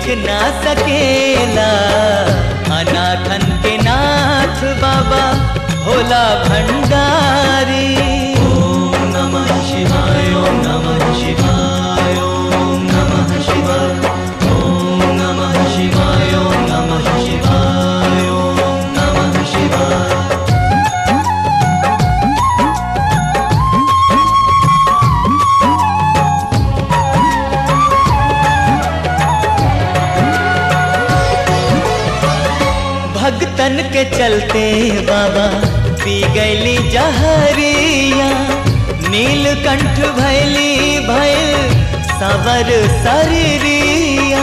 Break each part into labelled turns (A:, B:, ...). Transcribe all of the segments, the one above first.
A: दिख ना सकेला अनाथन के नाथ बाबा भोला भंडारी ओम नमः शिवाय ओम नमः शिवाय ओम नमः शिवाय ओम नमः शिवाय ओम नमः शिवाय ओम नमः शिवाय भगतन के चलते बाबा पी गैली जहरिया नीलकंठ भैली भैल सवर शरीरिया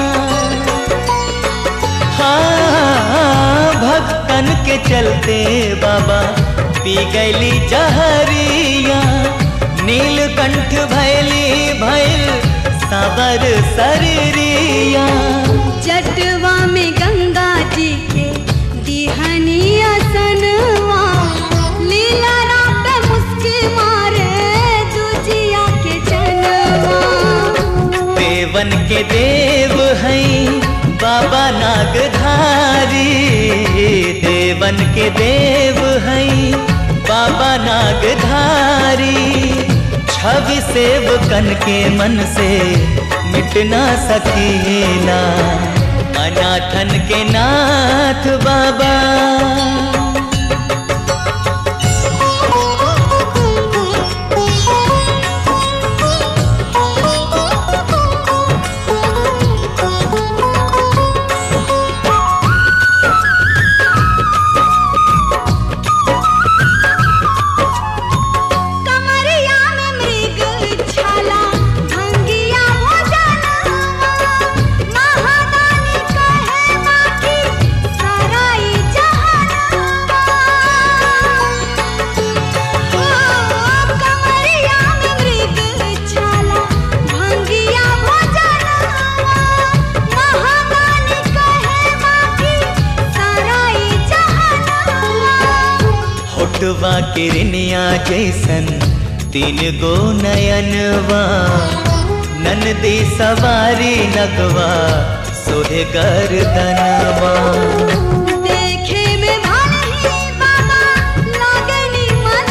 A: हाँ भक्तन के चलते बाबा पी गैली जहरिया नीलकंठ भैली भैल सवर शरीरिया
B: जटवा में गंगा जी के दिहनिया सनवा लीला राम पे मुस्की मारे दुजिया के जनवा
A: देवन के देव हैं बाबा नागधारी देवन के देव हैं बाबा नागधारी छवि सेवकन के मन से मिट ना सकेला अनाथन के नाथ बाबा
B: कमरिया में मृग छाला भंगिया हो जनवा महादानी कहे बाकी सराई जहानवा ओ कमरिया में मृग छाला भंगिया हो जनवा महादानी कहे बाकी सराई जहानवा
A: होटवा किरनिया जैसन तीन गो नयनवा ननदी सवारी नगवा सोहे गर्दनवा
B: देखे में भले बाबा लागनी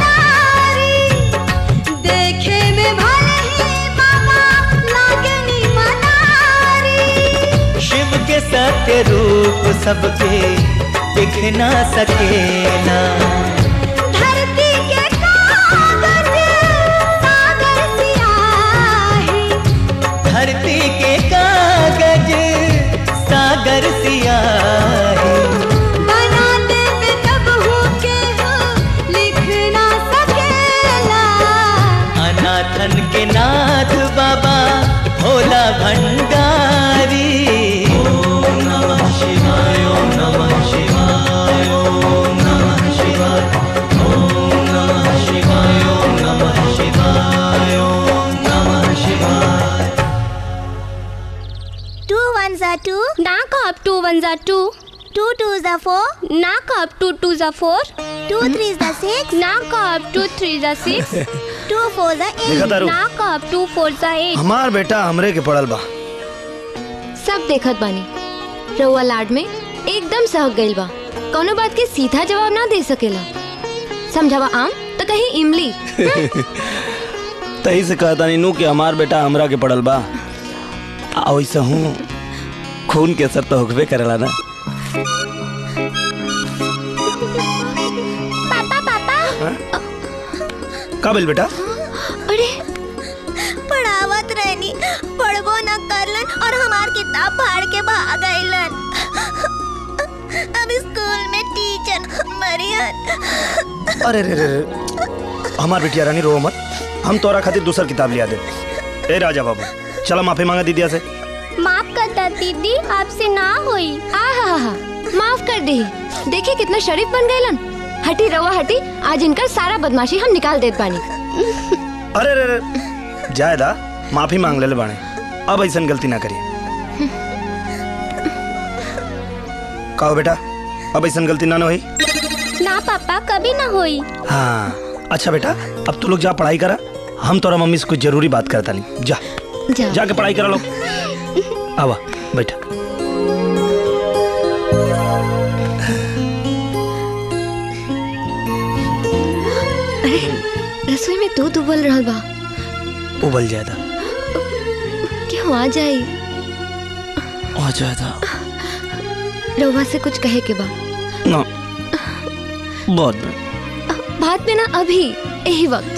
B: मनारी देखे में भले बाबा लागनी मनारी
A: शिव के सत्य रूप सबके दिख ना सकेला
B: धरती के कागज सागर सियाही
A: धरती के कागज सागर सियाही
B: बना दे तब हो के हो लिख ना सकेला
A: अनाथन के नाथ बाबा भोला भंडारी ओम नमः शिवाय ओम नमः शिवाय ओम नमः शिवाय ओम नमः शिवाय ओम नमः शिवाय ओम नमः शिवाय
C: Two ones are two,
D: knock up two ones are two
C: two twos are four,
D: knock up two twos are four
C: two threes are six,
D: knock up two threes are six
C: two fours are
E: देखा
C: eight.
E: तारू
D: knock up two fours are eight
E: हमार बेटा हमरे के पड़ल बा
F: सब देखत बानी रउआ लाड में एकदम सहक गइल बा कौनो बात के सीधा जवाब ना दे सकेला समझावा आम तो कहीं इमली
E: तही से कहता नीनू कि हमार बेटा हमरा के पड़ल बा आ वैसे हूँ खून के असर तो होकबे करेला ना
C: पापा पापा
E: का बोल बेटा
F: अरे
C: पढ़ावत रहनी पढ़बो न करलन और हमार किताब फाड़ के भाग गइलन अब स्कूल में टीचर मरियन
E: अरे रे रे रे हमार बेटिया रानी रो मत हम तोरा खातिर दूसर किताब लिया दे ए राजा बाबू चला माफी मांगा दीदिया से
D: माफ करता दीदी आपसे ना होई
F: आ हा हा हा माफ कर दे देखिए कितना शरीफ बन गइलन हटी रवा हटी आज इनकर सारा बदमाशी हम निकाल देत बानी
E: अरे रे रे जायदा माफी मांग ले बाणे अब ऐसा गलती ना करिए कहो बेटा अब ऐसा गलती ना ना हुई
D: ना पापा कभी ना होई
E: हाँ अच्छा बेटा अब तू लोग जा पढ़ाई करा हम तोरा मम्मी से कुछ जरूरी बात करता नहीं जा
F: जा
E: जाके पढ़ाई करा लो आवा बैठा
F: में दूध उबल रहल बा
E: उबल जाएगा
F: क्यों आ जाई
E: आ जाएगा
F: रउआ से कुछ कहे के बा
E: ना बहुत में
F: बात में ना अभी यही वक्त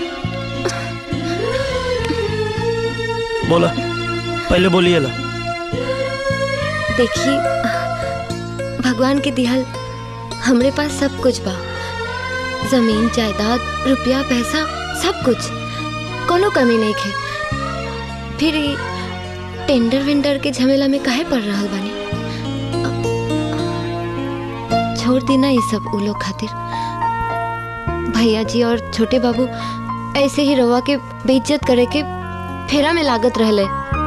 E: बोला पहले बोलिए ला
F: देखिए भगवान के दिहल हमरे पास सब कुछ बा जमीन जायदाद रुपया पैसा सब कुछ कोनो कमी नहीं खे फिर ई टेंडर वेंडर के झमेला में काहे पड़ रहल बानी छोड़ दी ना ये सब उ लोग खातिर भैया जी और छोटे बाबू ऐसे ही रवा के बेइज्जत करे के फेरा में लागत रहले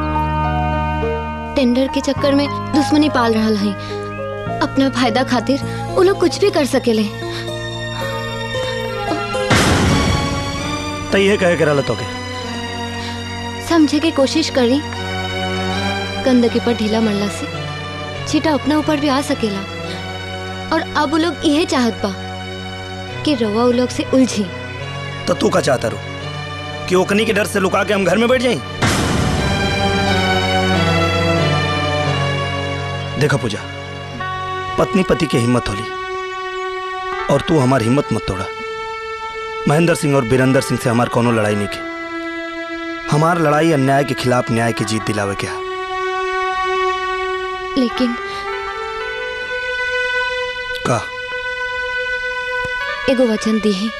F: टेंडर के चक्कर में दुश्मनी पाल रहल हई अपना फायदा खातिर वो लोग कुछ भी कर सकेले
E: तो ये कहे करा तो के
F: समझे के कोशिश करी गंदगी पर ढीला मरला से छीटा अपना ऊपर भी आ सकेला और अब वो लोग यह चाहत बा कि रवा वो लोग से उलझी
E: तो तू का चाहता रू कि ओकनी के डर से लुका के हम घर में बैठ जाएं देखा पूजा पत्नी पति की हिम्मत होली और तू हमारी हिम्मत मत तोड़ा महेंद्र सिंह और बीरेंद्र सिंह से हमार कोनो लड़ाई नहीं की हमार लड़ाई अन्याय के खिलाफ न्याय की जीत दिलावे के है
F: लेकिन
E: का
F: एगो वचन दी है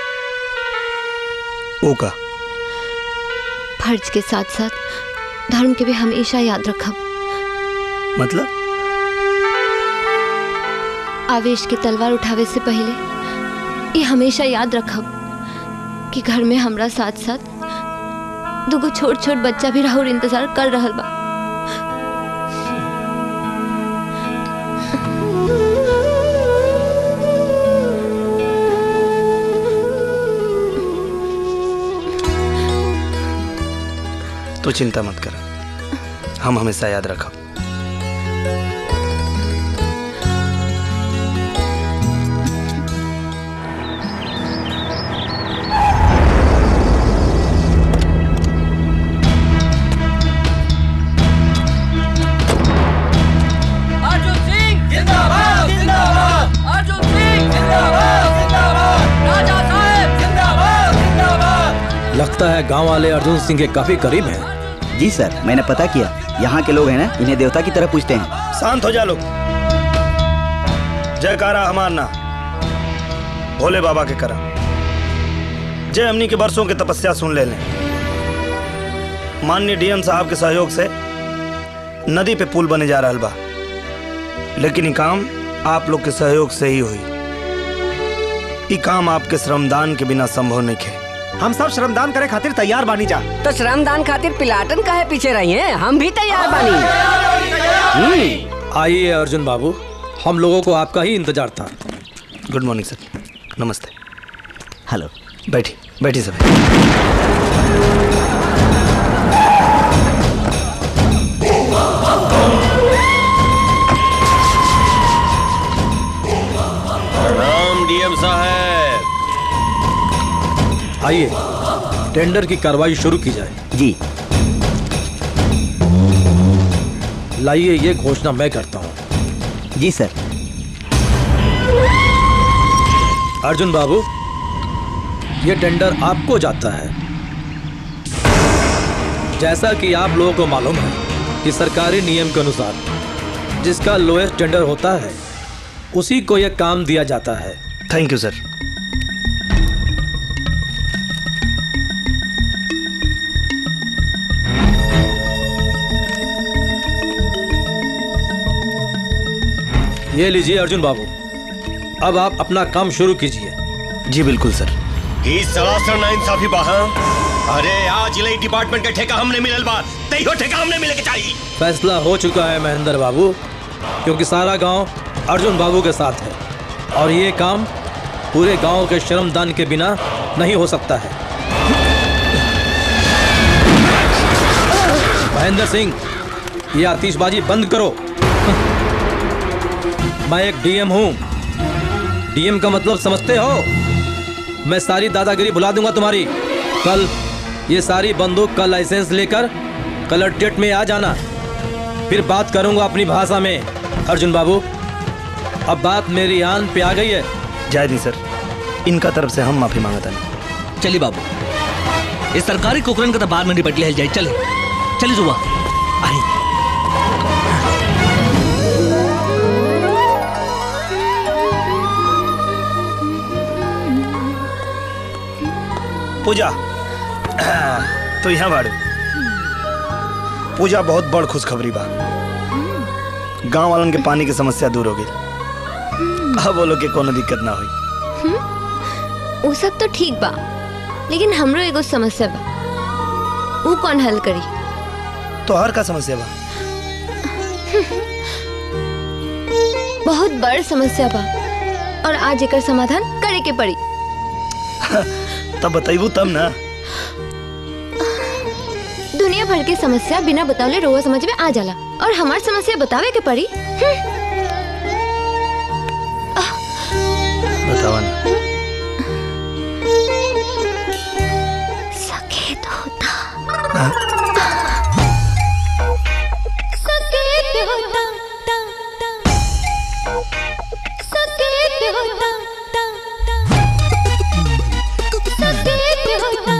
E: ओ का
F: फर्ज के साथ साथ धर्म के भी हमेशा याद रखब
E: मतलब
F: आवेश की तलवार उठावे से पहले ये हमेशा याद रखब कि घर में हमरा साथ साथ दुगो छोट छोट बच्चा भी राहुल इंतजार कर रहल बा
E: तू चिंता मत कर हम हमेशा याद रखब
G: अर्जुन सिंह जिंदाबाद जिंदाबाद अर्जुन सिंह जिंदाबाद जिंदाबाद राजा साहेब जिंदाबाद जिंदाबाद
H: लगता है गांव वाले अर्जुन सिंह के काफी करीब हैं
I: जी सर मैंने पता किया यहाँ के लोग हैं ना इन्हें देवता की तरह पूछते हैं
E: शांत हो जा लोग जयकारा हमार ना भोले बाबा के करा जय हमनी के बरसों की तपस्या सुन ले लें माननीय डीएम साहब के सहयोग से नदी पे पुल बने जा रहा बा लेकिन ये काम आप लोग के सहयोग से ही हुई ये काम आपके श्रमदान के बिना संभव नहीं है
J: हम सब श्रमदान करे खातिर तैयार बानी जा
G: तो श्रमदान खातिर पिलाटन काहे पीछे रही हैं हम भी तैयार बानी हम्म,
H: आइए अर्जुन बाबू हम लोगों को आपका ही इंतजार था
E: गुड मॉर्निंग सर नमस्ते
I: हेलो
E: बैठी बैठी सब
K: राम डीएम साहब
H: आइए टेंडर की कार्रवाई शुरू की जाए
I: जी
H: लाइए ये घोषणा मैं करता हूँ
I: जी सर
H: अर्जुन बाबू ये टेंडर आपको जाता है जैसा कि आप लोगों को मालूम है कि सरकारी नियम के अनुसार जिसका लोएस्ट टेंडर होता है उसी को यह काम दिया जाता है
E: थैंक यू सर
H: ये लीजिए अर्जुन बाबू अब आप अपना काम शुरू कीजिए
E: जी बिल्कुल सर
K: ही सरासर ना इंसाफी बाहा अरे आज इले डिपार्टमेंट के ठेका हमने मिलल बा तैयो ठेका हमने मिले के चाहिए
H: फैसला हो चुका है महेंद्र बाबू क्योंकि सारा गांव अर्जुन बाबू के साथ है और ये काम पूरे गांव के श्रमदान के बिना नहीं हो सकता है महेंद्र सिंह ये आतिशबाजी बंद करो मैं एक डीएम हूं डीएम का मतलब समझते हो मैं सारी दादागिरी भुला दूंगा तुम्हारी कल ये सारी बंदूक का लाइसेंस लेकर कलर में आ जाना फिर बात करूंगा अपनी भाषा में अर्जुन बाबू अब बात मेरी आन पे आ गई है
E: जाए नहीं सर इनका तरफ से हम माफी मांगता नहीं
L: चलिए बाबू इस सरकारी कुकरन का तो बाद में निपट लिया जाए चले चलिए सुबह आई
E: पूजा तो यहाँ बाड़ू पूजा बहुत बड़ खुशखबरी बा गांव वालन के पानी की समस्या दूर हो गई अब बोलो कि कोनो दिक्कत ना हुई
F: वो सब तो ठीक बा लेकिन हमरो एगो समस्या बा वो कौन हल करी
E: तो हर का समस्या बा
F: बहुत बड़ समस्या बा और आज एकर समाधान करे के पड़ी
E: तब बताइबू तब ना
F: दुनिया भर के समस्या बिना बतावले रोवा समझ में आ जाला और हमार समस्या बतावे के पड़ी हम्म,
E: बतावा ना
F: सकेत होता
E: हाँ?
B: सकेत होता सकेत होता सकेत होता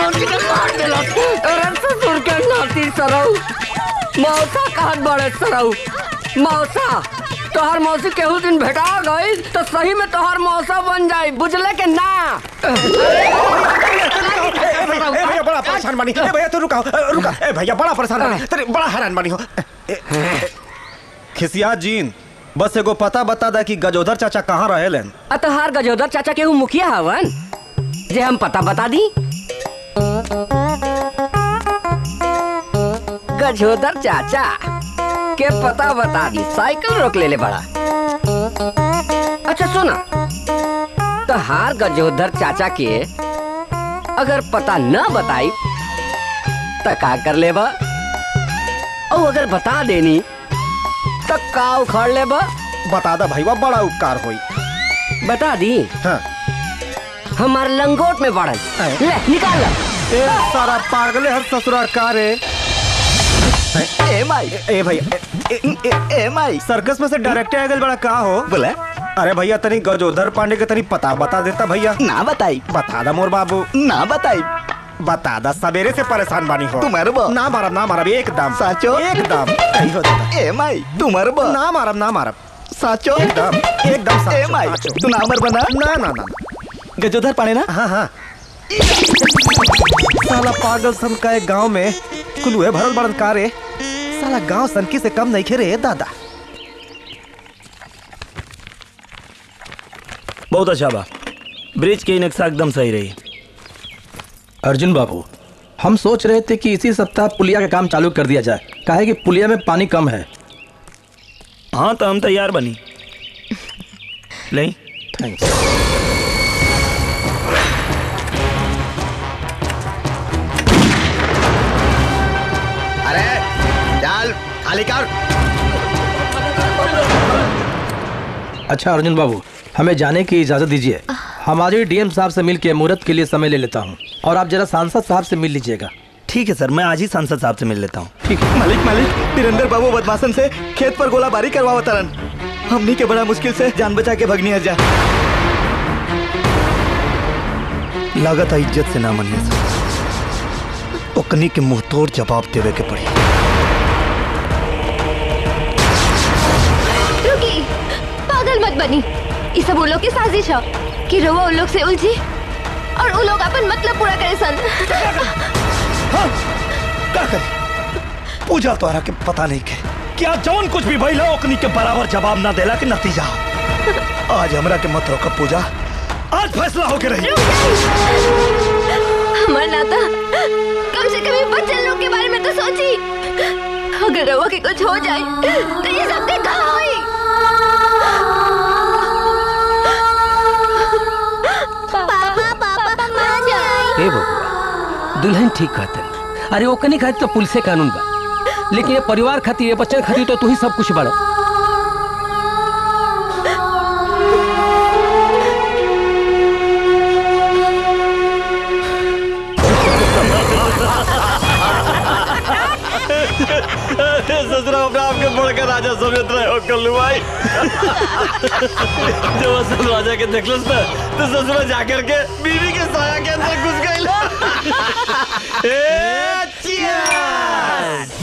G: मौसी के मार देला अरे ससुर के नाती सरऊ मौसा कहत बड़े सरऊ मौसा तोहर मौसी केहू दिन भेटा गई तो सही में तोहर मौसा बन जाई बुझले के ना
J: ए भैया बड़ा परेशान बनी ए भैया तू रुका रुका ए भैया बड़ा परेशान बनी तेरे बड़ा हैरान बनी हो ए, ए, खिसिया जीन बस एगो पता बता दा कि गजोधर चाचा कहाँ रहेलन
G: आ तोहार गजोदर चाचा केहू मुखिया हवन जे हम पता बता दी गजोदर चाचा के पता बता दी साइकिल रोक ले ले बड़ा अच्छा सुना तोहार गजोधर चाचा के अगर पता न बताई तो का कर लेबा और अगर बता देनी तो का उखाड़ लेबा
J: बता दा भाईवा बड़ा उपकार होई
G: बता दी
J: हाँ
G: हमार लंगोट में बढ़ल ले निकाल ला
J: ए सारा पागले हर ससुराल का रे ए माई ए भैया ए, ए, ए, ए माई सर्कस में से डायरेक्ट आ गए बड़ा का हो
I: बोले
J: अरे भैया तनी गजोधर पांडे के तनी पता बता देता भैया
I: ना बताई
J: बता दा मोर बाबू
I: ना बताई
J: बता दा सवेरे से परेशान बानी हो
I: तू मरबो
J: ना मारब ना मारब एकदम
I: साचो
J: एकदम सही हो दादा
I: ए माई तू मरबो
J: ना मारब ना मारब
I: साचो
J: एकदम एकदम
I: ए
J: साचो,
I: माई
J: साचो।
I: तू ना मरबो ना
J: ना ना ना
I: गजोधर पाने ना
J: हाँ हाँ साला पागल सन का एक गांव में कुलुए भरल बड़न का रे साला गांव सनकी से कम नहीं खे रे दादा
E: बहुत अच्छा बा ब्रिज की नक्शा एकदम सही रही
H: अर्जुन बाबू हम सोच रहे थे कि इसी सप्ताह पुलिया का काम चालू कर दिया जाए काहे कि पुलिया में पानी कम है
E: हाँ तो हम तैयार बनी नहीं
H: थैंक्स
I: अरे डाल खाली कर
H: अच्छा अर्जुन बाबू हमें जाने की इजाजत दीजिए हम आज ही डीएम साहब से मिल के मुहूर्त के लिए समय ले लेता हूँ और आप जरा सांसद साहब से मिल लीजिएगा
E: ठीक है सर मैं आज ही सांसद साहब से मिल लेता हूँ
H: ठीक है
I: मालिक मालिक वीरेंद्र बाबू बदमाशन से खेत पर गोलाबारी करवा तरन हमनी के बड़ा मुश्किल से जान बचा के भगनी जा
E: लागत है इज्जत से ना मनिए सर ओकनी के मुंह तोड़ जवाब देवे के पड़ी
F: रुकी पागल मत बनी ये सब उन लोग की साजिश है कि रोवा उन लोग से उलझी और उन लोग अपन मतलब पूरा करे सन
E: हाँ क्या करे पूजा तोहरा के पता नहीं के क्या जौन कुछ भी भइला ओकनी के बराबर जवाब ना देला के नतीजा आज हमरा के मत रोक पूजा आज फैसला होके रही
F: हमारा नाता कम से कम ये बच्चन लोग के बारे में तो सोची अगर रवा के कुछ हो जाए तो ये सब के कहाँ हुई
C: पापा पापा माँ
G: ए बबुआ दुल्हन ठीक कहतन अरे ओकनी खातिर तो पुलिस कानून बा लेकिन ये परिवार खातिर ये बच्चन खातिर तो तू ही सब कुछ बड़ा
K: ससुरा अपने आपके बढ़कर राजा समझत रहे हो कल्लू भाई जब असल राजा के देखलो ना तो ससुरा जाकर के बीवी के साया के अंदर घुस गई ए चियर्स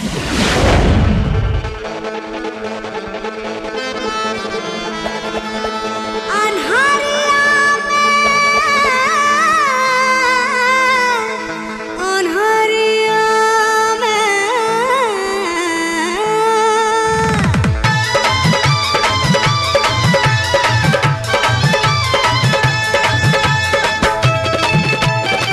B: अन्हरिया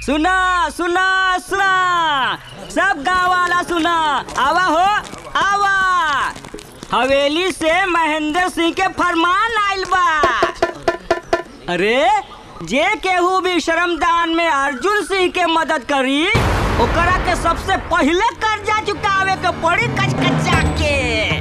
M: सुना सुना सुना सब गांव वाला सुना आवा हो आवा हवेली से महेंद्र सिंह के फरमान आइल बा अरे जे केहू भी श्रमदान में अर्जुन सिंह के मदद करी ओकरा के सबसे पहले कर्जा चुकावे के पड़ी कचकचा के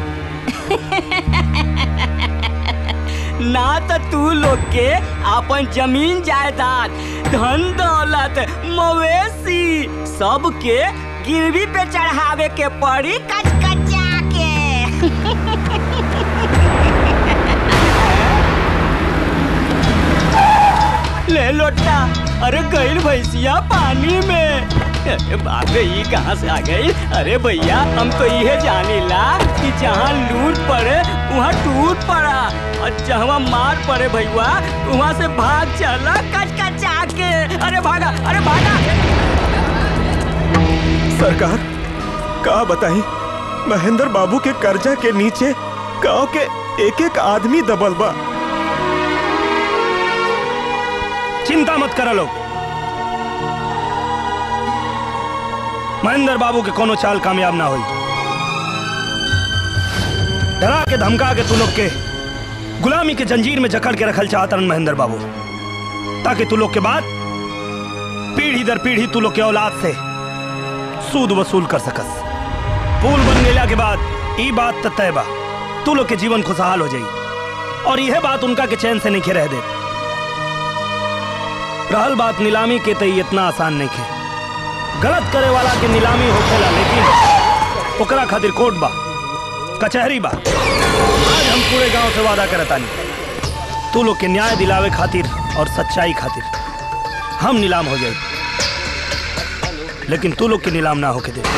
M: ना तो तू लोग के अपन जमीन जायदाद धन दौलत मवेशी सब के गिरवी पे चढ़ावे के पड़ी कचकचा के ले लोटा अरे गईल भैंसिया पानी में अरे बाप रे ये कहाँ से आ गई अरे भैया हम तो ये जानीला कि जहाँ लूट पड़े वहाँ टूट पड़ा और जहाँ मार पड़े भैया वहाँ से भाग चला कच कचा के अरे भागा अरे भागा
J: सरकार का बताई महेंद्र बाबू के कर्जा के नीचे गांव के एक एक आदमी दबल बा
E: चिंता मत करो लोग महेंद्र बाबू के कोनो चाल कामयाब ना हुई डरा के धमका के तू लोग के गुलामी के जंजीर में जकड़ के रखल चाहतन महेंद्र बाबू ताकि तू लोग के बाद पीढ़ी दर पीढ़ी तू लोग के औलाद से सूद वसूल कर सकस पुल बन गेला के बाद ई बात त तय बा तू लोग के जीवन खुशहाल हो जाई और यह बात उनका के चैन से नहीं रह दे रहल बात नीलामी के तई इतना आसान नहीं खे गलत करे वाला के नीलामी होखेला लेकिन ओकरा खातिर कोर्ट बा कचहरी बा आज हम पूरे गांव से वादा करतानी तू लोग के न्याय दिलावे खातिर और सच्चाई खातिर हम नीलाम हो जाए लेकिन तू लोग के नीलाम ना होके दे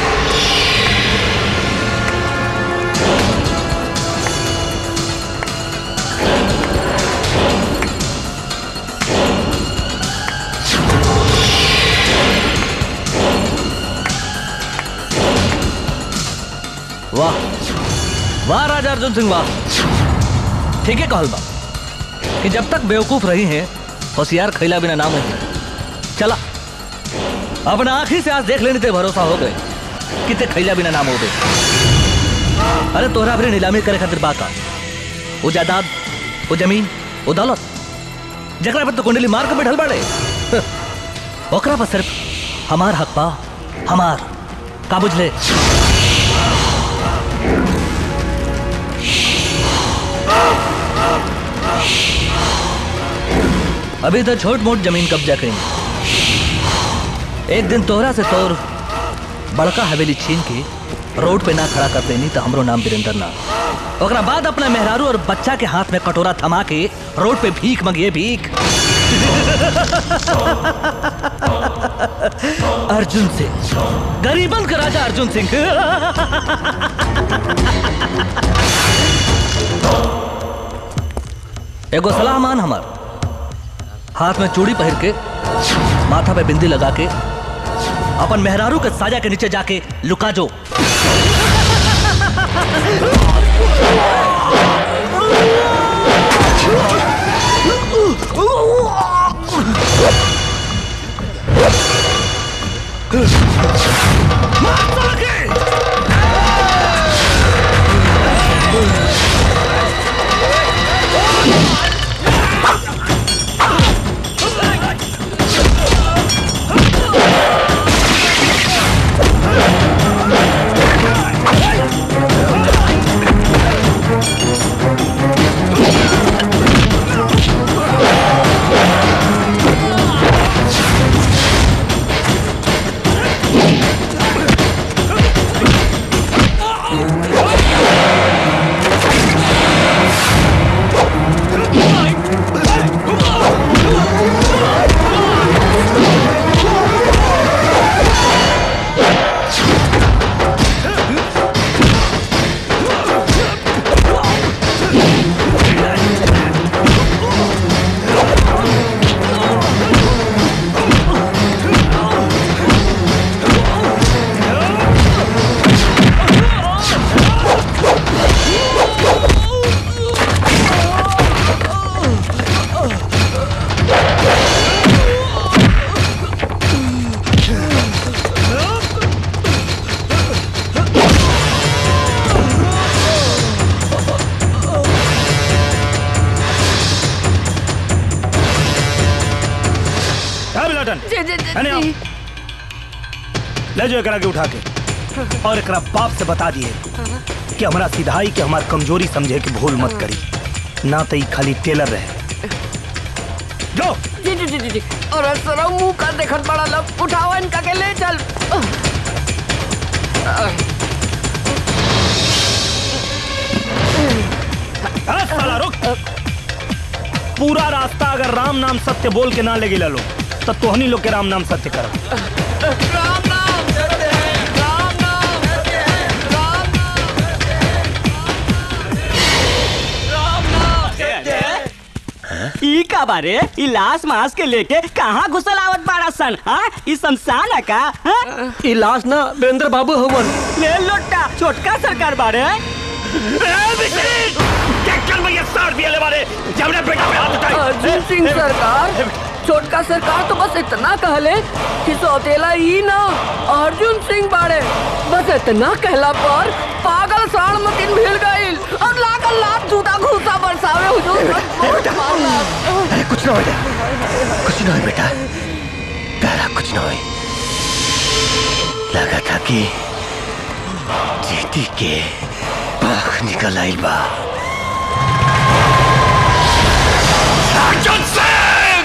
L: वाह वाह राजा अर्जुन सिंह वाह ठीक है कहल बा कि जब तक बेवकूफ रही हैं होशियार खैला बिना नाम नहीं चला अपना आंखी से आज देख लेने ते भरोसा हो गए कि ते खैला बिना नाम हो गए अरे तोहरा फिर नीलामी करे खातिर बाका वो जायदाद वो जमीन वो दौलत जकरा पर तो कुंडली मार के बैठल बाड़े ओकरा पर सिर्फ हमार हक बा हमार का बुझले अभी तो छोट मोट जमीन कब्जा करेंगे एक दिन तोहरा से तोर बड़का हवेली छीन के रोड पे ना खड़ा कर देनी तो हमरो नाम वीरेंद्र ना ओकरा बाद अपना मेहरारू और बच्चा के हाथ में कटोरा थमा के रोड पे भीख मंगिए भीख अर्जुन सिंह गरीबन का राजा अर्जुन सिंह एगो सलाह मान हमार हाथ में चूड़ी पहन के माथा पे बिंदी लगा के अपन मेहरारू के साजा के नीचे जाके लुका जो
B: Hey!
E: बेटन
G: जी जी जी,
E: है ना?
G: जी
E: ले जाओ एकरा के उठा के और एकरा बाप से बता दिए कि हमारा सिधाई के हमार कमजोरी समझे के भूल मत करी ना तो ई खाली टेलर रहे जो
G: जी जी जी जी जी और सर मुंह का देखत बड़ा लोग उठाओ इनका के ले चल
E: अरे साला रुक पूरा रास्ता अगर राम नाम सत्य बोल के ना लगे लो तो तोहनी लोग के राम नाम सत्य करो
M: ई का बारे ई लाश मास के लेके कहाँ घुसल आवत बाड़ा सन हाँ ई शमशान है का हाँ?
L: ई लाश ना वीरेंद्र बाबू हवन
M: ले लोटा छोटका सरकार बारे
G: अर्जुन सिंह सरकार छोटका सरकार तो बस इतना कहले कि सौतेला ही ना अर्जुन सिंह बाड़े बस इतना कहला पर पागल साण मतीन भीड़ गईल और लागल लात जूता घूसा बरसावे हुजूर बहुत मारला
N: अरे कुछ ना हो बेटा कुछ ना हो बेटा तारा कुछ ना हो लगा था कि जीती के पाख निकल आइल बा
F: अर्जुन सिंह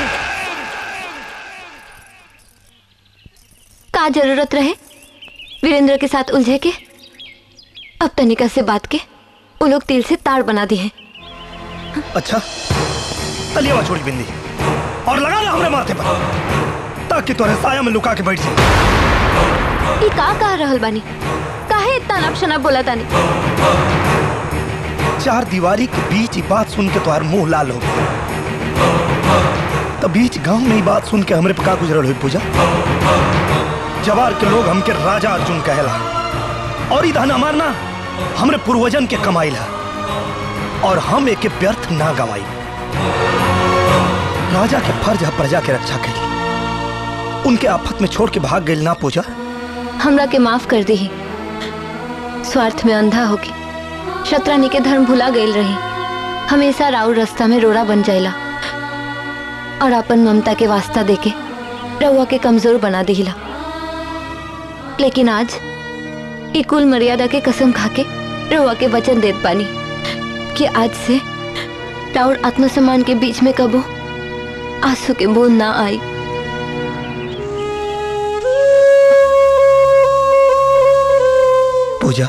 F: का जरूरत रहे वीरेंद्र के साथ उलझे के अब तनिका से बात के वो लोग तिल से तार बना दिए
E: अच्छा तलिया छोड़ी बिंदी और लगा ना हमरे माथे पर ताकि तोरे साया में लुका के बैठ जाए
F: ई का कह रहल बानी काहे इतना नक्शना बोला तानी
E: चार दीवारी के बीच ही बात सुन के तुम्हार मुंह लाल हो गया तब बीच गांव में ही बात सुन के हमरे पे का गुजरल हुई पूजा जवार के लोग हमके राजा अर्जुन कहेला और ई धन हमार ना हमरे पूर्वजन के कमाई ला और हम एक व्यर्थ ना गवाई राजा के फर्ज है प्रजा के रक्षा करी उनके आफत में छोड़ के भाग गई ना पूजा
F: हमरा के माफ कर दी स्वार्थ में अंधा होके शत्रानी के धर्म भुला गई रही हमेशा राउर रास्ता में रोड़ा बन जाएला और अपन ममता के वास्ता देके रउआ के कमजोर बना दिला लेकिन आज ई कुल मर्यादा के कसम खाके रउआ के वचन देत पानी कि आज से राउर आत्मसम्मान के बीच में कबो आंसू के बूंद ना आई
E: पूजा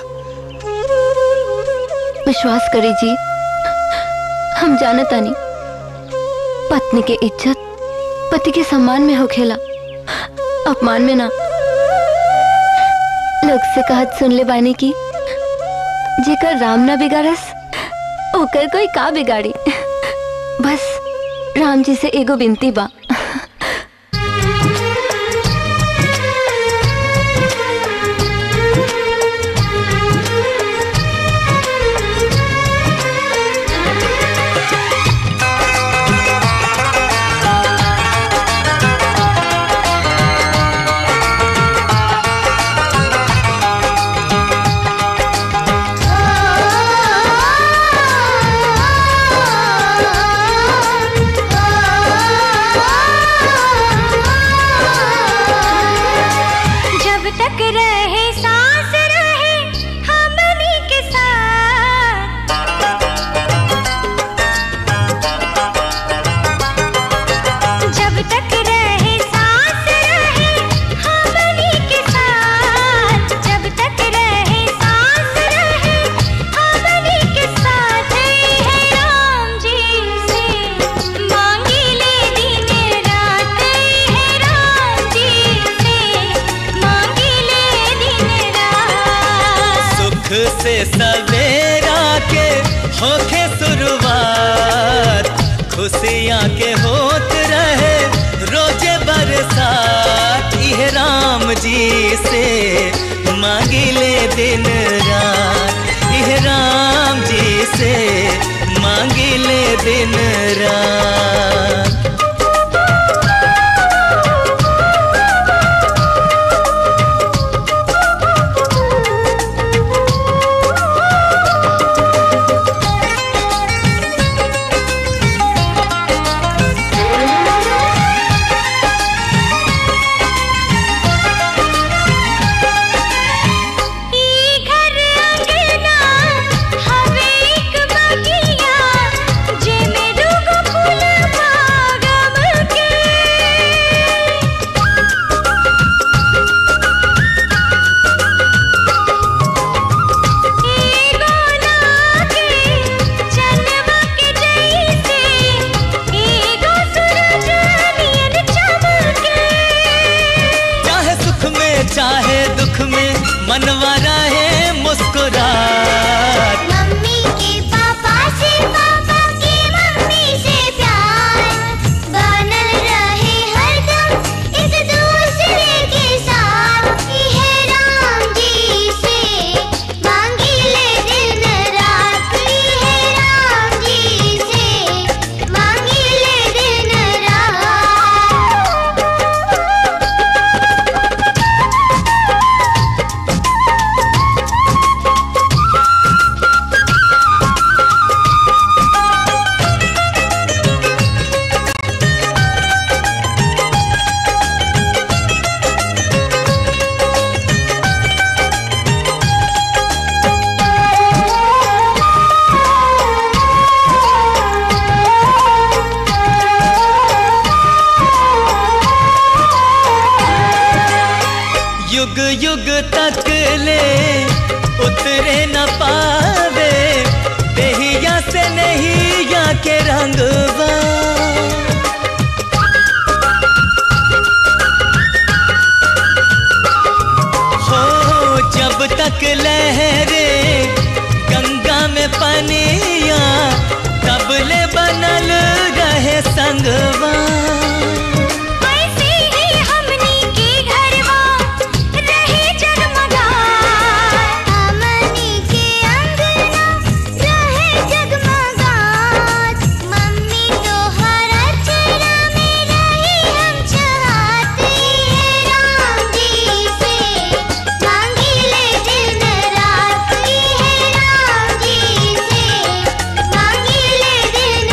F: विश्वास करी जी हम जानता नहीं पत्नी के इज्जत पति के सम्मान में होखेला अपमान में ना लोग से कहत सुन ले बानी की जेकर राम ना बिगाड़स ओकर कोई का बिगाड़ी बस राम जी से एगो विनती बा
B: जब तक रहे सांस रहे हमनी के साथ जब तक रहे सांस रहे हमनी के साथ जब तक रहे सांस रहे हमनी के साथ है राम जी से मांगी ले दिन रात है राम जी से मांगी ले दिन रात
A: सुख से सवेरा के होखे शुरुआत खुशियाँ के होत रहे रोजे बरसात इह राम जी से मांगी ले दिन रात इह राम जी से मांगी ले दिन रात
B: जब
A: युग युग तक ले उतरे न पावे देहिया से नहीं या के रंगवा हो जब तक लहरे गंगा में पनिया तब ले बनल रहे संगवा
B: ऐसे ही हमनी के घरवा रहे जगमगात हमनी के अंगना रहे जगमगात मम्मी तोहर अचरा में रही हम चाहते राम जी से मांगी ले दिन रात है राम जी से मांगी ले दिन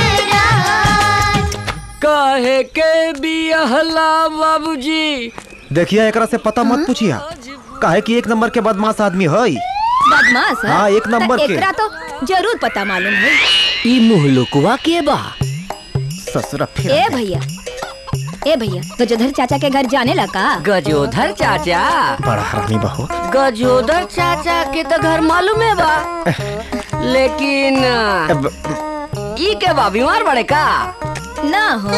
B: रात
G: काहे के बिहला बाबूजी
J: देखिए एकरा से पता मत पूछिया काहे कि एक नंबर के बदमाश आदमी है
O: बदमाश है?
J: हाँ, एक नंबर
O: त
J: के।
O: एकरा तो जरूर पता मालूम है
G: ई मुहलुकवा के बा
J: ससुरा
O: ए भैया ए भैया गजोधर चाचा के घर जाने लगा
G: गजोधर चाचा
J: बड़ा हरामी बहू
G: गजोदर चाचा के तो घर मालूम है बा लेकिन ई के बा बीमार बड़े का
O: ना हो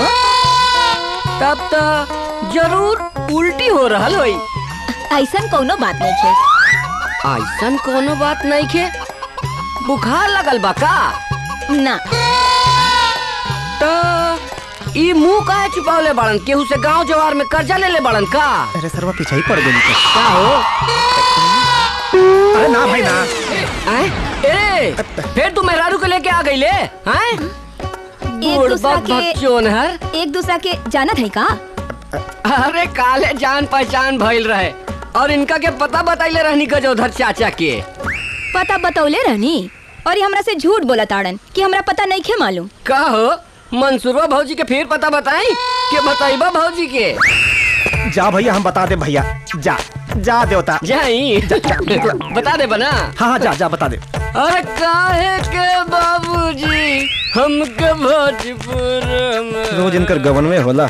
G: तब तो जरूर उल्टी हो रहल होई
O: ऐसन कोनो बात नहीं है
G: ऐसन कोनो बात नहीं के बुखार लगल बा का
O: ना
G: तो ई मुंह काहे छुपावले बड़न केहू से गांव जवार में कर्जा ले ले बड़न का
J: अरे सरवा पीछे ही पड़ गई
G: का हो
J: अरे ना भाई ना
G: हैं? ए फिर तू मेहरारू को लेके आ गई ले हैं
O: एक
G: बूढ़
O: दूसरा
G: बक बच्चोन हर
O: के एक दूसरा के जानत है का
G: अरे काले जान पहचान भइल रहे और इनका के पता बताइले रहनी गजोधर चाचा के
O: पता बतौले रहनी और ये हमरा से झूठ बोला ताड़न कि हमरा पता नहीं खे मालूम
G: का हो मंसूरवा भौजी के फिर पता बताई के बताइबा भौजी के
J: जा भैया हम बता दे भैया जा जा देवता
G: जाई बता दे बना
J: हाँ हाँ जा जा बता दे
G: अरे काहे के बाबूजी हमके भोजपुर में
J: रोज इनकर गवन में होला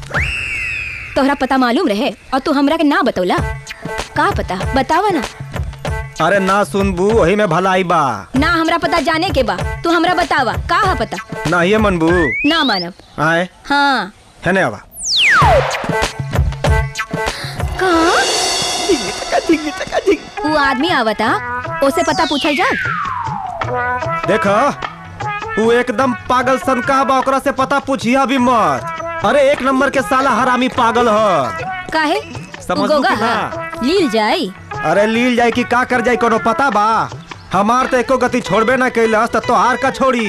O: तोहरा पता मालूम रहे और तू हमरा के ना बतौला का पता बतावा ना
J: अरे ना सुनबू वही में भलाई बा
O: ना हमरा पता जाने के बा तू हमरा बतावा का है पता
J: ना ये मनबू
O: ना मानब
J: आए
O: हाँ
J: है ने आवा
O: कहा वो आदमी आवता उसे पता पूछल जा
J: देखो तू एकदम पागल सन का बा ओकरा से पता पूछिया भी मत अरे एक नंबर के साला हरामी पागल ह
O: काहे
J: समझ
O: उ गोगा
J: लू कि ना?
O: हा? लील जाई
J: अरे लील जाए कि का कर जाए कोनो पता बा हमार तो एको गति छोड़बे ना कैलस तो तोहार का छोड़ी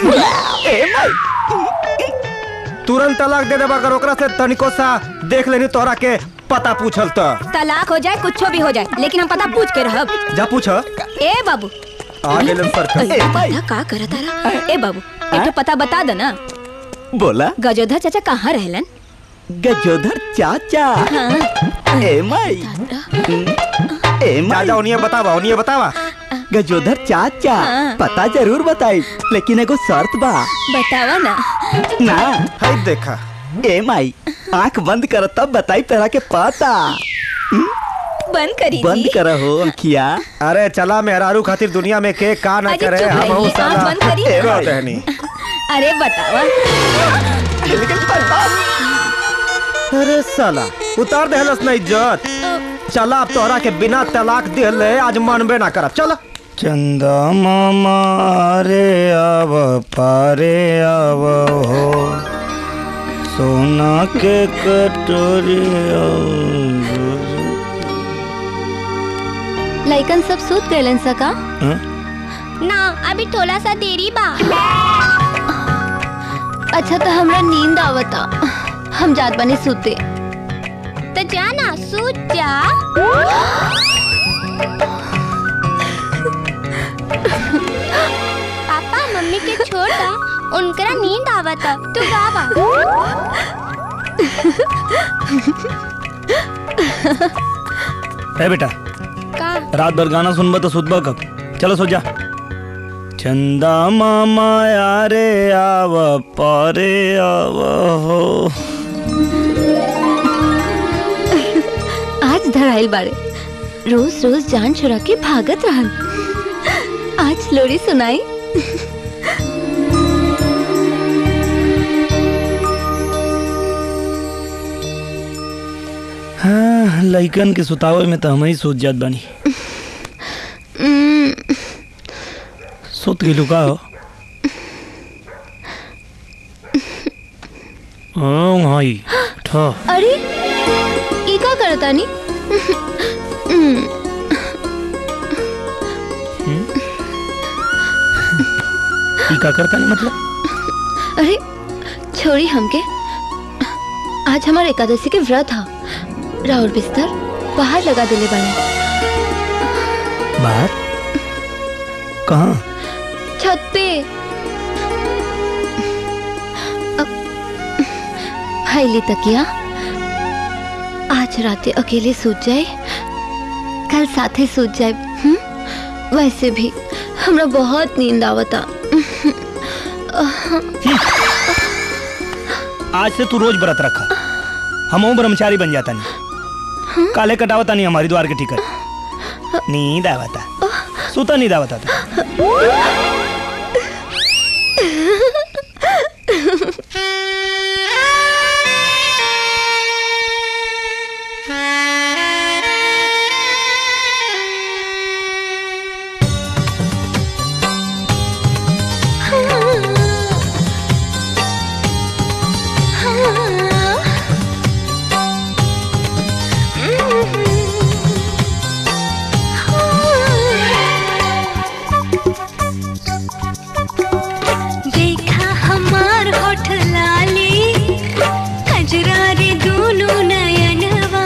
J: तुरंत तलाक दे देबा अगर ओकरा से तनिको सा देख लेनी तोहरा के पता पूछल तो
O: तलाक हो जाए कुछ भी हो जाए लेकिन हम पता पूछ के रहब
J: जा पूछ
O: ए बाबू
J: आ गेलन सर्कस
O: अरे पता का करत तारा ए बाबू एक तो पता बता दो ना
I: बोला
O: गजोधर चाचा कहाँ रहलन
I: गजोधर चाचा
O: हाँ।
I: ए माई ए माई
J: जा उन्हें बतावा उन्हें बतावा
I: गजोधर चाचा
O: हाँ।
I: पता जरूर बताई लेकिन एगो शर्त बा
O: बतावा ना
I: ना
J: है देखा
I: ए माई आंख बंद कर तब बताई तेरा के पता
O: बंद करी
I: बंद
O: जी।
I: कर हो अंखिया
J: अरे चला मेहरारू खातिर दुनिया में के का ना
O: अजी,
J: करे
O: चुप
J: हम
O: रही,
J: साला
O: आँख बंद करी।
J: ए बात है नहीं
O: अरे बतावा
J: अरे साला उतार दे हलस ना इज्जत चला अब तोहरा के बिना तलाक दिले आज मनबे ना करब चला
E: चंदा मामा रे आव पारे आव हो सोना के कटोरी
F: लइकन सब सूत गए सका
D: ना अभी थोड़ा सा देरी बा
F: अच्छा तो हमरा नींद आवता हम जात बने सूते
D: तो जाना सूत जा पापा मम्मी के छोड़ दा उनकरा नींद आवता तू गावा
E: है बेटा
D: का
E: रात भर गाना सुनबा तो सुतबा कब चलो सो जा चंदा मामा यारे आव पारे आव हो
F: आज धराइल बाड़े रोज रोज जान छुड़ा के भागत रहन आज लोरी सुनाई
E: हाँ लइकन के सुतावे में तो हम ही सोच जात बानी
F: उम्म,
E: सोत गेलू का हो हाँ हाई ठा
F: अरे ई का करतानी उम्म,
E: ई का करता नहीं मतलब
F: अरे छोड़ी हमके आज हमार एकादशी के व्रत हा राउर बिस्तर बाहर लगा देले बानी
E: बाहर कहाँ
F: छत पे अब हाईली तकिया आज राते अकेले सूत जाए कल साथे सूत जाए हम्म? वैसे भी हमरा बहुत नींद आवता
E: आज से तू रोज व्रत रखा हम ब्रह्मचारी बन जाता नहीं काले कटावता नहीं हमारी द्वार के टिकट नींद आवता सुता नींद आवता था
B: देखा हमार होठ लाली कजरा रे दूनु नयनवा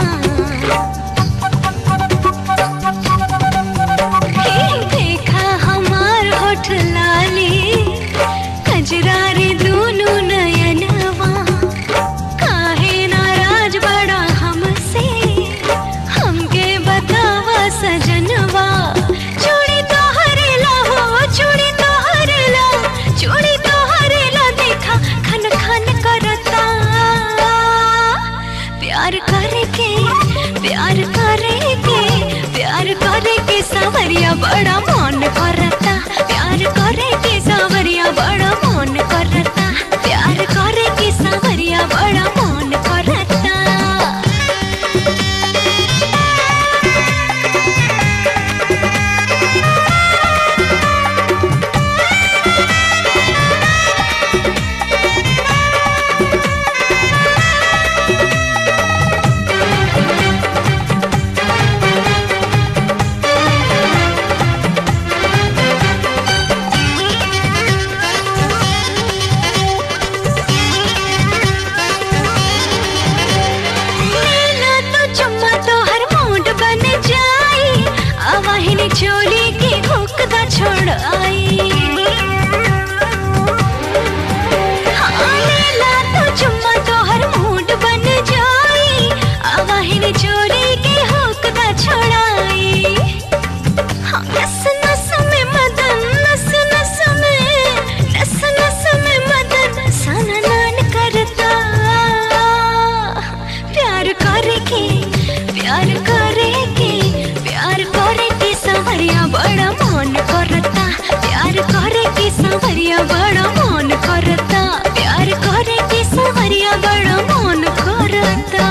B: हे, देखा हमार होठ लाली कजरा रे दूनु नयनवा काहे नाराज बड़ा हमसे हमके बतावा सजनवा चूड़ी तोहरे ला हो चूड़ी तोहरे ला चूड़ी तोहरे ला देखा खन खन करता प्यार करके प्यार करके प्यार करके सावरिया बड़ा मन करता प्यार करके सावरिया बड़ा मन करता प्यार करके सावरिया बड़ा मन करता नीला तो चुम्मा तो हर मूड बन जाई अवाहिनी चोली के हुक दा छोड़ आई हाँ, नीला तो चुम्मा तो हर मूड बन जाई अवाहिनी चोली के हुक दा छोड़ाई हाँ, नस नस में मदन नस नस में नस नस में मदन सना नान करता प्यार करके प्यार करके प्यार करके संवरिया बड़ा मन करता प्यार करके संवरिया बड़ा मन करता प्यार करके संवरिया बड़ा मन करता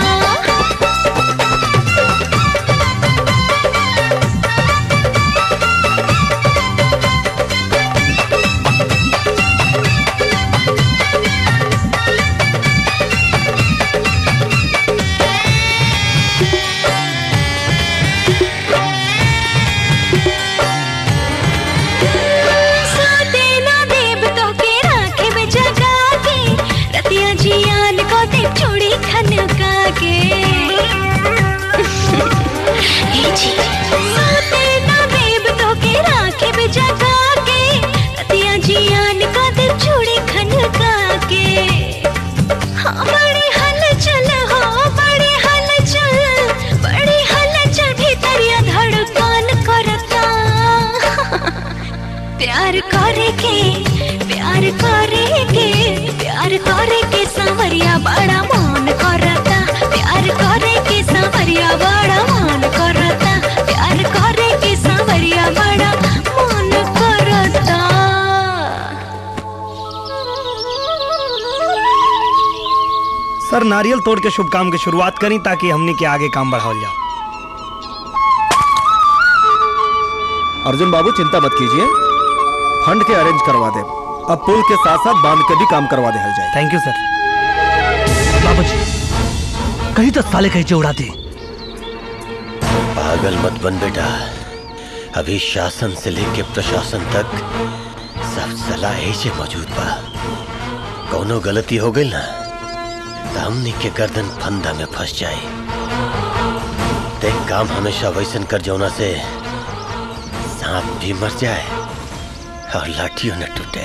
B: साथे ना देव तो के राखे में जगा के रतिया जियान को दे चूड़ी खनका के हे जी साथे ना देव तो के राखे में जगा के रतिया जियान को दे चूड़ी खनका के हाँ बड़ी हलचल हो बड़ी हलचल बड़ी हलचल भीतरिया धड़कन करता प्यार करके प्यार करके प्यार करके सांवरिया बड़ा मन करता प्यार करके सांवरिया बड़ा मन करता प्यार
E: सर नारियल तोड़ के शुभ काम की शुरुआत करी ताकि हमने के आगे काम बढ़ाओ जाओ
J: अर्जुन बाबू चिंता मत कीजिए फंड के अरेंज करवा दे अब पुल के साथ साथ बांध के भी काम करवा दे जाए
E: थैंक यू सर
L: बाबूजी कहीं तो साले कहीं उड़ा दी
N: पागल मत बन बेटा अभी शासन से लेके प्रशासन तक सब सलाह से मौजूद बा कौनो गलती हो गई ना तो हमनी के गर्दन फंदा में फंस जाए देख काम हमेशा वैसन कर जौना से सांप भी मर जाए और लाठियों न टूटे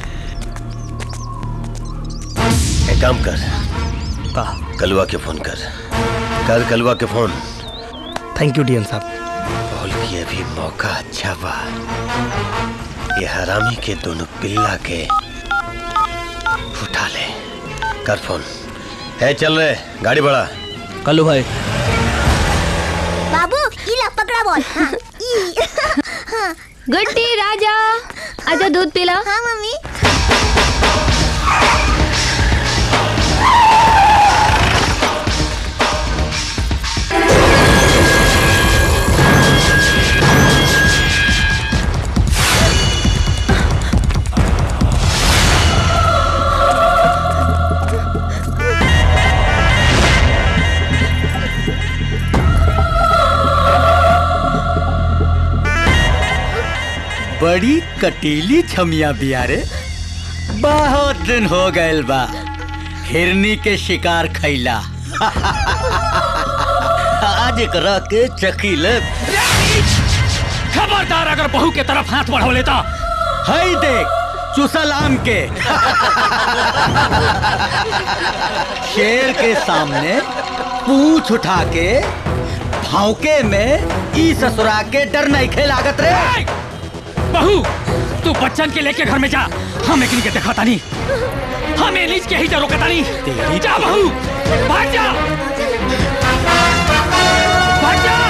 N: एक काम कर कलवा के फोन कर कर कलवा के फोन
E: थैंक यू डीएम साहब
N: बोल कि अभी मौका अच्छा बा ये हरामी के दोनों पिल्ला के उठा ले कर फोन है चल रहे गाड़ी बढ़ा
L: कल्लू भाई
C: बाबू इला पकड़ा बॉल हाँ, ई हाँ
F: गुड्डी राजा आजा दूध पिला
C: हाँ मम्मी
P: बड़ी कटीली छमिया बियारे बहुत दिन हो गए बा हिरनी के शिकार खैला आज एकरा के चकीले
Q: खबरदार अगर बहू के तरफ हाथ बढ़ो लेता
P: हई देख चुसल आम के शेर के सामने पूछ उठा के भौके में ई ससुरा के डर नहीं खेलागत रे
Q: बहू तू बच्चन के लेके घर में जा हम एक के दिखाता नहीं हम एलिज के ही जा रोकता नहीं जा बहू भाग जा भाग जा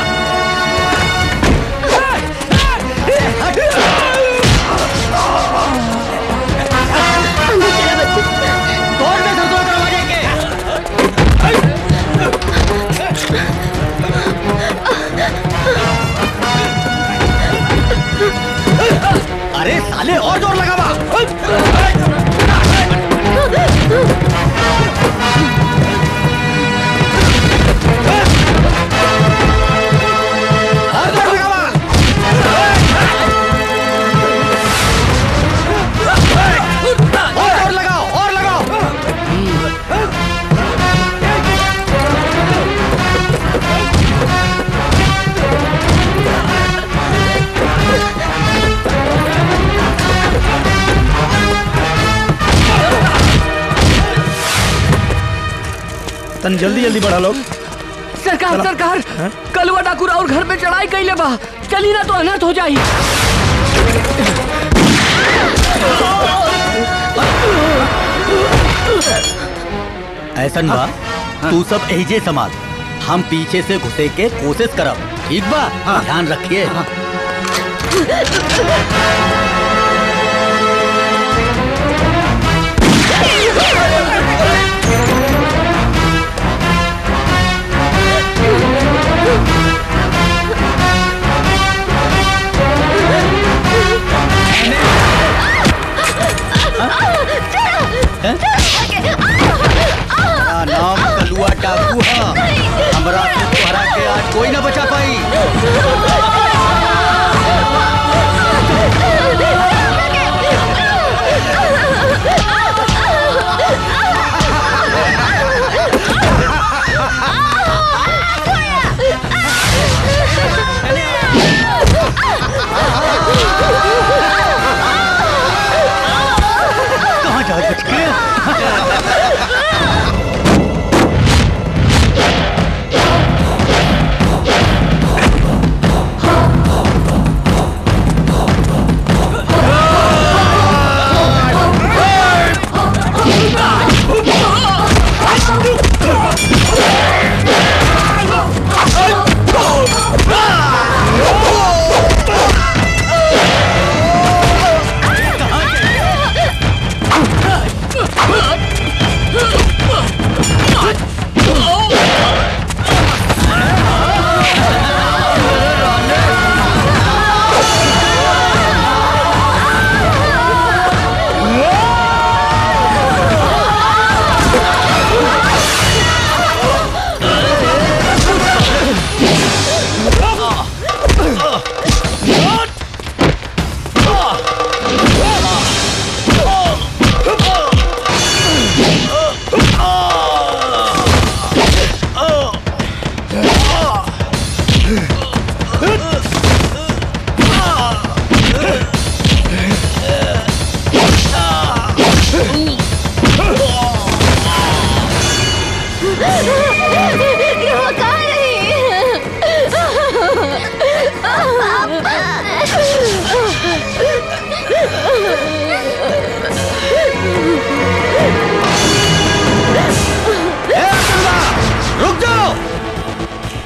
P: अरे साले और जोर लगावा और जोर लगावा और जोर लगाओ और लगाओ
E: तन जल्दी जल्दी बढ़ा लोग
G: सरकार
E: चलो।
G: सरकार
E: हाँ?
G: कलवा डाकू और घर पे चढ़ाई कैले बा चली ना तो अनर्थ हो जाई
P: ऐसन बा तू सब एजे संभाल हम पीछे से घुसे के कोशिश करब ठीक बा ध्यान रखिए हमारा नाम कलुआ डाकू है हमरा से तोहरा के आज कोई ना बचा पाई कहाँ जा बच गए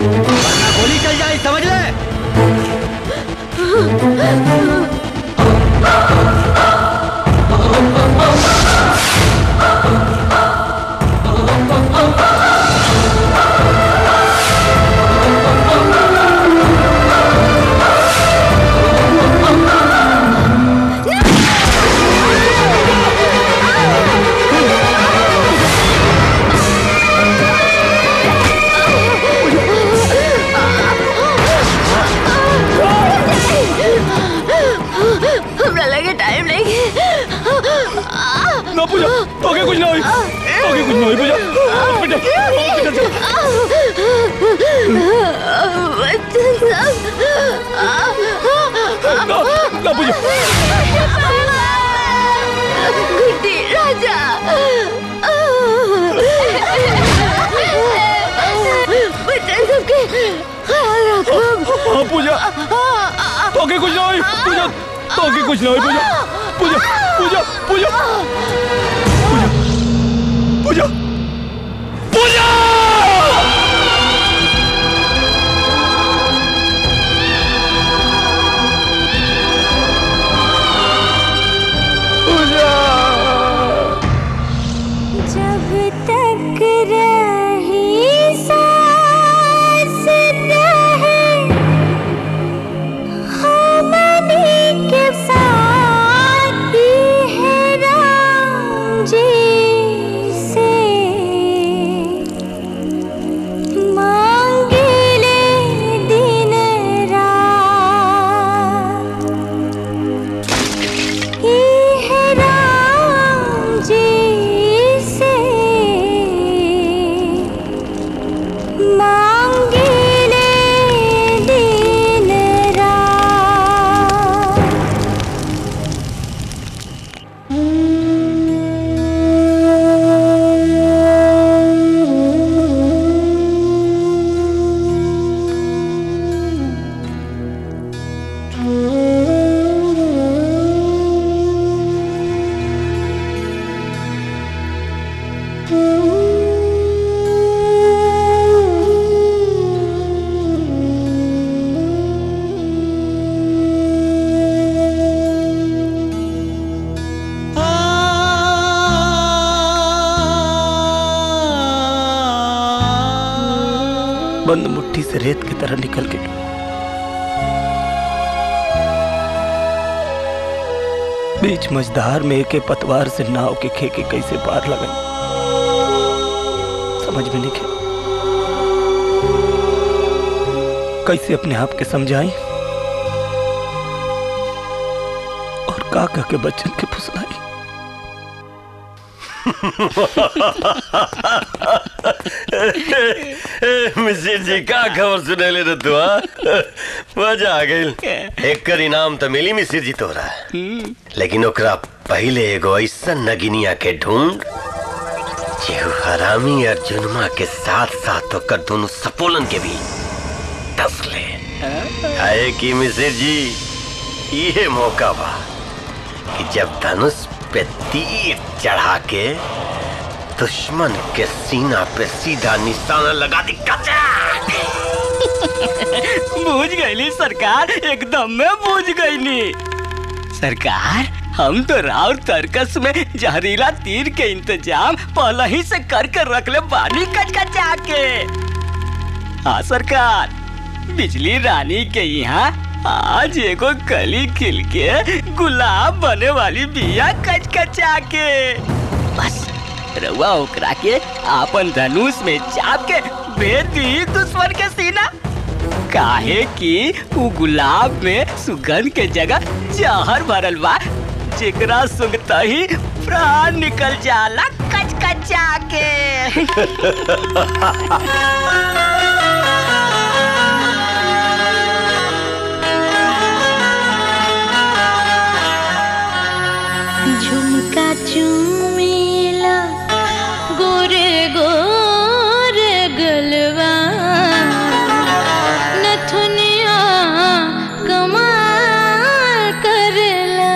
P: वरना गोली चल जाए समझ ले
F: हमरा लगे टाइम लगे
Q: ना पूजा ओके कुछ ना होई ओके कुछ ना होई पूजा बेटा बेटा चल ना ना पूजा
F: गुड्डी राजा बच्चन सबके ख्याल रखो
Q: हाँ पूजा ओके कुछ ना होई पूजा ओके कुछ ना होई पूजा पूजा पूजा पूजा पूजा पूजा पूजा
B: जब तक रही सांस रहे हमने के साथ है राम जी से मांगे ले दिन रात है राम जी से मांगे ले दिन रात
E: बंद मुट्ठी से रेत की तरह निकल के बीच मझधार में एक पतवार से नाव के खेके कैसे पार लगन समझ में नहीं खे कैसे अपने आप के समझाई और का कह के बच्चन के फुसलाई
N: मिसिर जी का खबर सुने ले रे तू हाँ? मजा आ गई एक कर इनाम तो मिली मिसिर जी तोरा लेकिन ओकरा पहले एगो ऐसा नगिनिया के ढूंढ जेहू हरामी और जुनमा के साथ साथ ओकर दोनों सपोलन के भी दस ले आए कि मिसिर जी ये मौका बा कि जब धनुष पे तीर चढ़ा के दुश्मन के सीना पे सीधा निशाना लगा दी
M: बूझ गईली सरकार एकदम में बूझ गईली सरकार हम तो राव तर्कस में जहरीला तीर के इंतजाम पहले ही से कर कर रख ले बानी कचकचा के हाँ सरकार बिजली रानी के यहाँ आज एगो कली खिल के गुलाब बने वाली बिया कचकचा के बस रउआ ओकरा के आपन धनुष में चाप के भेज दी दुश्मन के सीना काहे कि उ गुलाब में सुगंध के जगह जहर भरल बा जेकरा सुंघता ही प्राण निकल जाला कचकचा के
B: झुमका चुमेला गोरे गोरे गलवा नथुनिया कमाल करला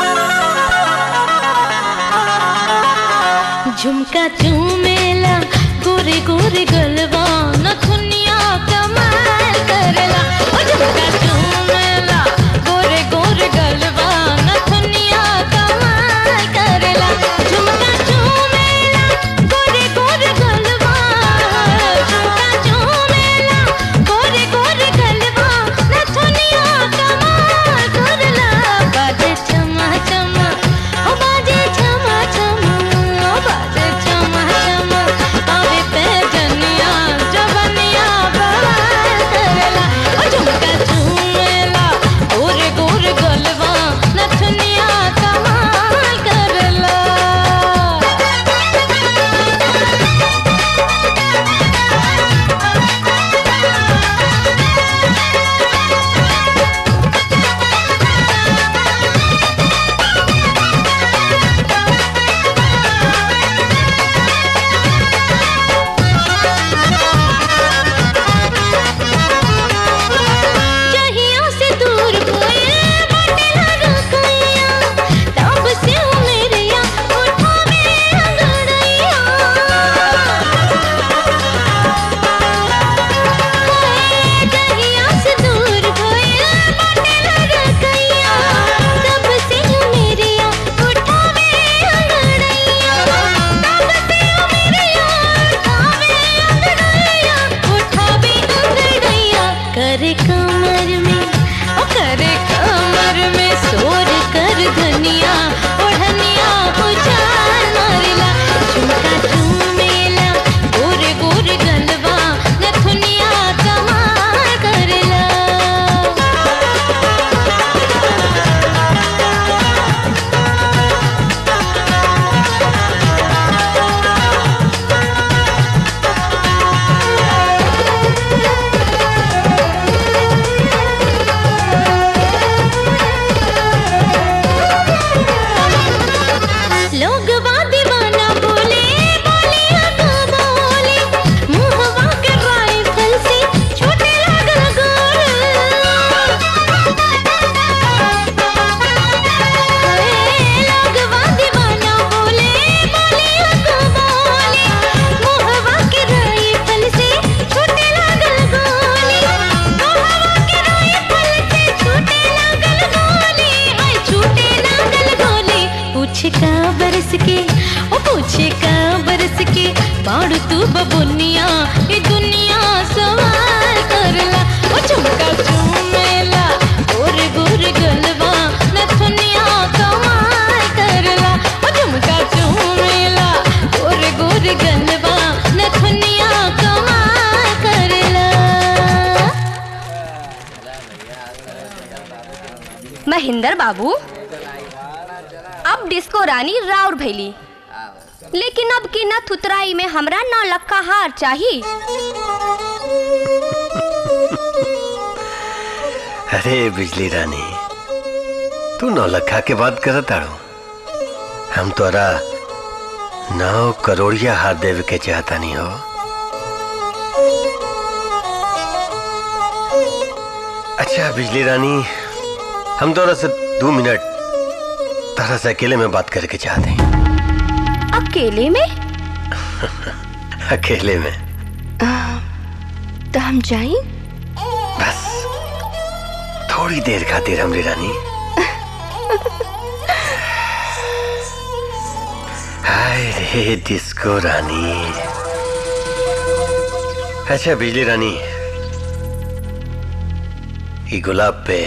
B: झुमका चुमेला गोरे गोरे गलवा नथुनिया कमाल करेला ओ झुमका झूमेला गोरे गोरे गलवा नथुनिया कमाल करेला झुमका झूमेला गोरे गोरे गलवा झुमका झूमेला गोरे गोरे गलवा नथुनिया कमाल करेला बाजे चमा चमा ओ बाजे चमा चमा ओ बाजे चमा चमा आवे पे जनिया जवनिया बवाल करेला ओ झुमका झूमेला गोरे गोरे गलवा नथुनिया कमाल करेला जहिया से दूर भइल बटेला रखैया तब से हो मेरिया उठावे अंगड़ैया हाय, जहिया से दूर भइल बटेला रखैया तब से हो मेरिया उठावे अंगड़ैया तब से हो मेरिया उठावे अंगड़ैया उठावे अंगड़ैया करे कमर में ओ करे कमर में सोर कर धनिया ओढ़निया उजाल मारेला झुमका झूमेला गोरे गोरे गलवा नथुनिया कमाल करेला लोग दीवाना बोले बोलिया तो बोले मुहवा के राइफल से छोटे लागल गोर लोग दीवाना बोले बोलिया तो बोले मुहवा के राइफल से छोटे लागल गोली मुहवा के राइफल से छोटे लागल गोली हाय छोटे लागल गोली पूछ का बरस के ओ पूछे का बरस के बाड़ तू बबुनिया ये दुनिया सवाल करला ओ झुमका झूमेला गोर गोर गलवा नथुनिया कमाल करला ओ झुमका झूमेला गोर गोर गलवा नथुनिया कमाल करला
O: महेंद्र बाबू अब डिस्को रानी राउर भैली लेकिन अब की न थुतराई में हमरा नौ लक्का हार चाहिए
N: अरे बिजली रानी तू नौलखा के बात करत आड़ो हम तोरा नौ करोड़िया हाथ देवे के चाहता नहीं हो अच्छा बिजली रानी हम तोरा से दो मिनट तारा से अकेले में बात करके चाहते हैं
O: अकेले में
N: अकेले में
F: तो हम जाई
N: बस थोड़ी देर खातिर हमरी रानी हाय रे डिस्को रानी अच्छा बिजली रानी ये गुलाब पे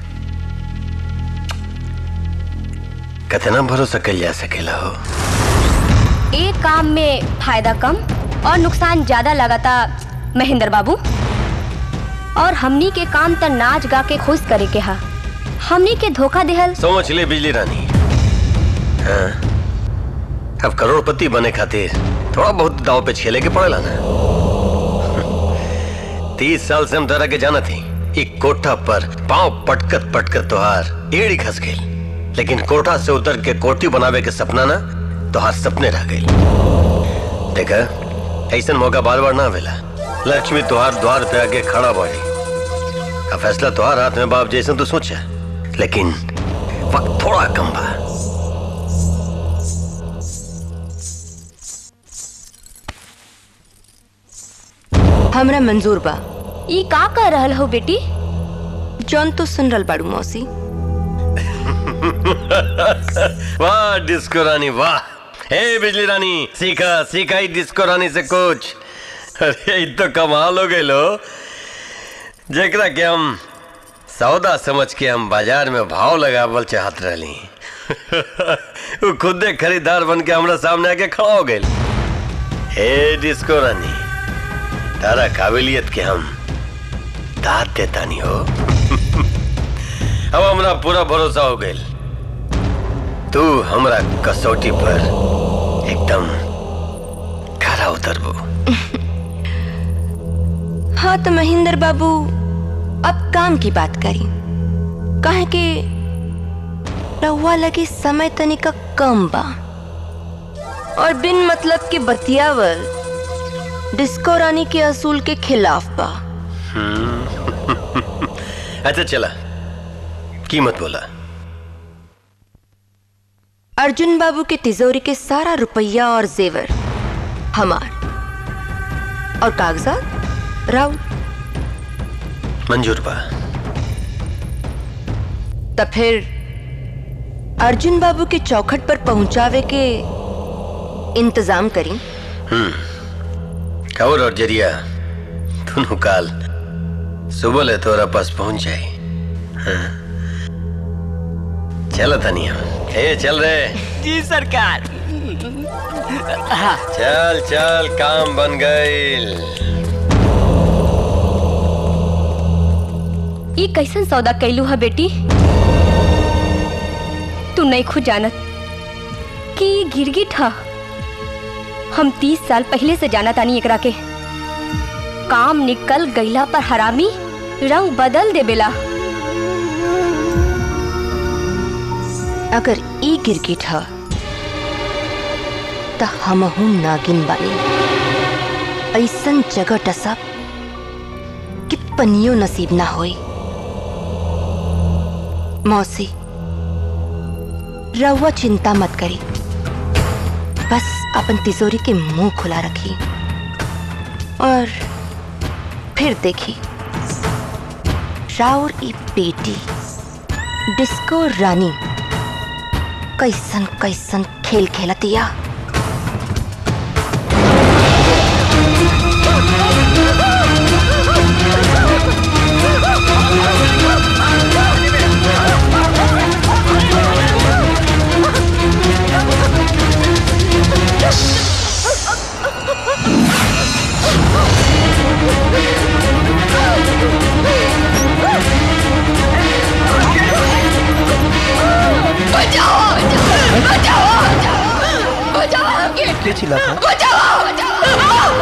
N: कितना भरोसा कल जा सकेला हो
O: एक काम में फायदा कम और नुकसान ज्यादा लगाता महेंद्र बाबू और हमनी के काम त नाच गा के खुश करे के हा हमनी के धोखा देहल
N: समझ ले बिजली रानी हाँ अब करोड़पति बने खातिर थोड़ा बहुत दाव पे खेले के पड़ेला ना तीस साल से हम तरह के जाना थी एक कोठा पर पांव पटकत पटकत तोहार एड़ी खस गई लेकिन कोठा से उतर के कोठी बनावे के सपना ना तोहार सपने रह गई देखा ऐसा मौका बार बार ना आवेला लक्ष्मी तोहार द्वार पे आके खड़ा बाड़ी अब फैसला तोहार हाथ में बाप जैसे तो सोचा लेकिन वक्त थोड़ा कम बा
O: हमरा मंजूर बा ई का कह रहल हो बेटी जौन तो सुन रहल बाड़ू मौसी
N: वाह डिस्को रानी वाह हे बिजली रानी सीखा सीखा ही डिस्को रानी से कुछ अरे ई तो कमाल हो गए लो जेकरा के हम सौदा समझ के हम बाजार में भाव लगावल चाहत रहली वो खुदे खरीदार बन के हमरा सामने आके खड़ा हो गए हे डिस्को रानी तारा काबिलियत के हम दाद देता नहीं हो अब हमरा पूरा भरोसा हो गए तू हमरा कसौटी पर एकदम खरा उतरबो
O: हाँ तो महेंद्र बाबू अब काम की बात करी कहे कि रहुआ लगी समय तनिका कम बा और बिन मतलब के बतियावल डिस्को रानी के असूल के खिलाफ बा
N: हम्म। अच्छा चला कीमत बोला
O: अर्जुन बाबू के तिजोरी के सारा रुपया और जेवर हमार और कागजात राउत
N: मंजूर बा
O: तब फिर अर्जुन बाबू के चौखट पर पहुंचावे के इंतजाम करी
N: हम्म खबर और जरिया दोनों काल सुबह ले तोरा पास पहुंच जाए हाँ। चल तनिया ए चल रे
M: जी सरकार
N: चल चल काम बन गईल
O: ई कैसन सौदा कैलू है बेटी तू नहीं खुद जानत कि ई गिरगिट हा हम तीस साल पहले से जाना तानी एकरा के काम निकल गईला पर हरामी रंग बदल दे बेला अगर ई गिरगिट हा त हमहू नागिन बानी ऐसन जगह टसब कि पनियो नसीब ना होई मौसी रहुआ चिंता मत करी बस अपन तिजोरी के मुंह खुला रखी और फिर देखी राउर ई बेटी डिस्को रानी कैसन कैसन खेल खेलतिया
B: बचाओ बचाओ बचाओ
E: के चिल्लाता है?
B: बचाओ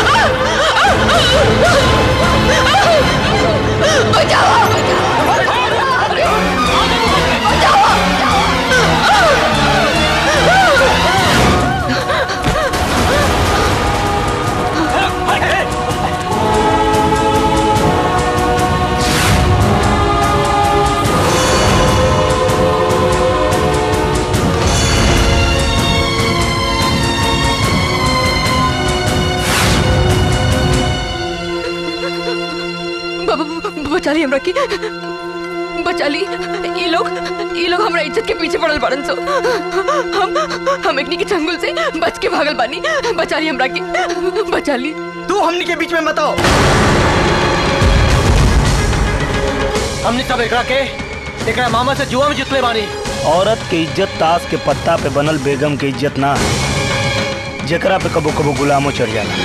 F: बचा ली हमरा की बचा ली ये लोग ये लोग हमरा इज्जत के पीछे पड़ल बाड़न सो हम हम एकनी के चंगुल से बच के भागल बानी बचा ली हमरा की बचा ली
I: तू हमनी के बीच में मत आओ
L: हमने सब एकरा के एकरा मामा से जुआ में जितले बानी
E: औरत के इज्जत ताश के पत्ता पे बनल बेगम के इज्जत ना है जेकरा पे कबो कबो गुलामो चढ़ जाला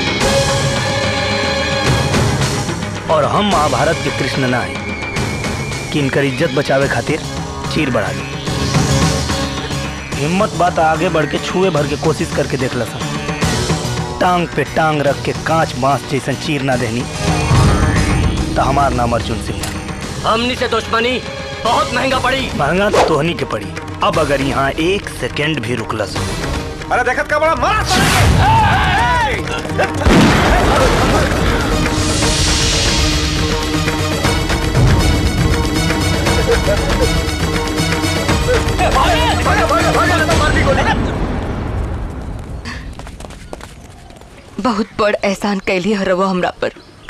E: और हम महाभारत के कृष्ण ना है कि इनकर इज्जत बचावे खातिर चीर बढ़ा दी हिम्मत बात आगे बढ़ के छुए भर के कोशिश करके देख लसा टांग पे टांग रख के कांच बांस जैसन चीर ना देनी तो हमार नाम अर्जुन सिंह है।
L: हमनी से दुश्मनी बहुत महंगा पड़ी
E: महंगा तो तोहनी के पड़ी अब अगर यहाँ एक सेकेंड भी रुकलस
J: अरे देखत का बड़ा मारा
F: बहुत बड़ एहसान कैली हरवा हमरा पर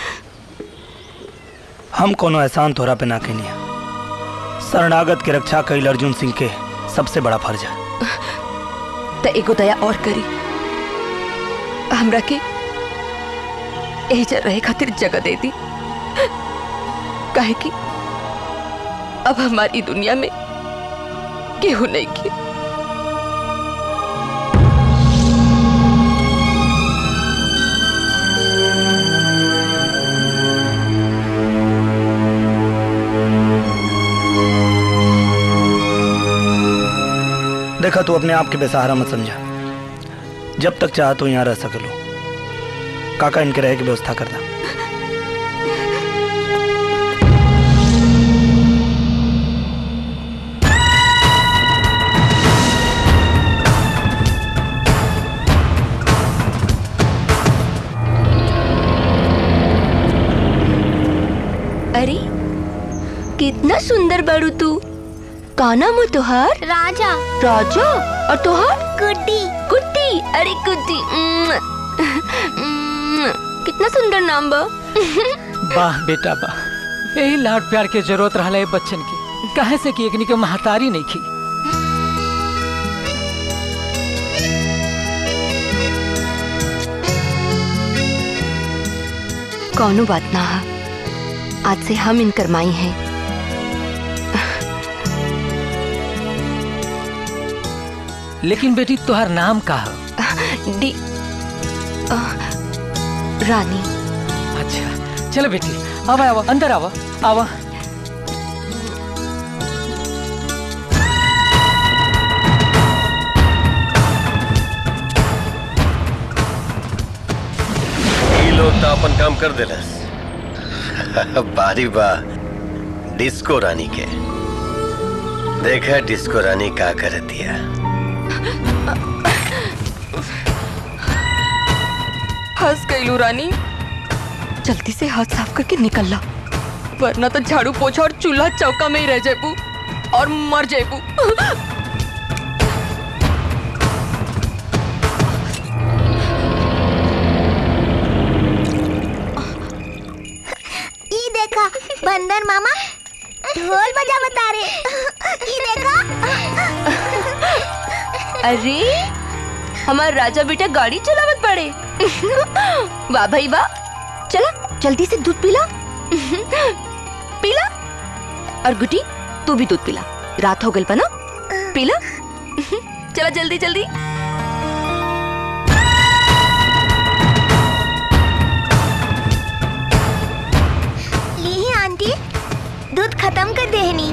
E: हम कोनो एहसान तोहरा पे ना कहनी शरणागत के रक्षा कईल अर्जुन सिंह के सबसे बड़ा फर्ज है
R: त एगो दया और करी हमरा के एजा रहे खातिर जगह दे दी काहे कि अब हमारी दुनिया में केहू नहीं की
E: देखा तू अपने आप के बेसहारा मत समझा जब तक चाह तो यहाँ रह सकलो काका इनके रहे की व्यवस्था करना
R: अरे कितना सुंदर बड़ू तू का नाम है तुहार
D: राजा
R: राजा और तुहार
D: गुड्डी
R: गुड्डी अरे गुड्डी उम्म, उम्म, कितना सुंदर नाम बा
Q: वाह बेटा वाह यही लाड प्यार के जरूरत रहा है बच्चन की कहे से कि एकनी के महतारी नहीं की
R: कौनो बात ना है आज से हम इनकर माई हैं
Q: लेकिन बेटी तुहार नाम का है
R: डी अ, रानी
Q: अच्छा चलो बेटी आवा आवा अंदर आवा आवा
N: ये लोग तो अपन काम कर देलस बारी बा डिस्को रानी के देखा डिस्को रानी का कर दिया
R: हंस गईलू रानी जल्दी से हाथ साफ करके निकल ला वरना तो झाड़ू पोछा और चूल्हा चौका में ही रह जेबू और मर जेबू
C: ई देखा बंदर मामा ढोल बजा बता रहे ई देखा
R: अरे हमार राजा बेटा गाड़ी चलावत पड़े वाह भाई वाह चला जल्दी से दूध पिला पीला और गुटी तू भी दूध पिला रात हो गई ना पीला चला जल्दी जल्दी
C: ली आंटी दूध खत्म कर देहनी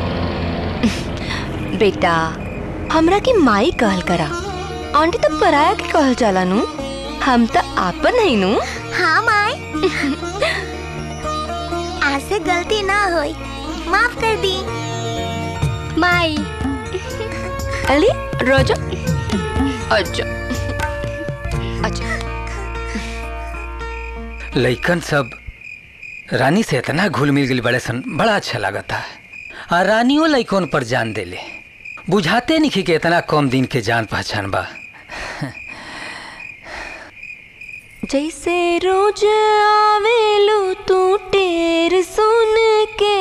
R: बेटा हमरा की माई कहल करा आंटी तो पराया के कहल जाला नु हम तो आपन है नु
C: हाँ माई आज से गलती ना होई माफ कर दी
D: माई
R: अली रोजा अच्छा अच्छा
Q: लइकन सब रानी से इतना घुल मिल गई बड़े सन बड़ा अच्छा लगता है आ रानियों लइकन पर जान देले बुझाते नहीं कि इतना कम दिन के जान पहचान बा
R: जैसे रोज आवेलू तू टेर सुन के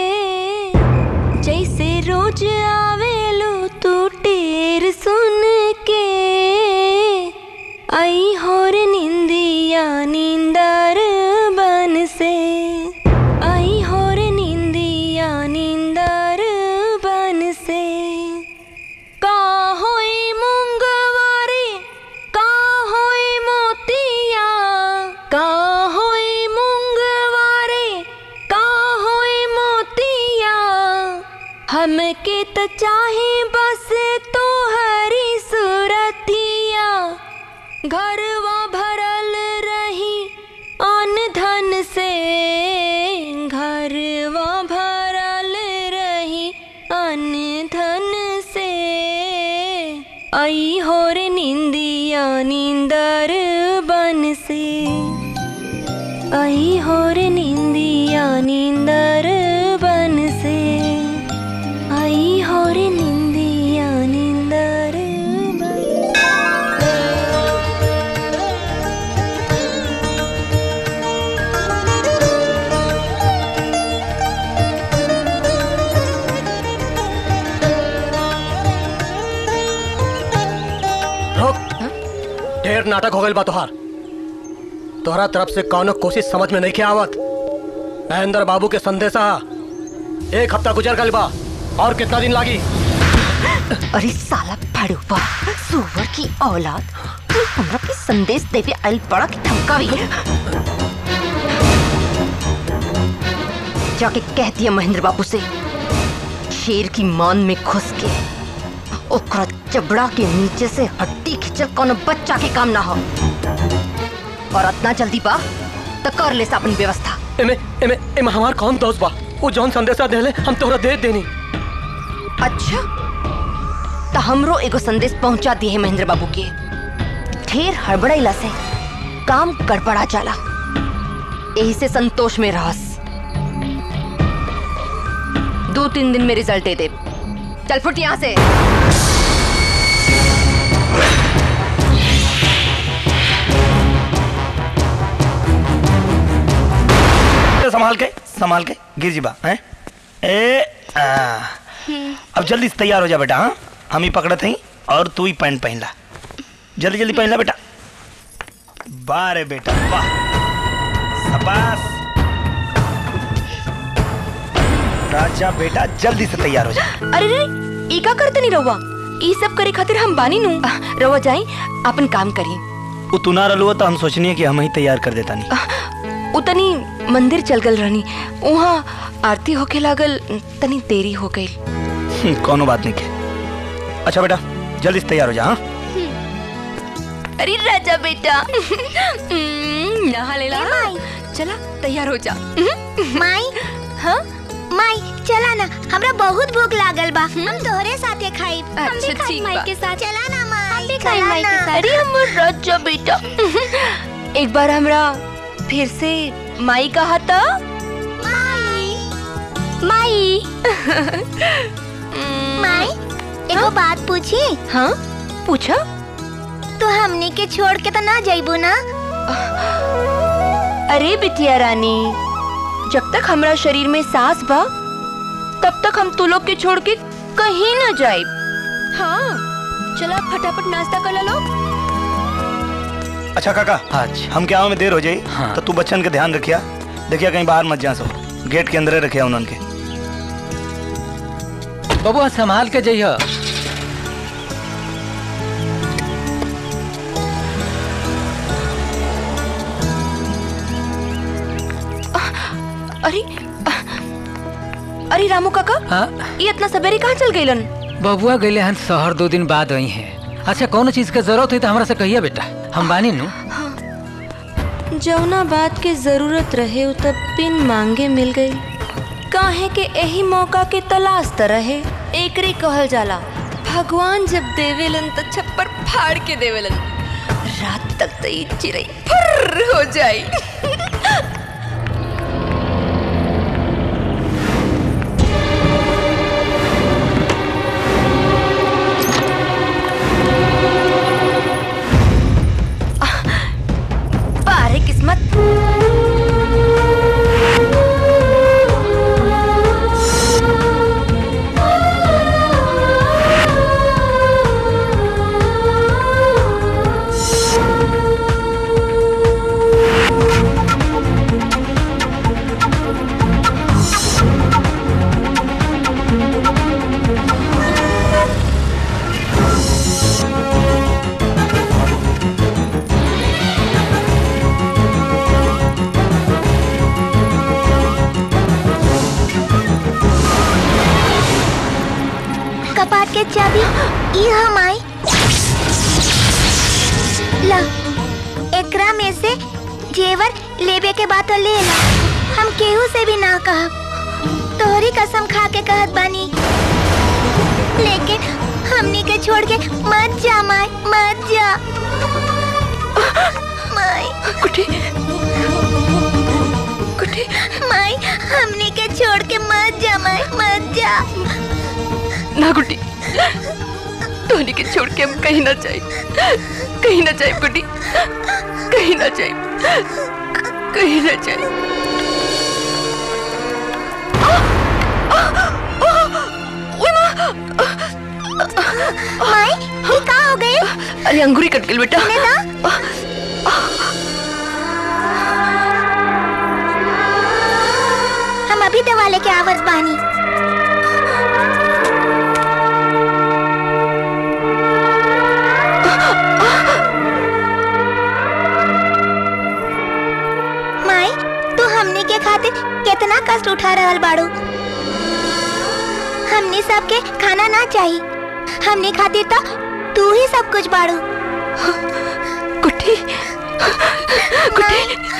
R: जैसे रोज आवेलू तू टेर सुन के आई होर निंदिया नींदर बन से आई होर निंदिया नींदर बन से का होई मुंगवारी का होई मोतिया का होई मुंगवारे का होई मोतिया हमके त चाहे बस तो हरी सुरतिया घरवा भरल रही अन धन से घरवा भरल रही अन धन से आई होर निंदिया नींदर बन से आई होर निंदिया नींदर बन से आई होर निंदिया नींदर
S: नाटक हो गई बा तोहार तोहरा तरफ से कौनो कोशिश समझ में नहीं के आवत महेंद्र बाबू के संदेशा एक हफ्ता गुजर गल बा और कितना दिन लागी
R: अरे साला फड़ूपा सुअर की औलाद तू हमरा के संदेश देवे आइल पड़ा कि धमकावी जाके कह दिया महेंद्र बाबू से शेर की मान में घुस के ओकरा चबड़ा के नीचे से हड्डी खिंचल कोनो बच्चा के काम ना हो और इतना जल्दी बा तो कर ले अपन व्यवस्था
S: एमे एमे एमे हमार कौन दोस्त बा वो जौन संदेशा देले हम तोहरा दे देनी
R: अच्छा तो हमरो एगो संदेश पहुंचा दिए है महेंद्र बाबू के ढेर हड़बड़ाइला से काम गड़बड़ा जाला यही से संतोष में रहस दो तीन दिन में रिजल्ट दे दे चल फुट यहाँ से
E: संभाल के संभाल के गिर जी बा हैं ए आ, अब जल्दी से तैयार हो जा बेटा हाँ हम ही पकड़त हई और तू ही पैंट पहन ला जल्दी जल्दी पहन ला बेटा वाह रे बेटा वाह शाबाश राजा बेटा जल्दी से तैयार हो जा
R: अरे रे ई का करते नहीं रहुआ ई सब करे खातिर हम बानी नु रहुआ जाई अपन काम करी
E: वो तू ना रलुआ तो हम सोचनी कि हम ही तैयार कर देता नहीं
R: उतनी मंदिर चल गल रहनी वहाँ आरती होके लागल तनी देरी हो गई
E: कोनो बात नहीं के अच्छा बेटा जल्दी से तैयार हो जा हाँ
R: अरे राजा बेटा हम्म, नहा ले ला चला तैयार हो जा
C: माई हाँ माई चला ना हमरा बहुत भूख लागल बा हम तोहरे साथे खाई हम भी खाई माई के साथ चला ना माई हम भी
R: खाई माई के साथ अरे हमर राजा बेटा एक बार हमरा फिर से माई कहा था
C: माई माई एगो बात पूछी
R: हाँ पूछा
C: तो हमनी के छोड़ के तो ना जाइबू ना
R: अरे बिटिया रानी जब तक हमरा शरीर में सांस बा तब तक हम तू लोग के छोड़ के कहीं ना जाए हाँ चला फटाफट नाश्ता कर लो
E: अच्छा काका आज हम क्या में देर हो जाई तो तू बच्चन के ध्यान रखिया देखिया कहीं बाहर मत जा सो गेट के अंदर रखिया उन्हन के
Q: बबुआ संभाल के जइह
R: अरे अरे रामू काका
Q: हाँ
R: ये इतना सवेरे कहाँ चल गईलन
Q: बबुआ गईले हन शहर दो दिन बाद आई हैं अच्छा कौन चीज के जरूरत हुई तो हमरा से कहिए बेटा हम बानी नु
R: जौना बात के जरूरत रहे उ तब बिन मांगे मिल गई काहे के यही मौका के तलाश त रहे एकरे कहल जाला भगवान जब देवेलन त छप्पर फाड़ के देवेलन रात तक तो ये चिड़ई फुर्र हो जाई बारे किस्मत
C: कपाट के चाबी ई हम आई ला एकरा में से जेवर लेबे के बात ले ला हम केहू से भी ना कहब तोहरी कसम खा के कहत बानी लेकिन हमनी के छोड़ के मत जा माई मत जा माई
R: कुटी
C: कुटी माई हमनी के छोड़ के मत जा माई मत जा
R: ना गुड्डी टोनी के छोड़ के हम कहीं ना जाए कहीं ना जाए गुड्डी कहीं ना जाए कहीं ना जाए
C: माई ये का हो गई
R: अरे अंगूरी कट गई बेटा
C: हम अभी दवा लेके आवत बानी माई तू हमनी के खातिर कितना कष्ट उठा रहल बाड़ू हमनी सबके खाना ना चाहिए हमनी खातिर तो तू ही सब कुछ बाड़ू
R: कुटी कुटी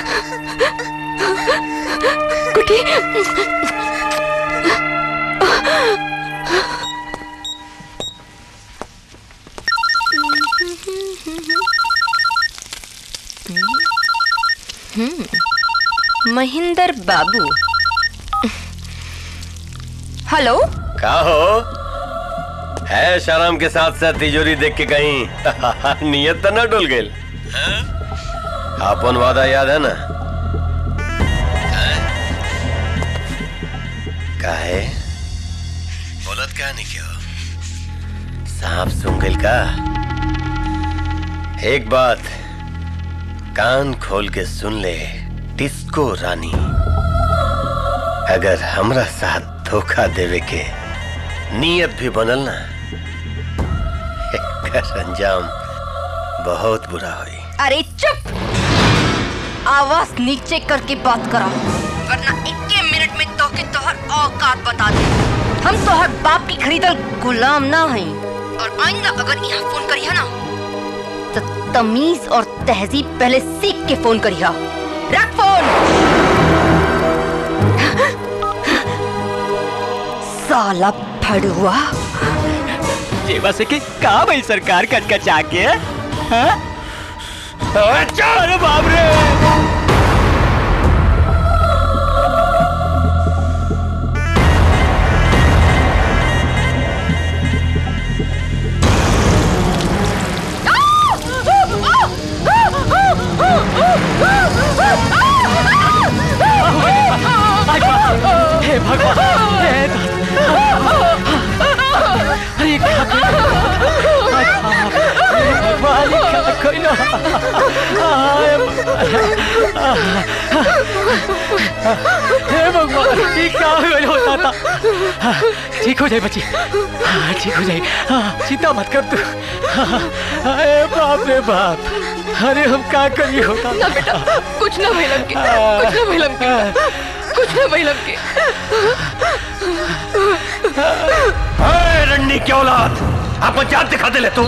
R: कुटी महेंद्र बाबू हेलो
N: का हो है शराम के साथ साथ तिजोरी देख के कहीं नियत तो ना डुल गई अपन वादा याद है ना काहे बोलत क्या नहीं क्यों सांप सुन गइल का एक बात कान खोल के सुन ले डिस्को रानी अगर हमरा साथ धोखा देवे के नियत भी बनल ना एकर अंजाम बहुत बुरा होई
R: अरे चुप आवाज नीचे करके बात करा वरना इक्के मिनट में तो के तोहर औकात बता दे हम तोहर बाप की खरीदल गुलाम ना हई और आइंदा अगर यहाँ फोन करिया ना तो तमीज और तहजीब पहले सीख के फोन करिया रख फोन साला फड़ुआ
M: जेवा से के का भाई सरकार कचकचा के हाँ? अरे बाप रे
Q: हे भगवान हे अरे क्या भगवान क्या कोई ना हे भगवान ये क्या होता था ठीक हो जाए बच्ची हाँ, ठीक हो जाए हाँ, चिंता मत कर तू हाँ, अरे बाप रे बाप अरे हम क्या करी होता
R: ना बेटा कुछ ना भइलम के कुछ ना भइलम के कुछ ना भइलम के
N: अरे रंडी की औलाद अपन जात दिखा दे ले तू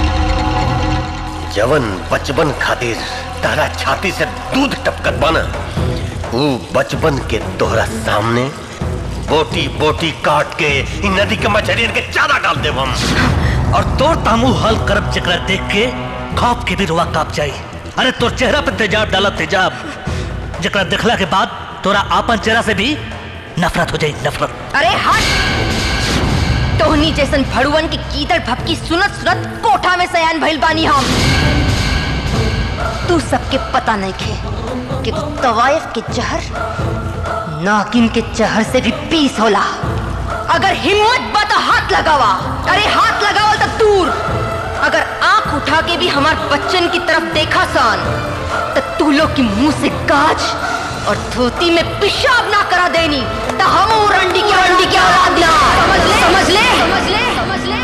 N: जवन बचपन खातिर तारा छाती से दूध टपकत बना वो बचपन के तोहरा सामने बोटी बोटी काट के इन नदी के मछलियन के चारा डाल दे हम
L: और तोर तामू हल करब चकरा देख के खौफ के भी रुआ काप जाई अरे तोर चेहरा पे तेजाब डाला तेजाब जकरा देखला के बाद तोरा आपन चेहरा से भी नफरत हो जाई नफरत
R: अरे हट तोहनी जैसन भड़ुवन की कीदड़ भपकी सुनत सुनत कोठा में सयान भइल बानी हम तू सबके पता नहीं खे कि तवायफ के जहर नागिन के जहर से भी पीस होला अगर हिम्मत बा तो हाथ लगावा अरे हाथ लगावा तो दूर अगर आंख उठा के भी हमार बच्चन की तरफ देखा सान तो तू लोग की मुंह से काज और धोती में पेशाब ना करा देनी तो हम वो रंडी की रंडी की औलाद ना समझ ले समझ ले समझ ले समझ ले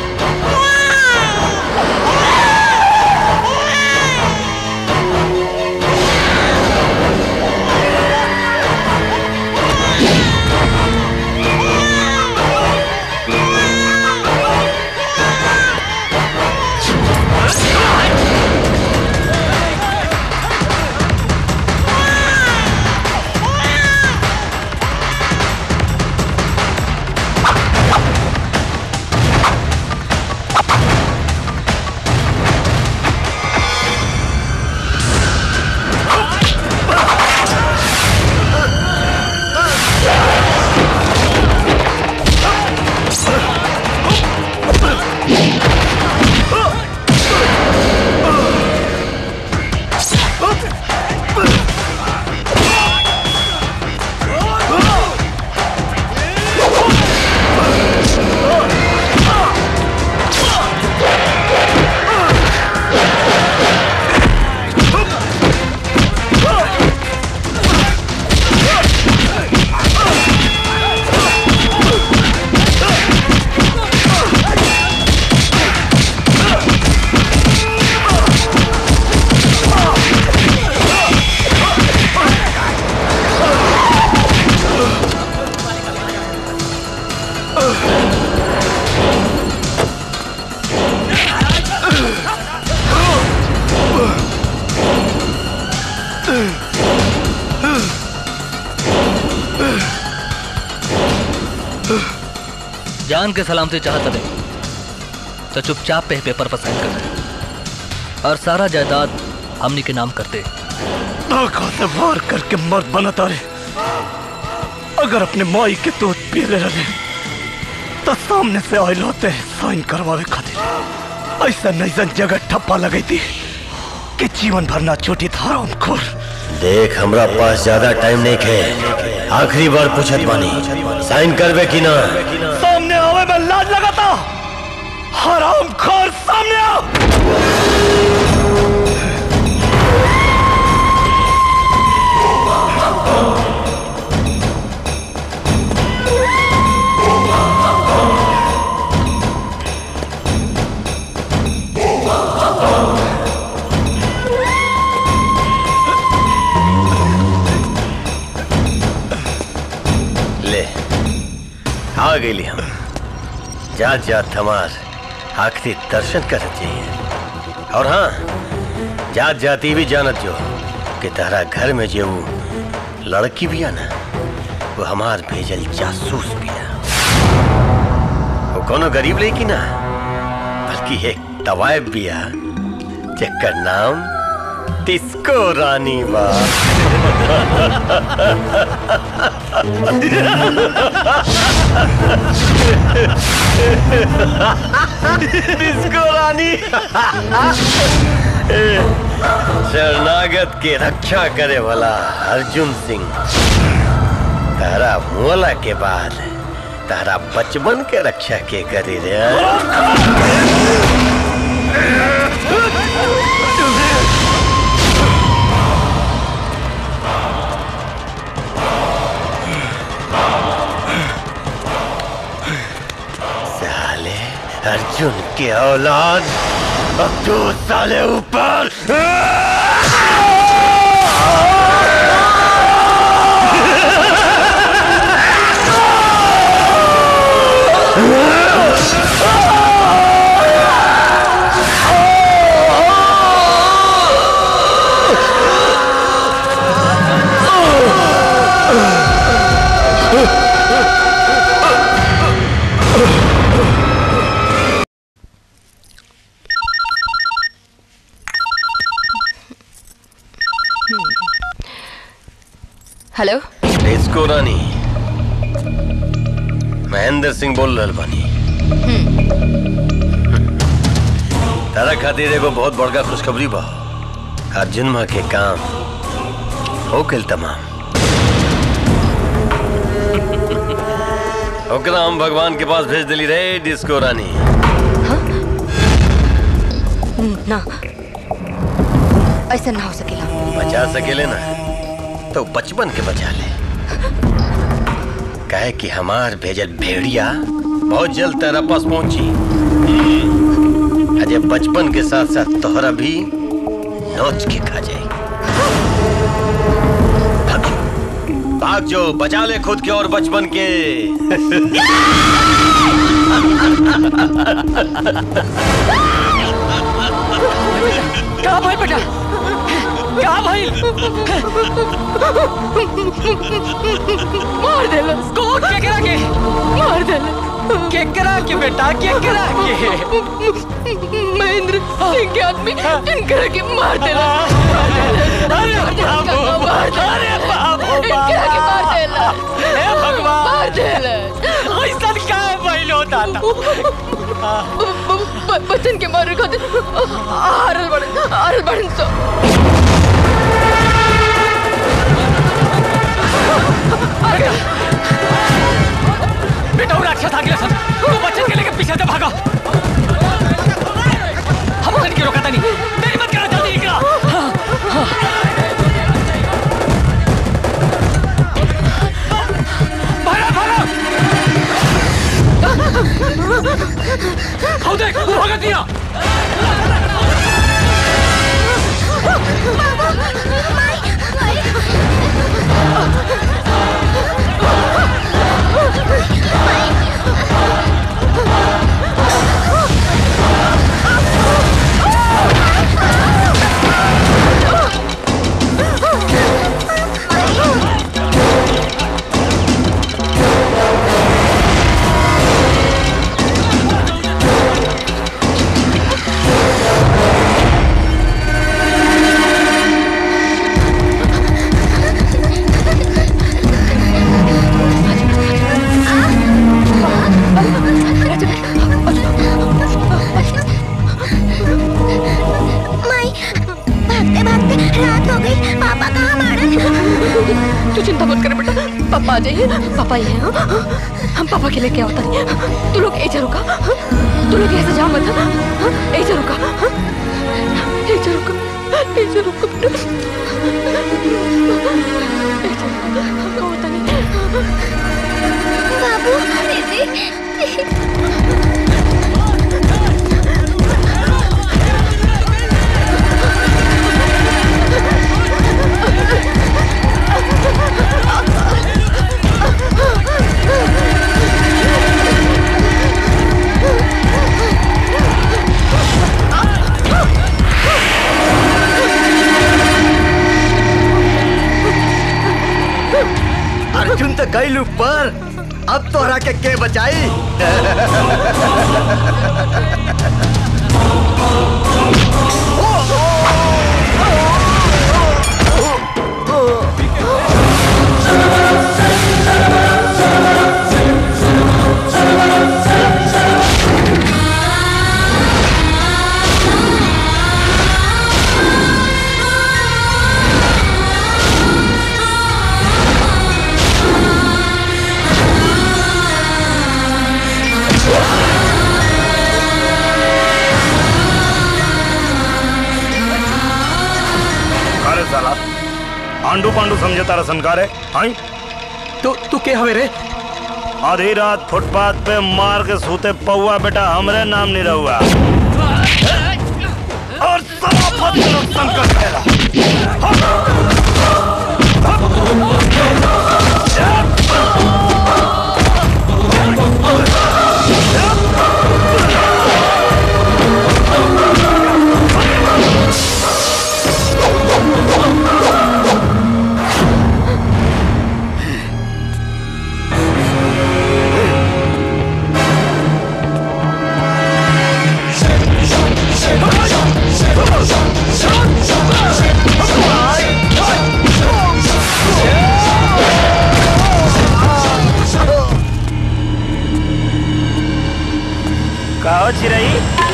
C: Ah!
L: जान के सलामती चाहत नहीं तो चुपचाप पे पेपर पर साइन कर दे और सारा जायदाद हमनी के नाम करते
E: आंखों से मार करके मर्द बनता रे अगर अपने माई के दूध पी ले रहे तो सामने से आयल होते साइन करवावे खातिर ऐसा नैसन जगह ठप्पा लगी थी कि जीवन भर ना छूटी था हराम खोर
N: देख हमरा पास ज्यादा टाइम नहीं है आखिरी बार पूछत बानी साइन करवे कि ना
E: सामने आवे में लाज लगाता हराम खोर सामने आओ
N: ले आ गई हम जात जात हमार आखिरी दर्शन कर चाहिए और हाँ जात जाती भी जानत जो कि तारा घर में जो वो लड़की भी है ना वो हमार भेजल जासूस भी है वो कोनो गरीब लड़की ना बल्कि एक तवायब भी है जेकर नाम तिस्को रानी बा
K: डिस्को रानी
N: शरणागत के रक्षा करे वाला अर्जुन सिंह तारा मोला के बाद तारा बचपन के रक्षा के करे रे साले अर्जुन के औलाद अब तू साले ऊपर
R: हेलो
N: इसको रानी महेंद्र सिंह बोल रहल बानी तारा खातिर एगो बहुत बड़का खुशखबरी बा अर्जुन माँ के काम हो गइल तमाम ओकरा हम भगवान के पास भेज दिली रे डिस्को रानी
R: ना ऐसा ना हो सकेला
N: बचा सकेले ना तो बचपन के बचा ले कहे कि हमार भेजल भेड़िया बहुत जल्द तेरा पास पहुंची अजय बचपन के साथ साथ तोहरा भी नोच के खा जाए भाग जो, भाग जो बचा ले खुद के और बचपन के
Q: का भाई बेटा का भाई मार दे कौन केकरा के मार दे केकरा के बेटा केकरा के
B: महेंद्र सिंह के आदमी इनकरा के मार देला
Q: अरे बाबू अरे बाबू
B: इनकरा के मार देला
Q: हे भगवान
B: मार देला
Q: ऐसा का भइल होता
B: बच्चन के मारे खातिर हारल बड़न हारल बड़न तो
Q: बेटा वो राक्षस आ गया सन तो बच्चन के लेके पीछे से भागो हम उन्हें क्यों रोका था नहीं मेरी मत करा जल्दी निकला भागा भागा आओ देख वो भागा दिया
B: Oh!
O: पापा ही हैं हाँ? हम पापा के लेके आवता नहीं तू लोग ऐसे रुका हाँ? तू लोग ऐसे जा मत हाँ? ऐसे रुका हाँ? ऐसे रुका ऐसे रुका बेटा ऐसे रुका, हम आवता नहीं
C: बाबू दीदी
I: अर्जुन तो गई पर अब तोहरा के के बचाई
E: अरे साला आंडू पांडू समझे तारा संकार है आई
S: तू तू के हवे रे
E: आधी रात फुटपाथ पे मार के सूते पौआ बेटा हमरे नाम नहीं रहुआ और साला फतेह संकट खेला कहो चिरई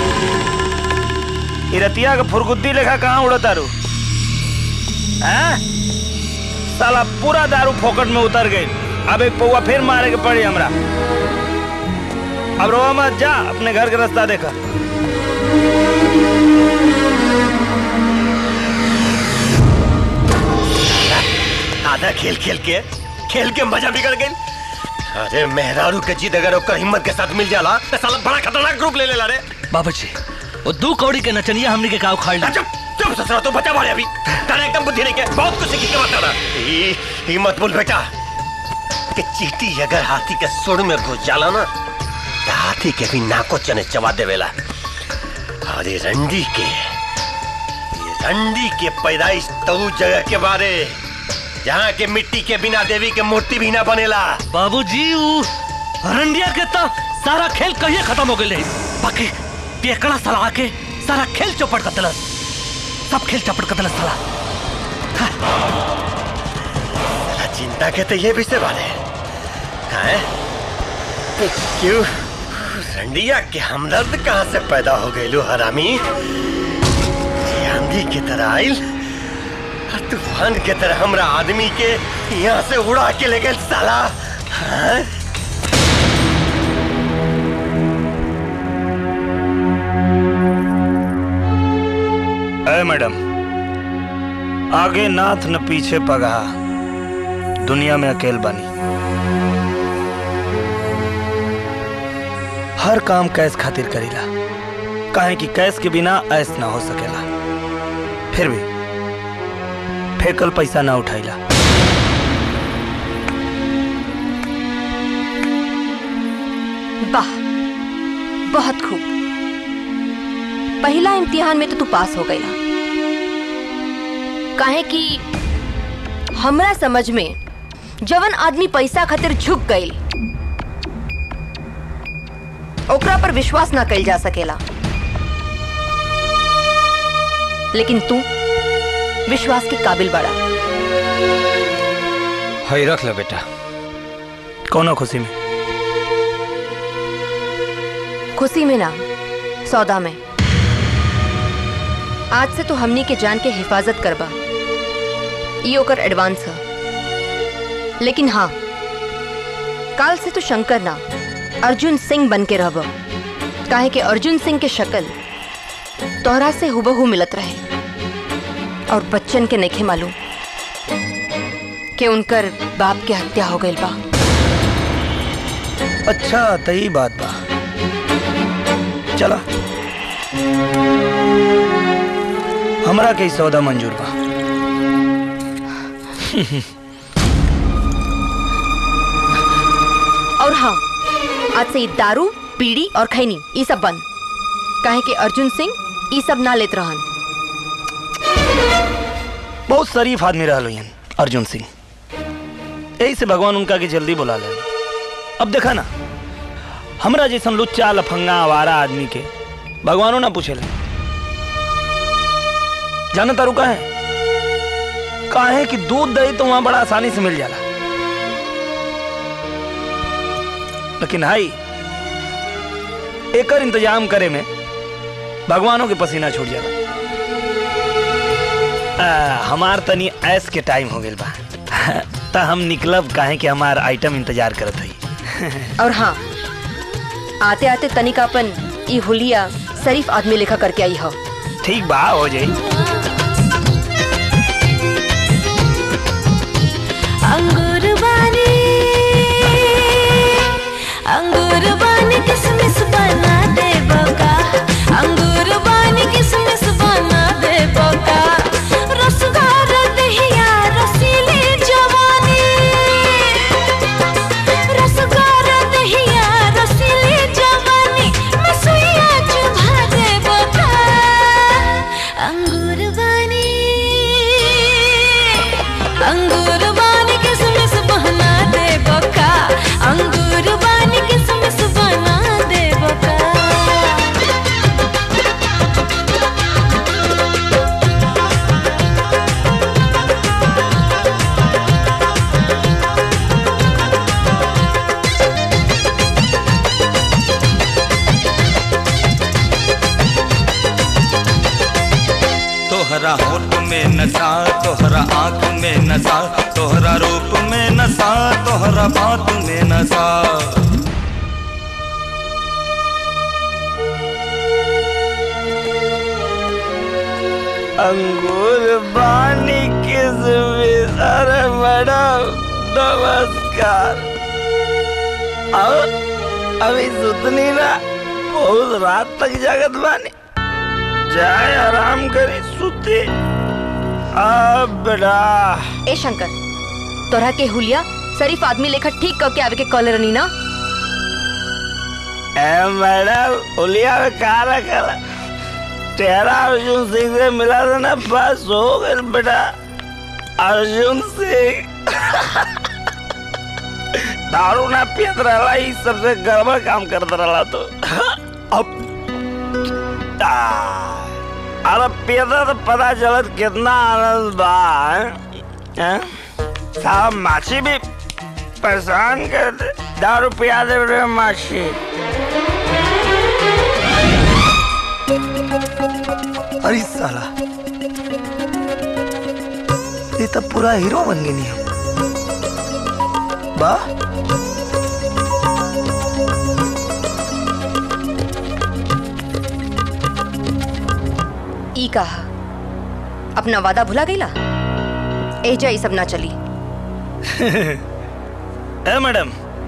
E: इरतिया के फुरगुद्दी लेखा कहाँ उड़ो तारू हैं? साला पूरा दारू फोकट में उतर गई अब एक पौवा फिर मारे के पड़ी हमरा अब रोवा मत जा अपने घर के रास्ता देखा
N: आधा खेल खेल के खेल के मजा बिगड़ गई अरे मेहरारू के जीत अगर ओकर हिम्मत के साथ मिल जाला तो साला बड़ा खतरनाक ग्रुप ले लेला रे
L: बाबूजी वो दू कौड़ी के नचनिया हमनी के काव खाड़
N: चुप चुप ससुरा तू बचा मारे अभी तारे एकदम बुद्धि नहीं के बहुत कुछ सीखी के बता रहा ई ई मत बोल बेटा कि चीटी अगर हाथी के सुर में घुस जाला ना तो हाथी के भी नाको चने चबा देवेला और ये रंडी के ये रंडी के पैदाइश तो जगह के बारे जहाँ के मिट्टी के बिना देवी के मूर्ति भी ना बनेला
L: बाबूजी ऊ रंडिया के तो सारा खेल कहिए खत्म हो गए बाकी पेकड़ा साला आके सारा खेल चौपट कर दिलस सब खेल चौपट कर दिलस साला
N: साला चिंता के तो ये विषय वाले हैं तो क्यों रंडिया के हमदर्द कहाँ से पैदा हो गए लो हरामी ये आंधी की तरह आइल और तूफान के तरह हमरा आदमी के यहाँ से उड़ा के ले गए साला हाँ?
E: ए मैडम आगे नाथ न पीछे पगहा दुनिया में अकेल बनी हर काम कैस खातिर करीला काहे कि कैस के बिना ऐस ना हो सकेला फिर भी फेकल पैसा ना उठाइला
R: वाह बहुत खूब पहला इम्तिहान में तो तू पास हो गया काहे कि हमरा समझ में जवन आदमी पैसा खातिर झुक गई ओकरा पर विश्वास ना कइल जा सकेला लेकिन तू विश्वास के काबिल बड़ा
E: हई रख ले बेटा कौनो खुशी में
R: खुशी में ना सौदा में आज से तो हमनी के जान के हिफाजत करबा ई ओकर एडवांस है लेकिन हाँ काल से तो शंकर ना अर्जुन सिंह बन के रहब काहे कि अर्जुन सिंह के शक्ल तोहरा से हुबहू मिलत रहे और बच्चन के नइखे मालूम कि उनकर बाप के हत्या हो गई बा
E: अच्छा तही बात बा चला हमरा के ई सौदा मंजूर बा
R: और हाँ आज से ई दारू बीड़ी और खैनी ई सब बंद काहे कि अर्जुन सिंह ई सब ना लेत रहन
E: बहुत शरीफ आदमी रहल हुई अर्जुन सिंह यही से भगवान उनका के जल्दी बुला ले अब देखा ना हमरा जैसन लुच्चा लफंगा आवारा आदमी के भगवानों ना पूछे ले जाना तारू का है काहे कि दूध दही तो वहां बड़ा आसानी से मिल जाला लेकिन भाई एकर इंतजाम करे में भगवानों के पसीना छूट जाला आ, हमार तनी ऐस के टाइम हो गइल बा त हम निकलब काहे कि हमार आइटम इंतजार करत हई
R: और हाँ आते आते तनिकापन ई हुलिया शरीफ आदमी लेखा करके आई हो
E: ठीक बा हो जाई
B: अंगूर बानी अंगूर बानी किसमिस बना दे बका अंगूर बानी किसमिस बना दे बका रसदार दहिया रसीली जवानी रसदार दहिया रसीली जवानी मसुइया चुभा दे बका अंगूर बानी अंगूर बानी किसमिस बना दे बका अंगूर बानी किसमिस बना दे बका
T: तोहरा होठ में नशा तोहरा आंख में नशा तोहरा रूप में नशा तोहरा बात में नशा
A: अंगूर बानी किसमिस अरे मैडम नमस्कार अब अभी सुतनी ना बहुत रात तक जागत बानी जाए आराम करी सुते अब बेटा
R: ए शंकर तोरा के हुलिया शरीफ आदमी लेखा ठीक करके आवे के कॉलर नी ना
A: ए मैडम उलिया में कहा रखा तेरा अर्जुन सिंह से मिला था ना बस हो गए बेटा अर्जुन सिंह दारू ना पियत रहा ही सबसे गड़बड़ काम करता रहा तो अब आ, अरे पियता तो पता चलत कितना आनंद बा हैं? हैं? साहब माछी भी परेशान कर दे दारू पिया दे रे माछी
E: अरे साला ये तो पूरा हीरो बन गई नहीं हम वाह
R: ई कहा अपना वादा भुला गईला एजा ई सब ना चली
E: ए मैडम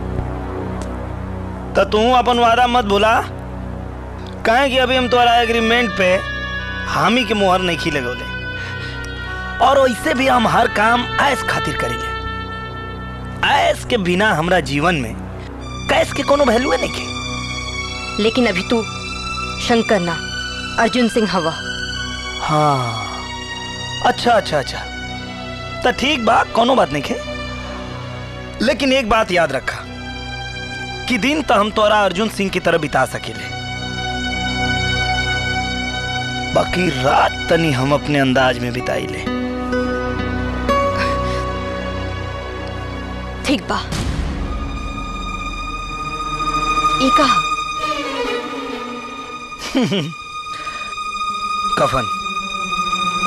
E: तो तू अपन वादा मत भूला कहे कि अभी हम तुम्हारा एग्रीमेंट पे हामी के मुहर नहीं खी लगोले और वैसे भी हम हर काम ऐस खातिर करेंगे ऐस के बिना हमरा जीवन में कैस के कोनो वैल्यू नहीं के
R: लेकिन अभी तू शंकर ना अर्जुन सिंह हवा
E: हाँ अच्छा अच्छा अच्छा तो ठीक बा कोनो बात नहीं है लेकिन एक बात याद रखा कि दिन तो हम तोरा अर्जुन सिंह की तरह बिता सकेले बाकी रात तनी हम अपने अंदाज में बिताई ले
R: ठीक बा ई कहा
E: कफन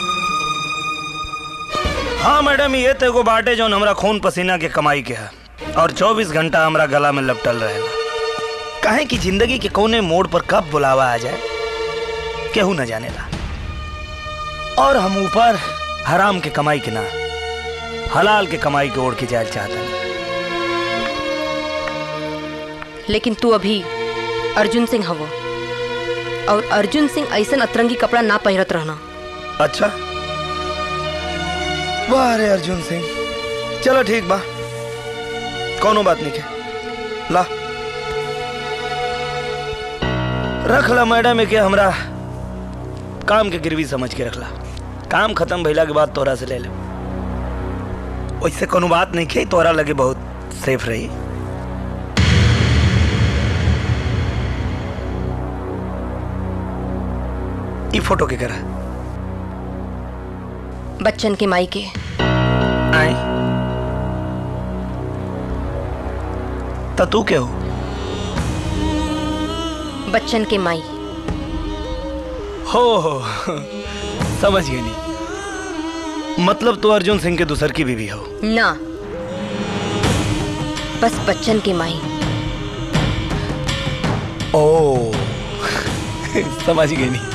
E: हाँ मैडम ये तो एगो बाटे जो हमरा खून पसीना के कमाई के है और 24 घंटा हमरा गला में लपटल रहेला काहे कि जिंदगी के कोने मोड़ पर कब बुलावा आ जाए केहू न जानेला और हम ऊपर हराम के कमाई के ना हलाल के कमाई के ओढ़ के जाए चाहता
R: लेकिन तू अभी अर्जुन सिंह हवो और अर्जुन सिंह ऐसन अतरंगी कपड़ा ना पहिरत रहना
E: अच्छा वाह रे अर्जुन सिंह चलो ठीक बा कोनो बात नहीं के ला रख ला मैडम के हमरा काम के गिरवी समझ के रखला काम खत्म भइला के बाद तोरा से ले ले वैसे कोनो बात नहीं के तोरा लगे बहुत सेफ रही ई फोटो के करा
R: बच्चन के माई के
E: आई तो तू क्या हो
R: बच्चन के माई
E: हो हो समझ गई नहीं मतलब तो अर्जुन सिंह के दूसर की बीवी हो
R: ना बस बच्चन की माई
E: ओ समझ गई नहीं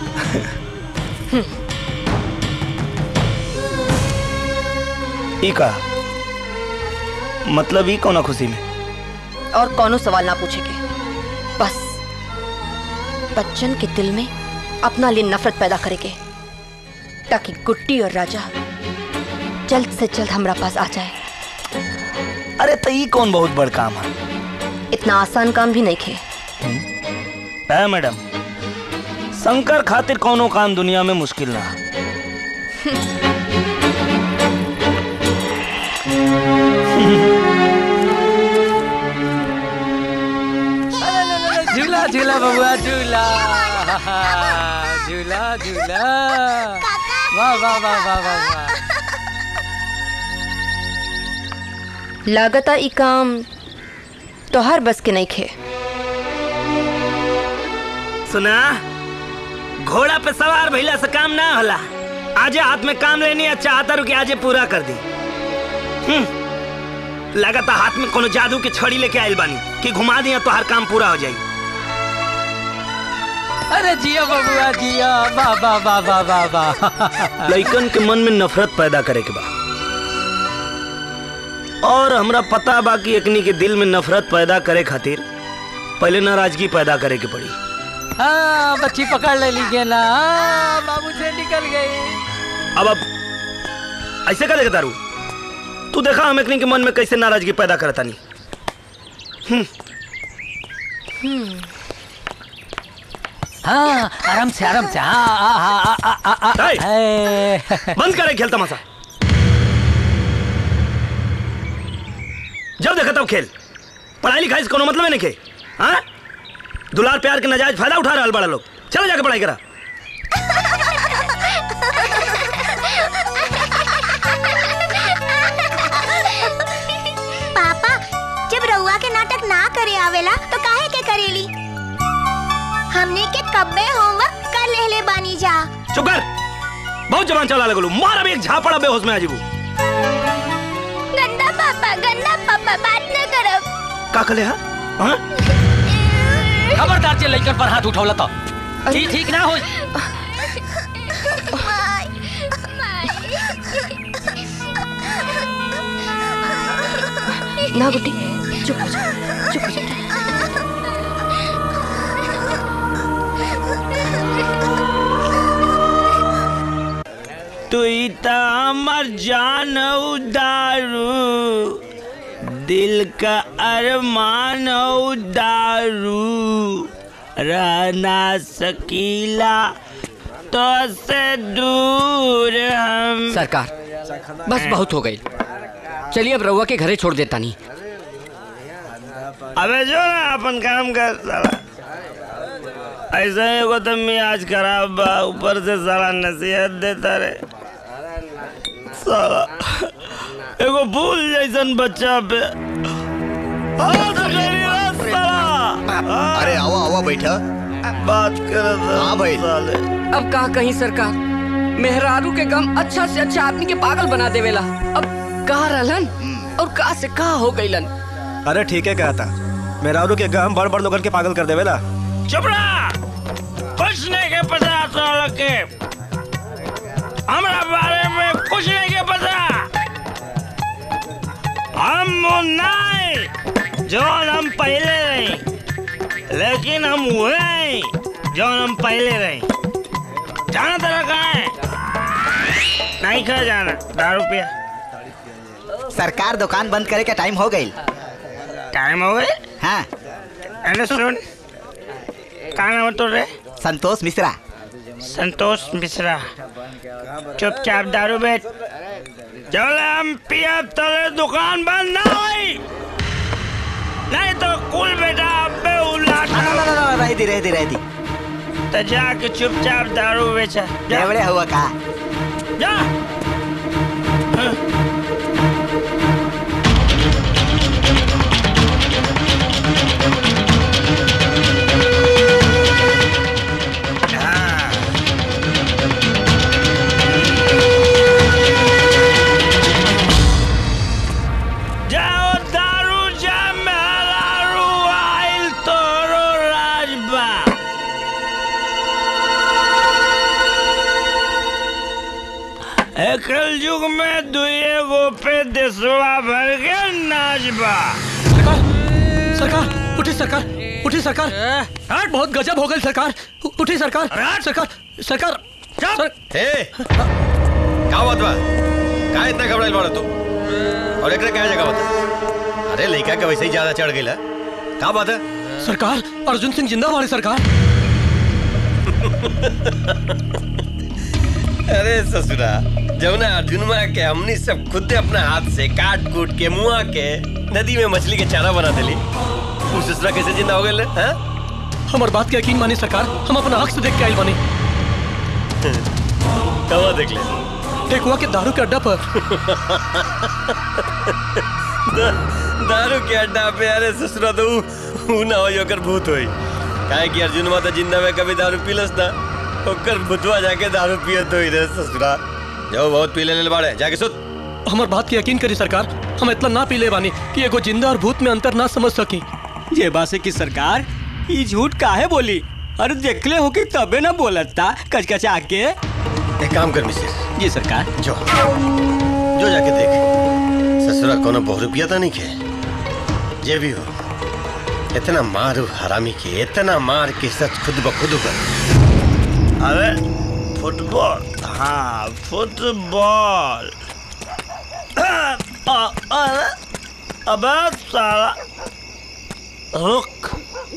E: ई का मतलब ई कौना खुशी में
R: और कौनो सवाल ना पूछेगे बस बच्चन के दिल में अपना लिए नफरत पैदा करेंगे ताकि गुड्डी और राजा जल्द से जल्द हमारा पास आ जाए
E: अरे तो ई कौन बहुत बड़ काम है
R: इतना आसान काम भी नहीं खे
E: है मैडम शंकर खातिर कौनो काम दुनिया में मुश्किल ना
Q: झूला झूला बबुआ झूला झूला झूला वाह वाह वाह वाह वाह वाह
R: लागता ई काम तोहर बस के नहीं खे
E: सुना घोड़ा पे सवार भइला से काम ना होला आजे हाथ में काम लेनी है चाहता रू कि आजे पूरा कर दी हम्म, लगाता हाथ में कोनो जादू की छड़ी लेके आइल बानी कि घुमा दिया तो हर काम पूरा हो जाई
Q: अरे जिया बबुआ जिया वाह वाह वाह वाह वाह वाह
E: लइकन के मन में नफरत पैदा करे के बा और हमरा पता बा कि एकनी के दिल में नफरत पैदा करे खातिर पहले नाराजगी पैदा करे के पड़ी
Q: हाँ बच्ची पकड़ ले लीजिए ना हाँ, बाबू से निकल गई
E: अब अब ऐसे का देखता रू तू देखा हम एकनी के मन में कैसे नाराजगी पैदा करता नहीं
Q: हाँ आराम से आराम से हाँ हाँ हाँ हाँ हाँ हाँ हाँ
E: बंद करे खेल तमाशा जब देखा तब खेल पढ़ाई लिखाई से कोनो मतलब नहीं के हाँ दुलार प्यार के नजायज फायदा उठा रहा बड़ा लोग चलो जाके पढ़ाई करा
C: पापा जब रउआ के नाटक ना करे आवेला तो काहे के करेली हमने के कब्बे होमवर्क कर लेले बानी जा
E: चुप कर बहुत जबान चला लगलू मार अभी एक झापड़ा बेहोश में आ जीबू
C: गंदा पापा गंदा पापा बात न करब
E: का कले हा हाँ?
Q: खबरदार जे लइकन पर हाथ उठौला तो ठीक ठीक ना हो
R: ना गुड्डी चुप हो जा चुप हो जा
A: तू तो हमर जान उदारू दिल का अरमान उदारू रहना सकीला तो से दूर हम
G: सरकार बस बहुत हो गई चलिए अब रउआ के घरे छोड़ देता नहीं
A: अबे जो ना अपन काम कर साला ऐसा ही एगो तो मियाज खराब बा ऊपर से साला नसीहत देता रे साला एगो फूल जैसन बच्चा पे हाथ करी रे साला
I: अरे आओ आओ बैठा
A: बात कर
I: हाँ भाई
G: अब का कहीं सरकार मेहरारू के गम अच्छा से अच्छा आदमी के पागल बना देवेला अब कहा रहलन और का से का हो गईलन
J: अरे ठीक है कहता मेरा के गम बड़ बड़ लोगन के पागल कर देवेला
A: चुप रहा कुछ नहीं के पता तो लोग के हमरा बारे में कुछ नहीं के पता हम वो नहीं जो हम पहले रहे लेकिन हम हुए नहीं जो हम पहले रहे जाना तेरा कहाँ है नहीं खा जाना दारू पिया
U: सरकार दुकान बंद करे के टाइम हो गई
A: टाइम हो गए
U: हाँ
A: अरे सुन कहाँ नाम है तोरे
U: संतोष मिश्रा
A: संतोष मिश्रा चुपचाप दारू बेच चल हम पिया तले दुकान बंद ना हुई नहीं तो कुल बेटा अबे उलाटा
U: रह दी रह दी रह दी
A: तो जाके चुपचाप दारू बेचा जा
U: एवढे हुआ का
A: जा जाओ दारू जा मेहरारू आइल तोरो राजबा एकल युग में दुए गो पे देशवा भर के नाचबा
S: सरकार उठी सरकार उठी सरकार हट बहुत गजब हो गई सरकार उ- उठी सरकार सरकार सरकार सर,
N: ए का बात बा का इतना घबराइल बाड़ा तू और एकरा क्या जगह बता अरे लड़का के वैसे ही ज्यादा चढ़ गई का बात है
S: सरकार अर्जुन सिंह जिंदा वाली सरकार
N: अरे ससुरा जब ना अर्जुन के हमनी सब खुद अपना हाथ से काट कूट के मुआ के नदी में मछली के चारा बना देली तू ससुरा कैसे जिंदा हो गए हैं
S: हमार बात के यकीन मानी सरकार हम अपना आँख से देख के आइल बानी
N: कवा देख ले
S: टेकुआ के दारू के अड्डा पर
N: दा, दारू के अड्डा पे अरे ससुरा तो ऊ ऊ ना हो ओकर भूत होई काहे कि अर्जुन माता जिंदा में कभी दारू पीलस ना ओकर भूतवा जाके दारू पियत होई रे ससुरा जो बहुत पी ले बाड़े जाके सुत
S: हमार बात के यकीन करी सरकार हम इतना ना पी ले बानी कि एगो जिंदा और भूत में अंतर ना समझ सकी
M: ये बासे की सरकार ये झूठ काहे बोली अरे देखले हो कि तबे ना बोलता कचकचा के
N: एक काम कर मिसिर
M: जी सरकार
N: जो जो जाके देख ससुरा कोनो बहु रुपया तो नहीं के जे भी हो इतना मारू हरामी के इतना मार के सच खुद ब खुद कर
A: अरे फुटबॉल हाँ फुटबॉल अ- अरे अबे साला रुक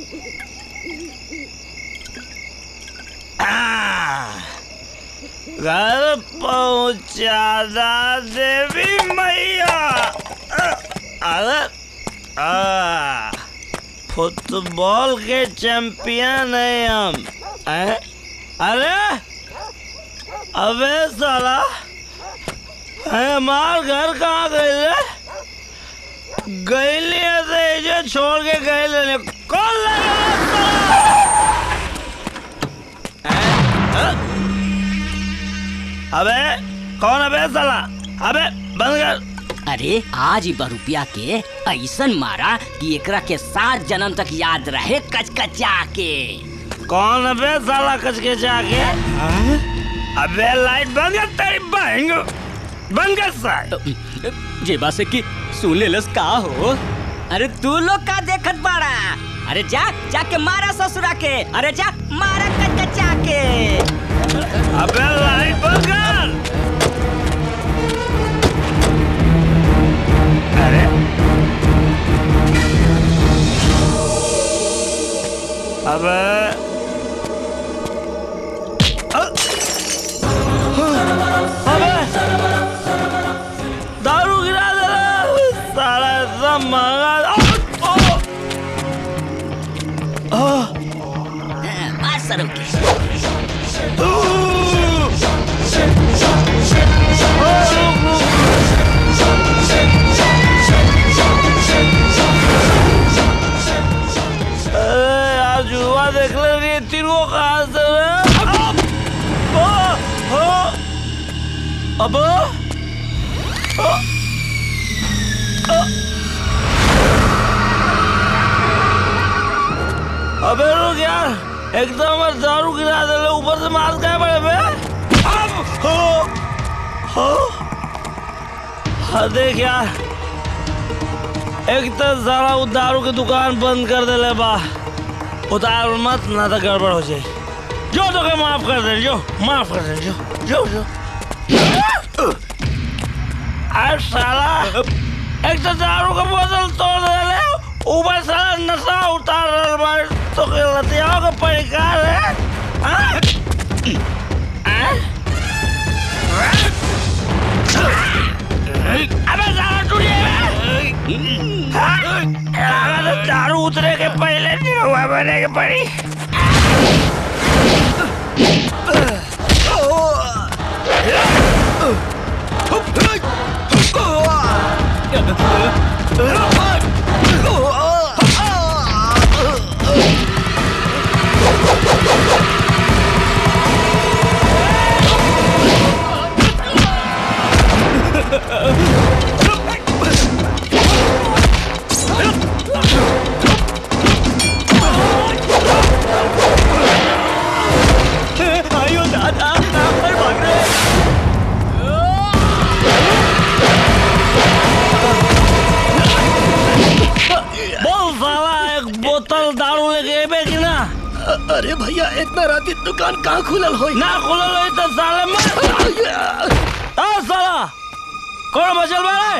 A: आ, घर पहुंचादा देवी मैया अ- अरे आ, फुटबॉल के चैंपियन है हम हैं? अरे अबे साला अरे हमार घर कहाँ गए रे गईली है तो ये छोड़ के गए लेने कौन लगा साला? हैं? हैं? अबे कौन अबे साला अबे बंद कर
M: अरे आज ही रुपया के ऐसन मारा कि एकरा के सात जन्म तक याद रहे कचकचा के
A: कौन अबे साला कचके जाके अबे लाइट बंद कर तेरी बहन बंद कर साला
M: जे बासे की सुन ले लस का हो अरे तू लोग का देखत बाड़ा अरे जा जाके मारा ससुरा के अरे जा मारा कचकचा के
A: अबे लाइट बंद कर अरे अबे अबे दारू गिरा दे रहा साला इतना महंगा
M: मार सरो के
A: अरे यार जुआ देख ले रही है तीनों कहाँ से अब अब अबे रुक यार एकदम हमारे दारू गिरा दे ऊपर से मार क्या बड़े बे अब हो हो हाँ देख यार एक तो सारा वो दारू की दुकान बंद कर दे ले बा उतार मत ना तो गड़बड़ हो जाए जो तो के माफ कर दे जो माफ कर दे जो जो जो अरे साला एक तो दारू का बोतल तोड़ दे ले ऊपर साला नशा उतार रहा बार तो के लतियाओं का परिकार है हाँ? हाँ? अबे साला टूटिए हाँ? दारू उतरे के पहले निरहुआ बने के पड़ी
K: आयो दादा पर भाग रहे
A: बोल साला एक बोतल दारू लेके एबे कि ना
K: अरे भैया इतना राती दुकान कहाँ खुलल होई
A: ना खुलल होई तो साले मर आ साला कौन बचल बारे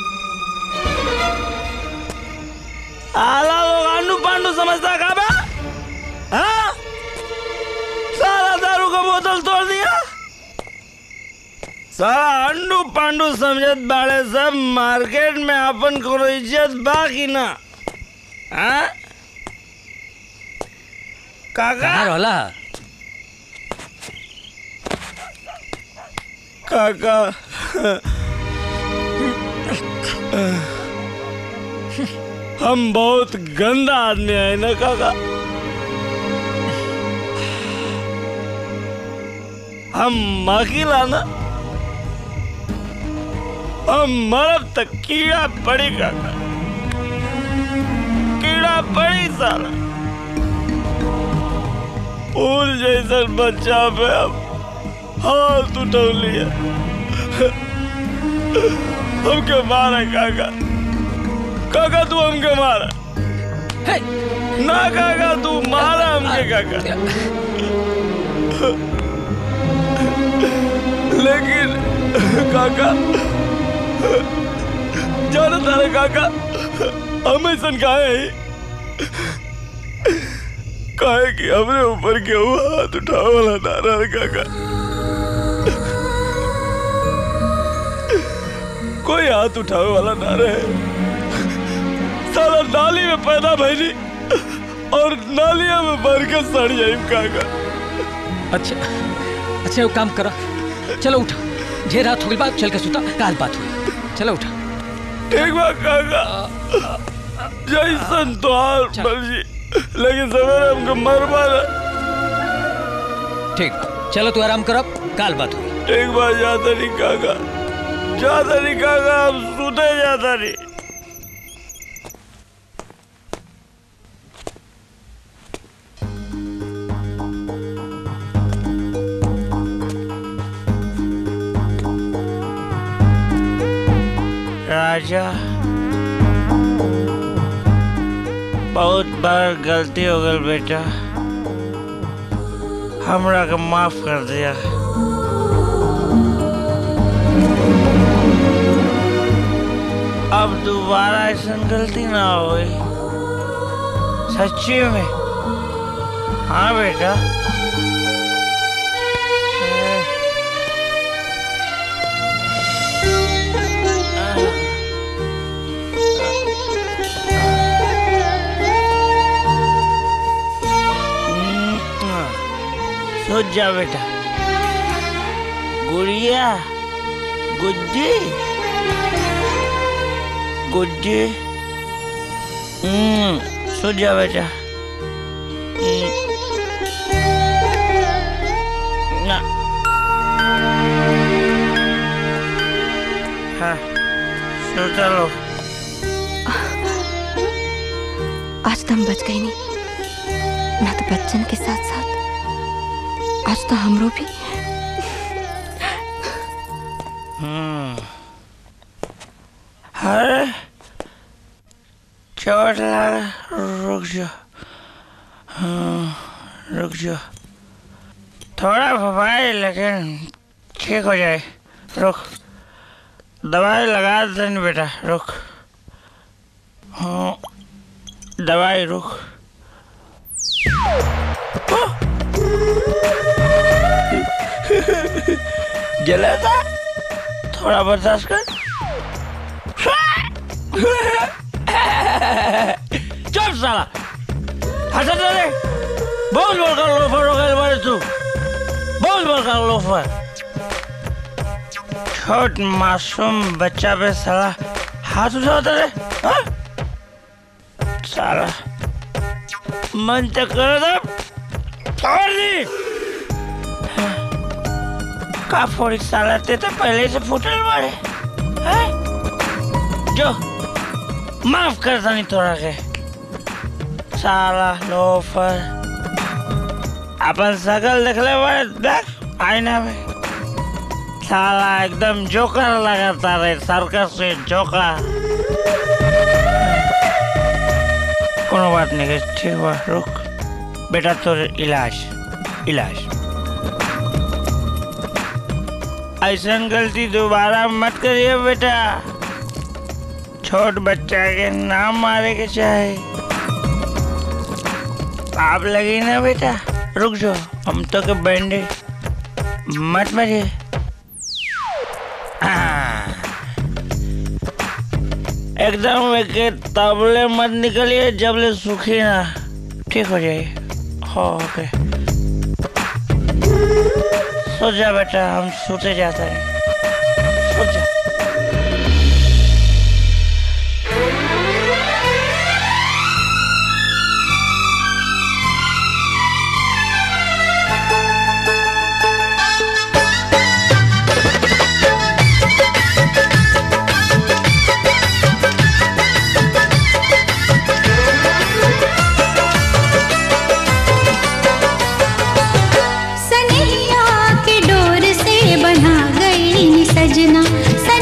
A: आला लोग आंडू पांडू समझता का बे हाँ साला दारू का बोतल तोड़ दिया साला अंडू पांडू समझत बाड़े सब मार्केट में अपन कोनो इज्जत बा कि ना हाँ काका
Q: कहाँ रहला
A: काका हम बहुत गंदा आदमी है ना काका हम अकेला ना हम मरब तक कीड़ा पड़ी काका कीड़ा पड़ी साला फूल जैसा बच्चा पे अब हाथ उठा लिया हमके मारा काका काका तू हमके मारा ना काका तू मारा हमके काका लेकिन काका जाना तारे काका हम ऐसा काहे ही काहे कि हमरे ऊपर केहू हाथ उठावे वाला ना रहा काका कोई हाथ उठावे वाला ना रहे साला नाली में पैदा भैली और नालिया में भर के सड़ जाई काका
Q: अच्छा अच्छा वो काम करा चलो उठा ढेर रात हो गई बात चल के सुता काल बात हुई चलो उठा
A: ठीक बा काका जैसन तोहार मर्जी लेकिन सवेरे हमको मर मारा
Q: ठीक चलो तू आराम कर अब काल बात हुई
A: ठीक बा जाता नहीं काका जाता नहीं काका हम सुते जाता नहीं राजा बहुत बार गलती हो गई बेटा हमरा के माफ कर दिया अब दोबारा ऐसा गलती ना होई सच्ची में हाँ बेटा सोच जा बेटा गुड़िया गुड्डी गुड्डी हम्म सोच जा बेटा हम्म, ना हाँ सोचा लो
O: आज तो हम बच गए नहीं ना तो बच्चन के साथ साथ आज तो हमरो भी
A: हम्म अरे चोट लगा रुक जाओ हाँ, रुक जाओ थोड़ा भवाई लेकिन ठीक हो जाए रुक दवाई लगा देनी बेटा रुक हाँ दवाई रुक जला था थोड़ा बर्दाश्त कर चुप साला हंसत रहे बहुत बड़का लोफर हो गए बारे तू बहुत बड़का लोफर छोट मासूम बच्चा पे साला हाथ उठाता रे हाँ? साला मन तो करो तो छोड़ दी का फोड़ी साला ते तो पहले से फूटल मारे हैं? जो माफ कर नहीं तोरा के साला लोफर अपन शकल देखले बारे देख आईना में साला एकदम जोकर लगाता रे सर्कस से जोकर कोनो बात नहीं है ठीक बा रुक बेटा तोर इलाज इलाज ऐसा गलती दोबारा मत करिए बेटा छोट बच्चा के नाम मारे के चाहे आप लगी ना बेटा रुक जाओ हम तो के बैंडेज मत मरिए हाँ। एकदम के तबले मत निकलिए जबले सूखी ना ठीक हो जाइए हो ओके सो जा बेटा हम सोते जाते हैं सो जा
B: सनैया के डोर से बना गई सजना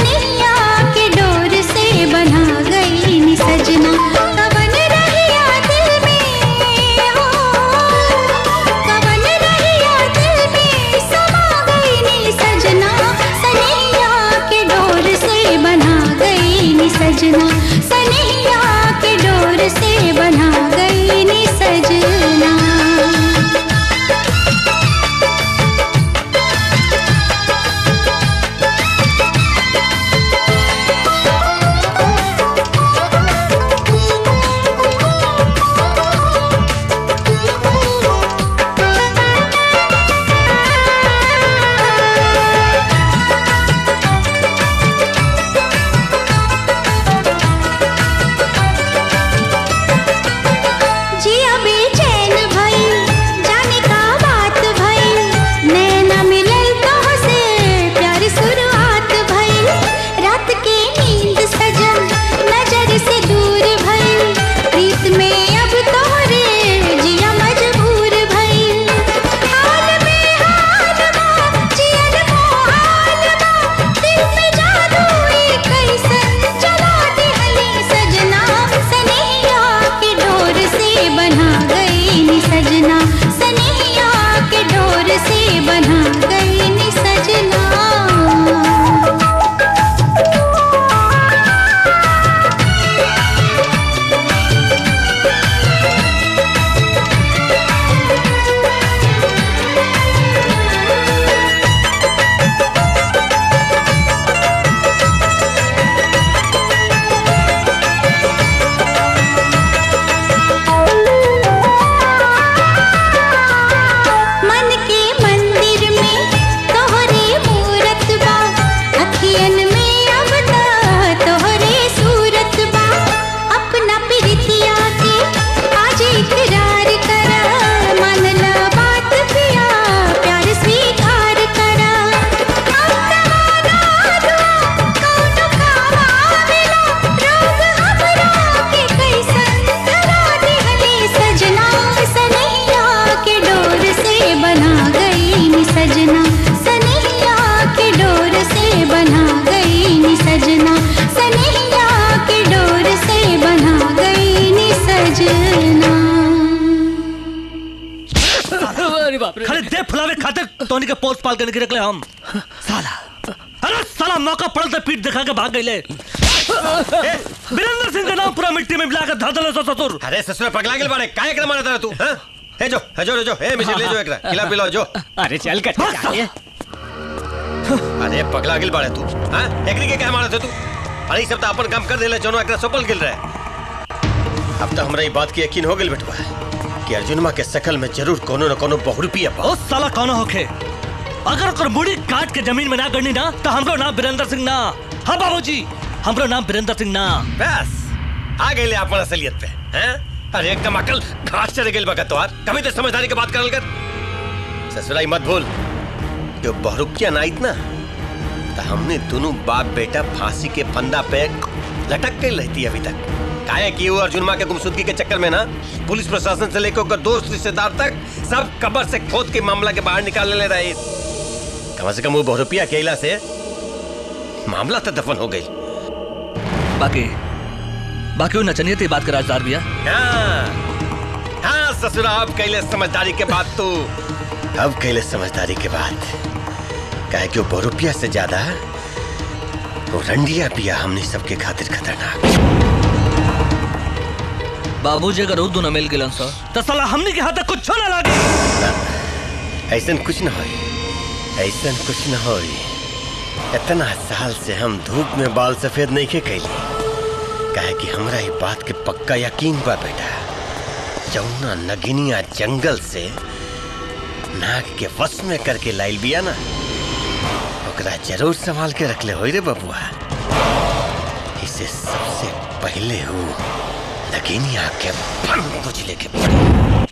L: अरे बाप रे खाली दे फुलावे खातिर तोनी के पोस्ट पाल के निकले हम साला अरे साला मौका पड़ल तो पीठ दिखा के भाग गईले वीरेंद्र सिंह का नाम पूरा मिट्टी में मिला के धर दले सो ससुर
N: अरे ससुर पगला गेल बाड़े काहे एकरा मारत रह तू हां हे जो हे जो हे जो हे मिसिर ले जो एकरा खिला पिलाओ जो
M: अरे चल कर चाहिए
N: अरे पगला गेल बाड़े तू हां एकरी के काहे मारत है तू अरे ई सब तो अपन काम कर देले जोनो एकरा सफल गेल रहे अब तो हमरा ई बात की यकीन हो गेल बेटवा कि अर्जुनमा के शकल में जरूर कोनो न कोनो बहुरूपी है
L: ओ साला कौन होखे अगर ओकर मुड़ी काट के जमीन में ना गड़नी ना तो हमरो नाम वीरेंद्र सिंह ना हाँ बाबूजी हमरो नाम वीरेंद्र सिंह ना
N: बस आ गए अपन असलियत पे हैं अरे एकदम अकल घास चढ़ गेल बका तोहार कभी तो समझदारी के बात करल कर ससुराई मत भूल जो बहुरुकिया ना इतना तो हमने दोनों बाप बेटा फांसी के फंदा पे लटक के रहती अभी तक काहे कि वो अर्जुनमा के गुमशुदगी के चक्कर में ना पुलिस प्रशासन से लेकर ओकर दोस्त रिश्तेदार तक सब कबर से खोद के मामला के बाहर निकाल ले रहे कम से कम वो बहुरुपिया के इला से मामला तो दफन हो गई
L: बाकी बाकी वो नचनियत की बात कर राजदार भैया
N: हाँ हाँ ससुरा अब कैले समझदारी के बाद तो अब कैले समझदारी के बाद कहे कि वो बहुरुपिया से ज्यादा वो रंडिया पिया हमने सबके खातिर खतरनाक
L: बाबूजी अगर उर्दू न मिल गिलन सो तो साला हमनी के हाथ तक कुछ ना लागे
N: ऐसा कुछ न हो ऐसा कुछ न हो इतना साल से हम धूप में बाल सफेद नहीं के कैली कहे कि हमरा ये बात के पक्का यकीन बा बेटा जौना नगिनिया जंगल से नाग के वश में करके लाइल बिया ना ओकरा जरूर संभाल के रख ले होई रे बबुआ इसे सबसे पहले हो नगिनिया के फन बुझले के पड़ी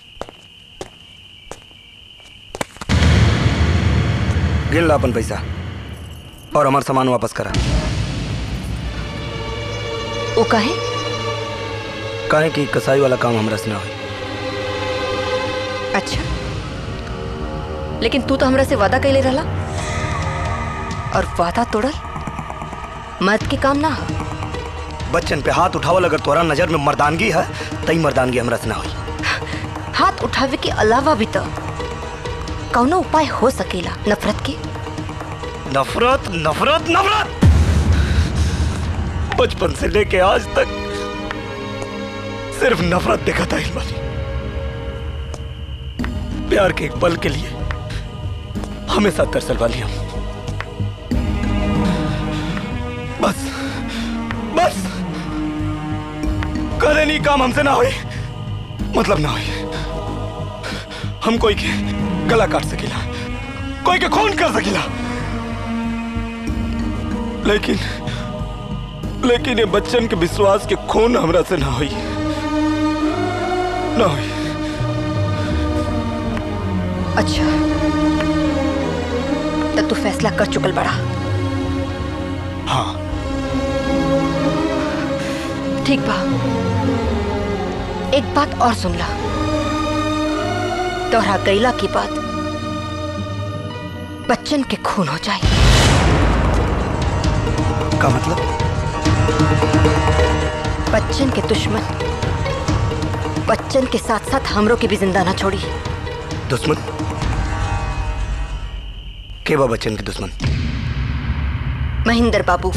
E: गिन ला अपन पैसा और हमार सामान वापस करा
R: वो कहे
E: काहे कि कसाई वाला काम हमरा से ना होई
R: अच्छा लेकिन तू तो हमरा से वादा कैले रहला और वादा तोड़ल मर्द के काम ना हो
E: बच्चन पे हाथ उठावल अगर तोरा नजर में मर्दानगी है तई मर्दानगी हमरा से ना होई
R: हाथ उठावे के अलावा भी तो कौनो उपाय हो सकेला नफरत के
E: नफरत नफरत नफरत बचपन से लेके आज तक सिर्फ नफरत देखा था इल्मानी प्यार के एक पल के लिए हमेशा तरसल वाली हम बस बस करे नहीं काम हमसे ना होई मतलब ना होई हम कोई के गला काट सकेला कोई के खून कर सकेला लेकिन लेकिन ये बच्चन के विश्वास के खून हमरा से ना हुई ना हुई
R: अच्छा तो तू फैसला कर चुकल बड़ा
E: हाँ
R: ठीक बा एक बात और सुन ला तोहरा गैला की बात बच्चन के खून हो जाए
E: का मतलब
R: बच्चन के दुश्मन बच्चन के साथ साथ हमरों के भी जिंदा ना छोड़ी
E: दुश्मन के बा बच्चन के दुश्मन
R: महेंद्र बाबू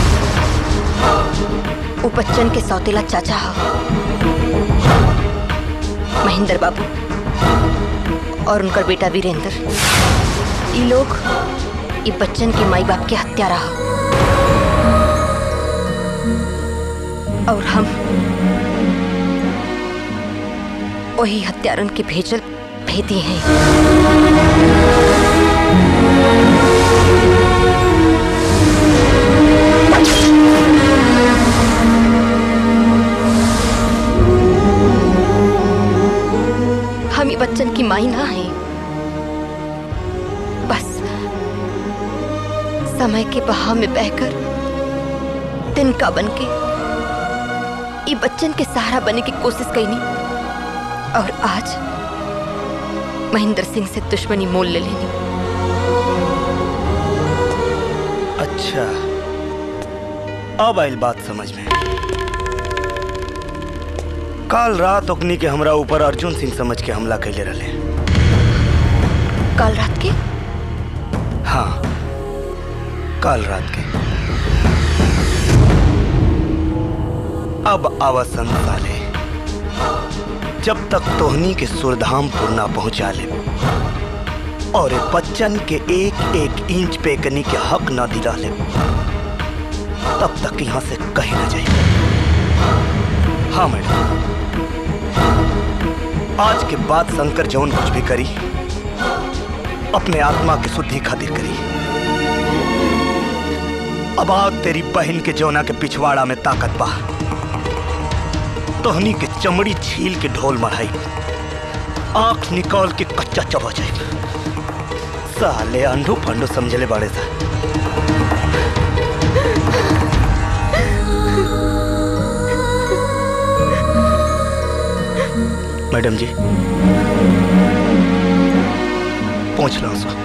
R: वो बच्चन के सौतेला चाचा हो महेंद्र बाबू और उनका बेटा वीरेंद्र ये लोग ये बच्चन के माई बाप के हत्यारा हो और हम वही हत्यारन के भेजल भेदी हैं हम ये बच्चन की माई ना है बस समय के बहाव में बहकर तिनका बन के ये बच्चन के सहारा बनने की कोशिश कैनी और आज महेंद्र सिंह से दुश्मनी मोल ले लेनी
E: अच्छा अब आइल बात समझ में काल रात ओकनी के हमरा ऊपर अर्जुन सिंह समझ के हमला कैले रहे
R: कल रात के
E: हाँ कल रात के अब आवासन साले जब तक तोहनी के सुरधामपुर ना पहुंचा ले और ए बच्चन के एक एक इंच पे कनी के हक ना दिला ले तब तक यहाँ से कहीं ना जाए हाँ मैडम आज के बाद शंकर जौन कुछ भी करी अपने आत्मा की शुद्धि खातिर करी अब आग तेरी बहन के जौना के पिछवाड़ा में ताकत बा तोहनी के चमड़ी छील के ढोल मढ़ाई आंख निकाल के कच्चा चबा जाए साले अंडू फंडू समझले बड़े सा मैडम जी पहुंच लो सो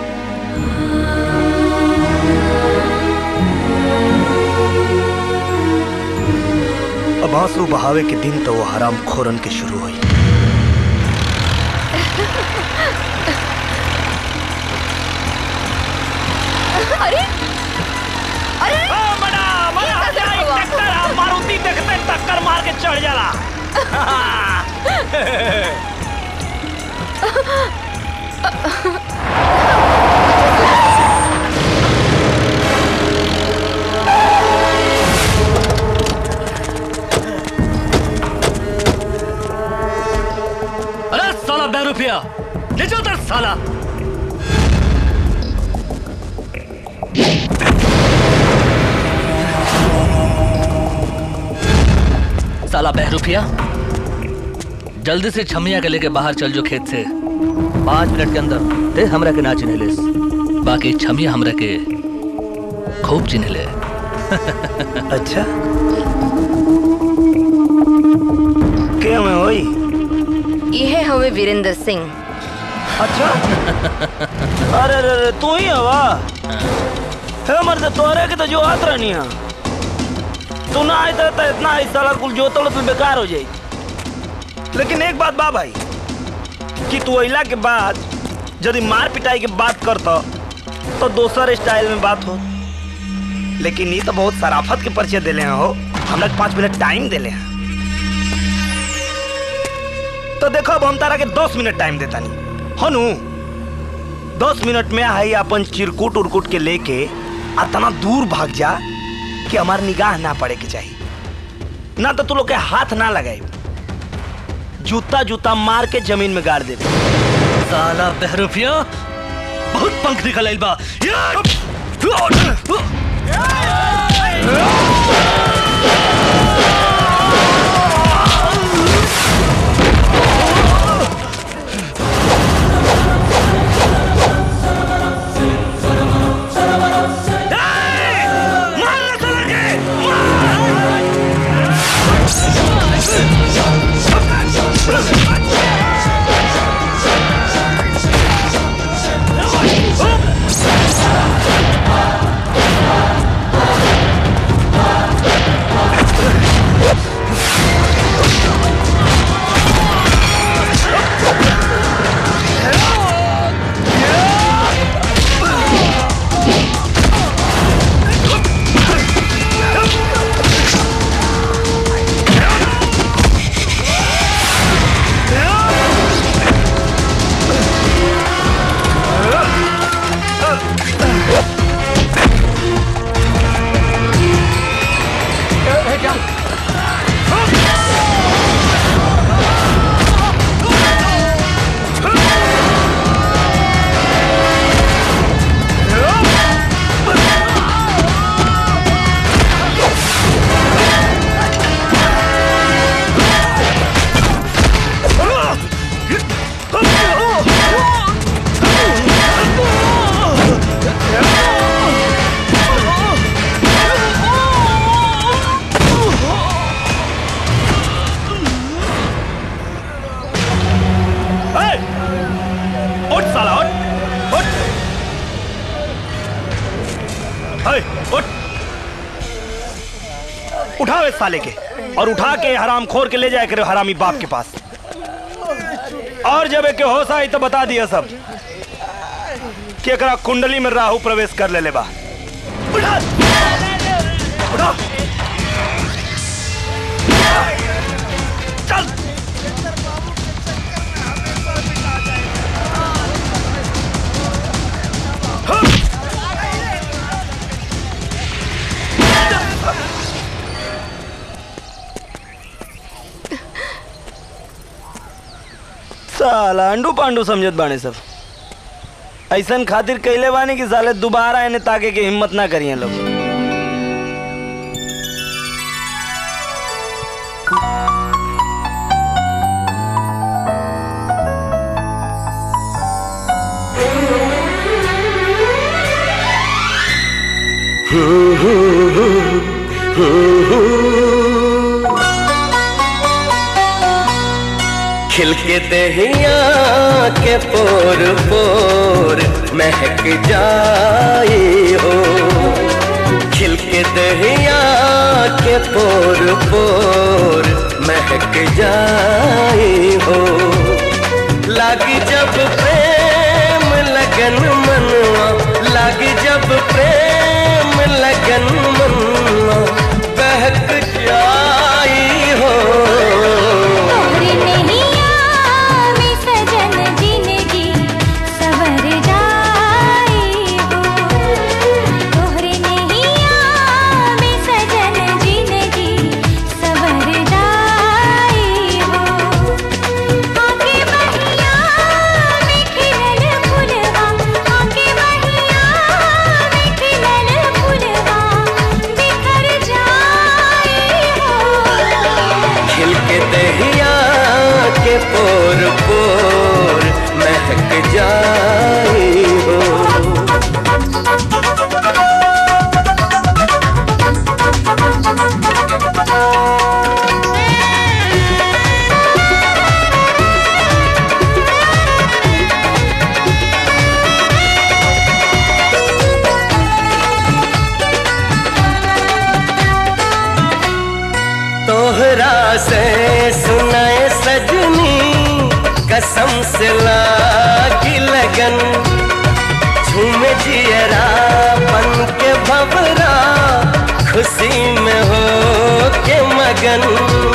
E: अब आंसू बहावे के दिन तो वो हराम खोरन के शुरू हुई
R: अरे अरे
A: मना मना जाए टक्कर मारुति देखते टक्कर मार के चढ़ जाला
L: अरे साला बह रुपया ले जाओ तर साला साला बह रुपया जल्दी से छमिया के लेके बाहर चल जो खेत से पाँच मिनट के अंदर ते हमरा के ना चिन्ह ले बाकी छमिया हमरा के खूब चिन्ह ले
E: अच्छा क्या मैं होई
R: ये हमें वीरेंद्र सिंह
A: अच्छा अरे अरे अरे तू ही हवा है मर्द तोहरे के तो जो हाथ रहनी है तू ना आए तो इतना आई साला कुल जो तोड़ तो बेकार हो जाई लेकिन एक बात बा भाई कि तू अइला के बाद यदि मार पिटाई के बात करता तो दोसर स्टाइल में बात हो लेकिन ये तो बहुत सराफत के परिचय दिले हैं हो हमरा के पाँच मिनट टाइम दिले हैं तो देखो अब हम तारा के दस मिनट टाइम देता नहीं हनु दस मिनट में आई अपन चिरकुट उरकुट के लेके इतना दूर भाग जा कि हमार निगाह ना पड़े के चाहिए ना तो तू लोग के हाथ ना लगाए जूता जूता मार के जमीन में गाड़ दे
L: साला बहरूपिया बहुत पंख निकल आइल बा
A: उठ साला उठ उठ है, उठ उठाओ इस साले के और उठा के हराम खोर के ले जाए करे हरामी बाप के पास और जब एक होश आई तो बता दिया सब
E: कि एकरा कुंडली में राहु प्रवेश कर ले बा उठा उठा चल साला अंडू पांडू समझत बाने सब ऐसन खातिर कैले बानी कि साले दोबारा इन्हें ताके के हिम्मत ना करिए लोग
H: खिलके दहिया के पोर पोर महक जाए हो खिलके दहिया के पोर पोर महक जाए हो लागी जब प्रेम लगन मनवा लागी जब प्रेम लगन मनवा बहक जाई हो
B: तोरे नैया में सजन जिंदगी सवर जाई हो तोरे नैया में सजन जिंदगी सवर जाई हो आके बहिया में खिलल फुलवा आके बहिया में खिलल फुलवा बिखर जाई हो
H: खिलके दहिया के पोर पोर महक जाई हो तोहरा से सुनाए सजनी कसम से लागी लगन झूम जियरा बन के भवरा खुशी में हो के मगन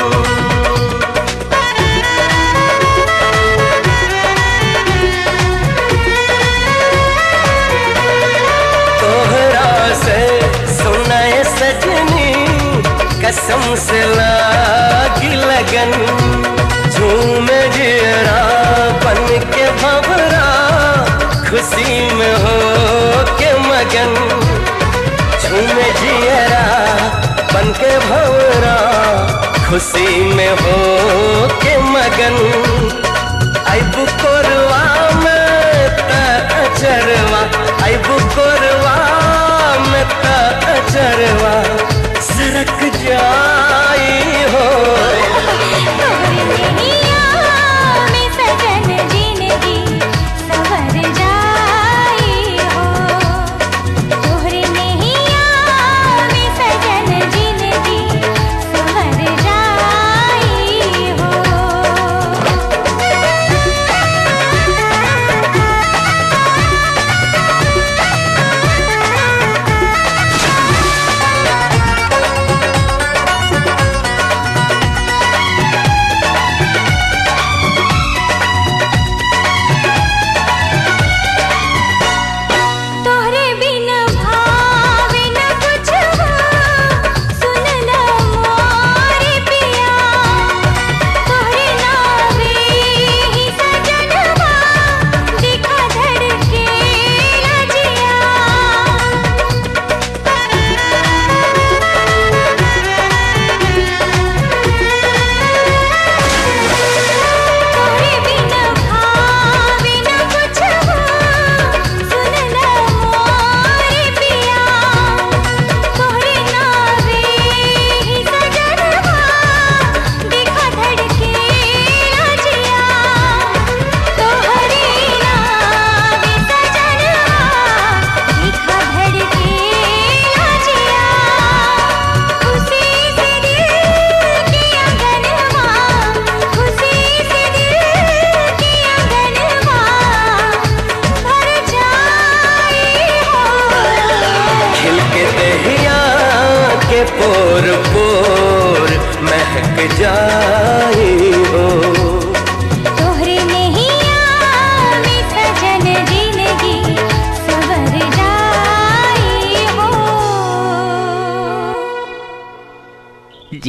H: तोहरा से सुनाए सजनी कसम से लागी लगन झूम जियरा बन के भवरा खुशी में हो के मगन झूम जियरा बन के भवरा खुशी में हो के मगन अब कोरवा में त अचरवा अब कोरवा में त अचरवा सरक जाई हो
B: में सजन जिंदगी सवर जाई हो तोहरे नैया में सजन जिंदगी सवर जाई हो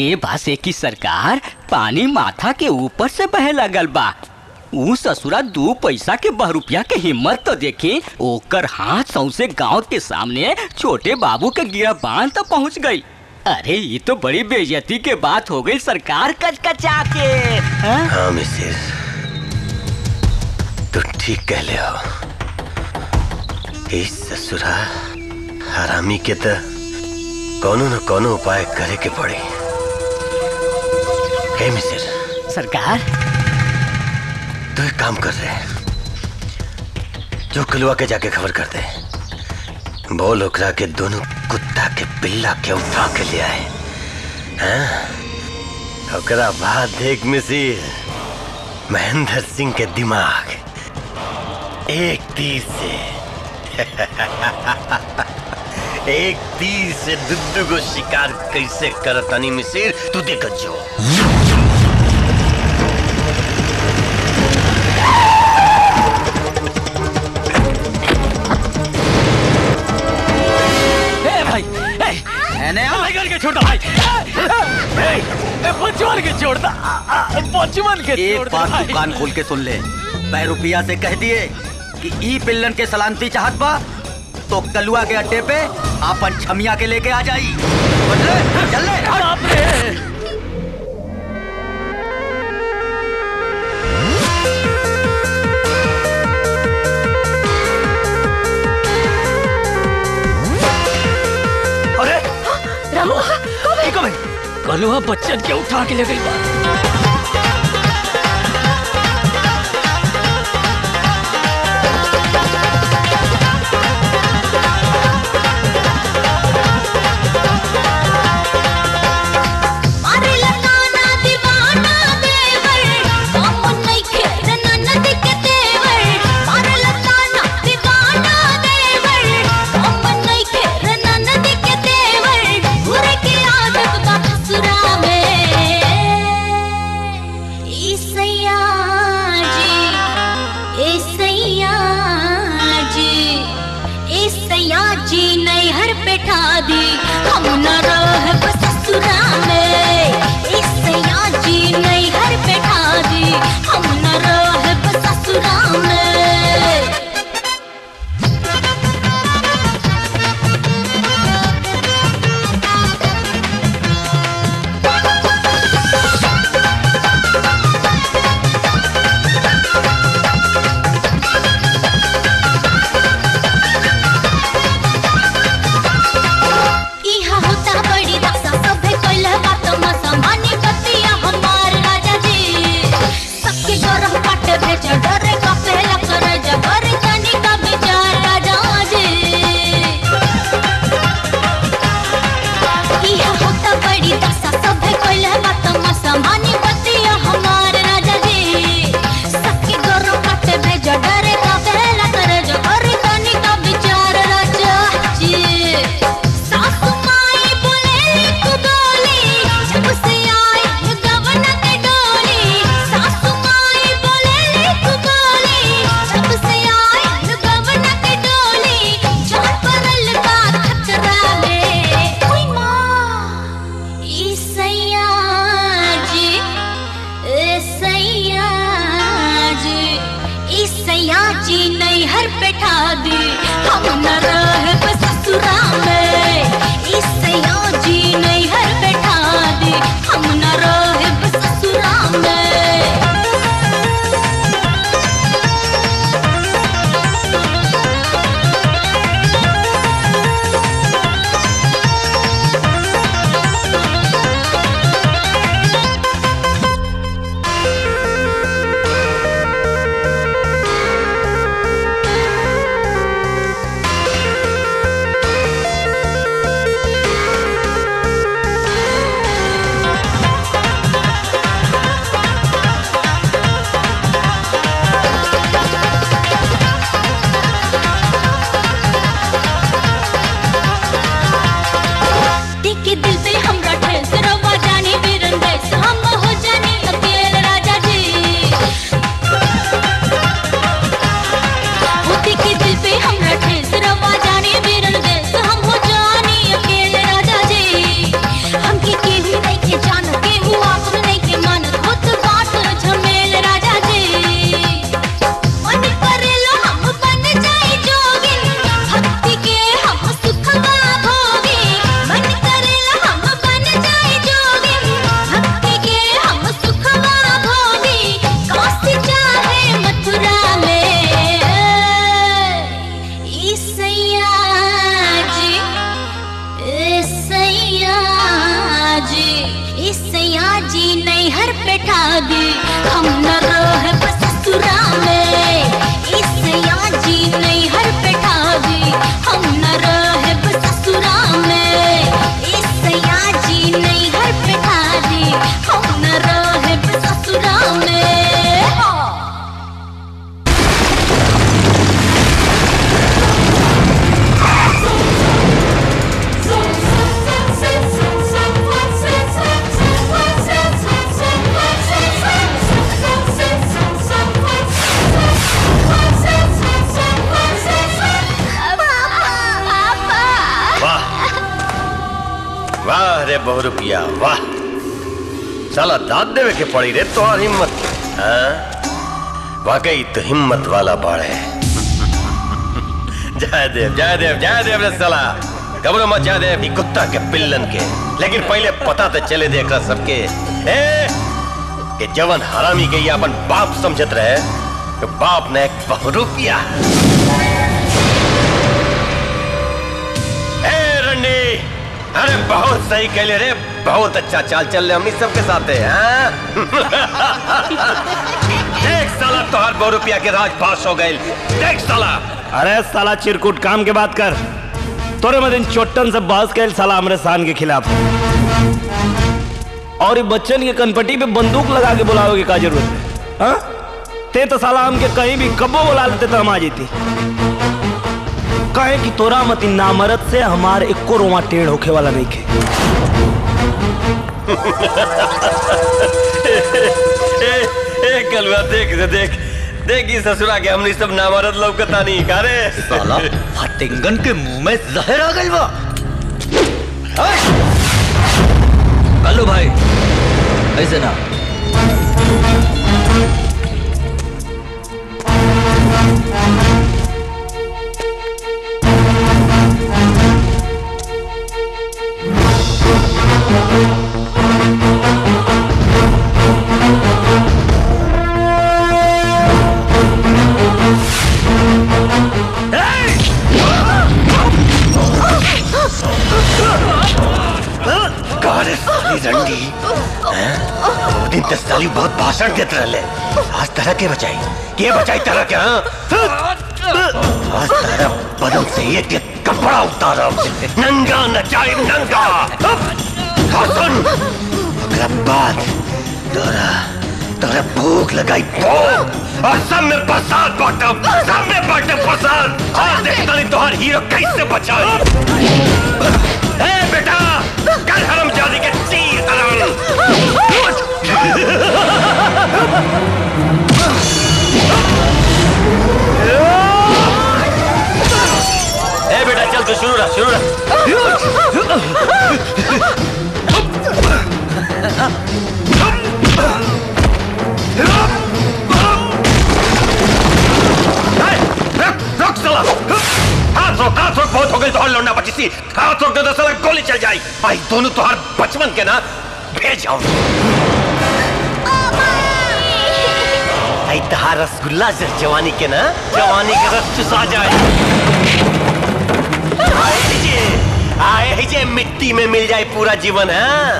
M: ये बासे की सरकार पानी माथा के ऊपर से बहे लगल बा ऊ ससुरा दू पैसा के बहरूपिया के हिम्मत तो देखे ओकर हाथ सौसे गांव के सामने छोटे बाबू के गिरा बांध तक पहुंच गई अरे ये तो बड़ी बेइज्जती के बात हो गई सरकार कचकचा के हाँ?
N: हाँ मिसिर तू ठीक कह ले हो इस ससुरा हरामी के तो कोनो न कोनो उपाय करे के पड़ी हे मिसिर
M: सरकार
N: तू एक काम कर रहे जो कलुआ के जाके खबर कर दे बोल ओकरा के दोनों कुत्ता के पिल्ला के उठा के ले आए हाँ? ओकरा बाद देख मिसिर महेंद्र सिंह के दिमाग एक तीर से एक तीर से दुद्दू को शिकार कैसे करतानी मिसिर तू देख जो
Q: ए भाई ए
K: एने
Q: आ भाई करके छोड़ दो भाई ए, ए, ए, बचवन के छोड़ दो आ, आ, बचवन के
K: एक
Q: छोड़ दो
K: बात
Q: भाई।
K: तू कान खोल के सुन ले मैं रुपया से कह दिए कि ई पिल्लन के सलामती चाहत बा तो कलुआ के अड्डे पे आपन छमिया के लेके आ जाई बदले चल ले
Q: बाप रे
E: अरे
Q: रामू कब है कलुआ बच्चन के उठा के ले गई बा
B: मारे लगाना दीवाना देवर कौन नहीं खेर ननद के देवर मारे लगाना दीवाना देवर कौन नहीं खेर ननद के देवर बुरे की आदत बा ससुरा में ईसैया जी ईसैया जी ईसैया जी नैहर पे ठा दी हम न रह ससुरा में ईसैया जी नैहर पे ठा दी हम न रह ससुरा में इहा होता बड़ी दासा सभे कोइला बात मसा मानी बतिया हमार राजा जी सबके गरह पाट भेज डरे का पहला कर जबर जानी का विचार राजा जी इहा होता बड़ी दासा सभे कोइला बात मसा मानी बतिया हमार राजा जी सबके गरह पाट भेज डरे का पहला कर जबर जानी का विचार राजा जी सासु माई बोले तू डोली जब से आई गवन के डोली सासु माई बोले तू डोली जब से आई गवन के डोली जान परल का खतरा में ओई मां ईसैया जी ईसैया जी ईसैया जी नैहर पे ठा दी हम न रह ससुरा में ईसैया जी नैहर पे ठा दी हम न रह ससुरा में
N: वाह रे बहुरुपिया वाह साला दाद देवे के पड़ी रे तोहार हिम्मत हाँ? वाकई तो हिम्मत वाला बाड़ है जय देव जय देव जय देव रे साला घबरो मत जय देव ई कुत्ता के पिल्लन के लेकिन पहले पता तो चले देखा सबके ए कि जवन हरामी के ये अपन बाप समझत रहे कि बाप ने एक बहुरूपिया ए रंडी अरे बहुत सही कहले रे बहुत अच्छा चाल चल रहे हमनी सबके साथ है हाँ? देख साला तोहर बहुरूपिया के राज पास हो गए देख साला
A: अरे साला चिरकुट काम के बात कर तोरे मदिन चोट्टन से बहस कैल साला हमरे शान के खिलाफ और ये बच्चन के कनपट्टी पे बंदूक लगा के बुलावे की का जरूरत है हाँ? ते तो साला हमके कहीं भी कब्बो बुला लेते तो हम आ जेती कहे कि तोरा मती नामरद से हमार इक्को रोमा टेढ़ होखे वाला नहीं खे
N: ए, ए कलवा देख से देख देख ई ससुरा के हमनी सब नामरद लौकता नहीं का रे
K: साला फटिंगन के मुंह में जहर आ गइल बा
L: कल्लू भाई ऐसे ना
N: कारे साली रंडी हैं? वो दिन तो साली बहुत भाषण देते रहले आज तरह के बचाई के बचाई तरह के हाँ? आज तरह बदन से एक एक कपड़ा उतारा नंगा नचाई नंगा हसन ओकरा बाद तोरा तोरा भूख लगाई भूख और सब में प्रसाद बांटब सब में बांटब प्रसाद आज देखता नहीं तोहर हीरो कैसे बचाई ए बेटा कल हरम जादी के तीर ए बेटा चल तू शुरू रहा शुरू रहा रोक साला हाथ रोक हाथ रोक बहुत हो गई तोहर लौंडा बची सी हाथ रोक दे तो साला गोली चल जाई भाई दोनों तोहर बचपन के ना भेज आओ आई तहार रसगुल्ला से जवानी के ना जवानी के रस चुसा जाए आए हीजे आए हीजे मिट्टी में मिल जाए पूरा जीवन है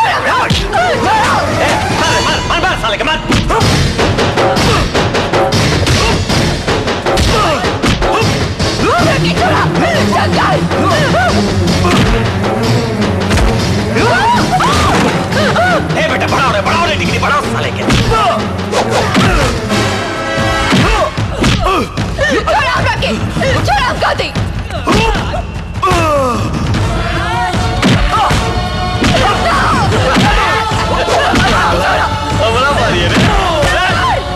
N: मार मार मार मार साले के मार ए बेटा बढ़ाओ रे बढ़ाओ रे डिग्री बढ़ाओ साले के
R: छोड़ आप रखे छोड़ आप कहते
N: बड़ा मारी है रे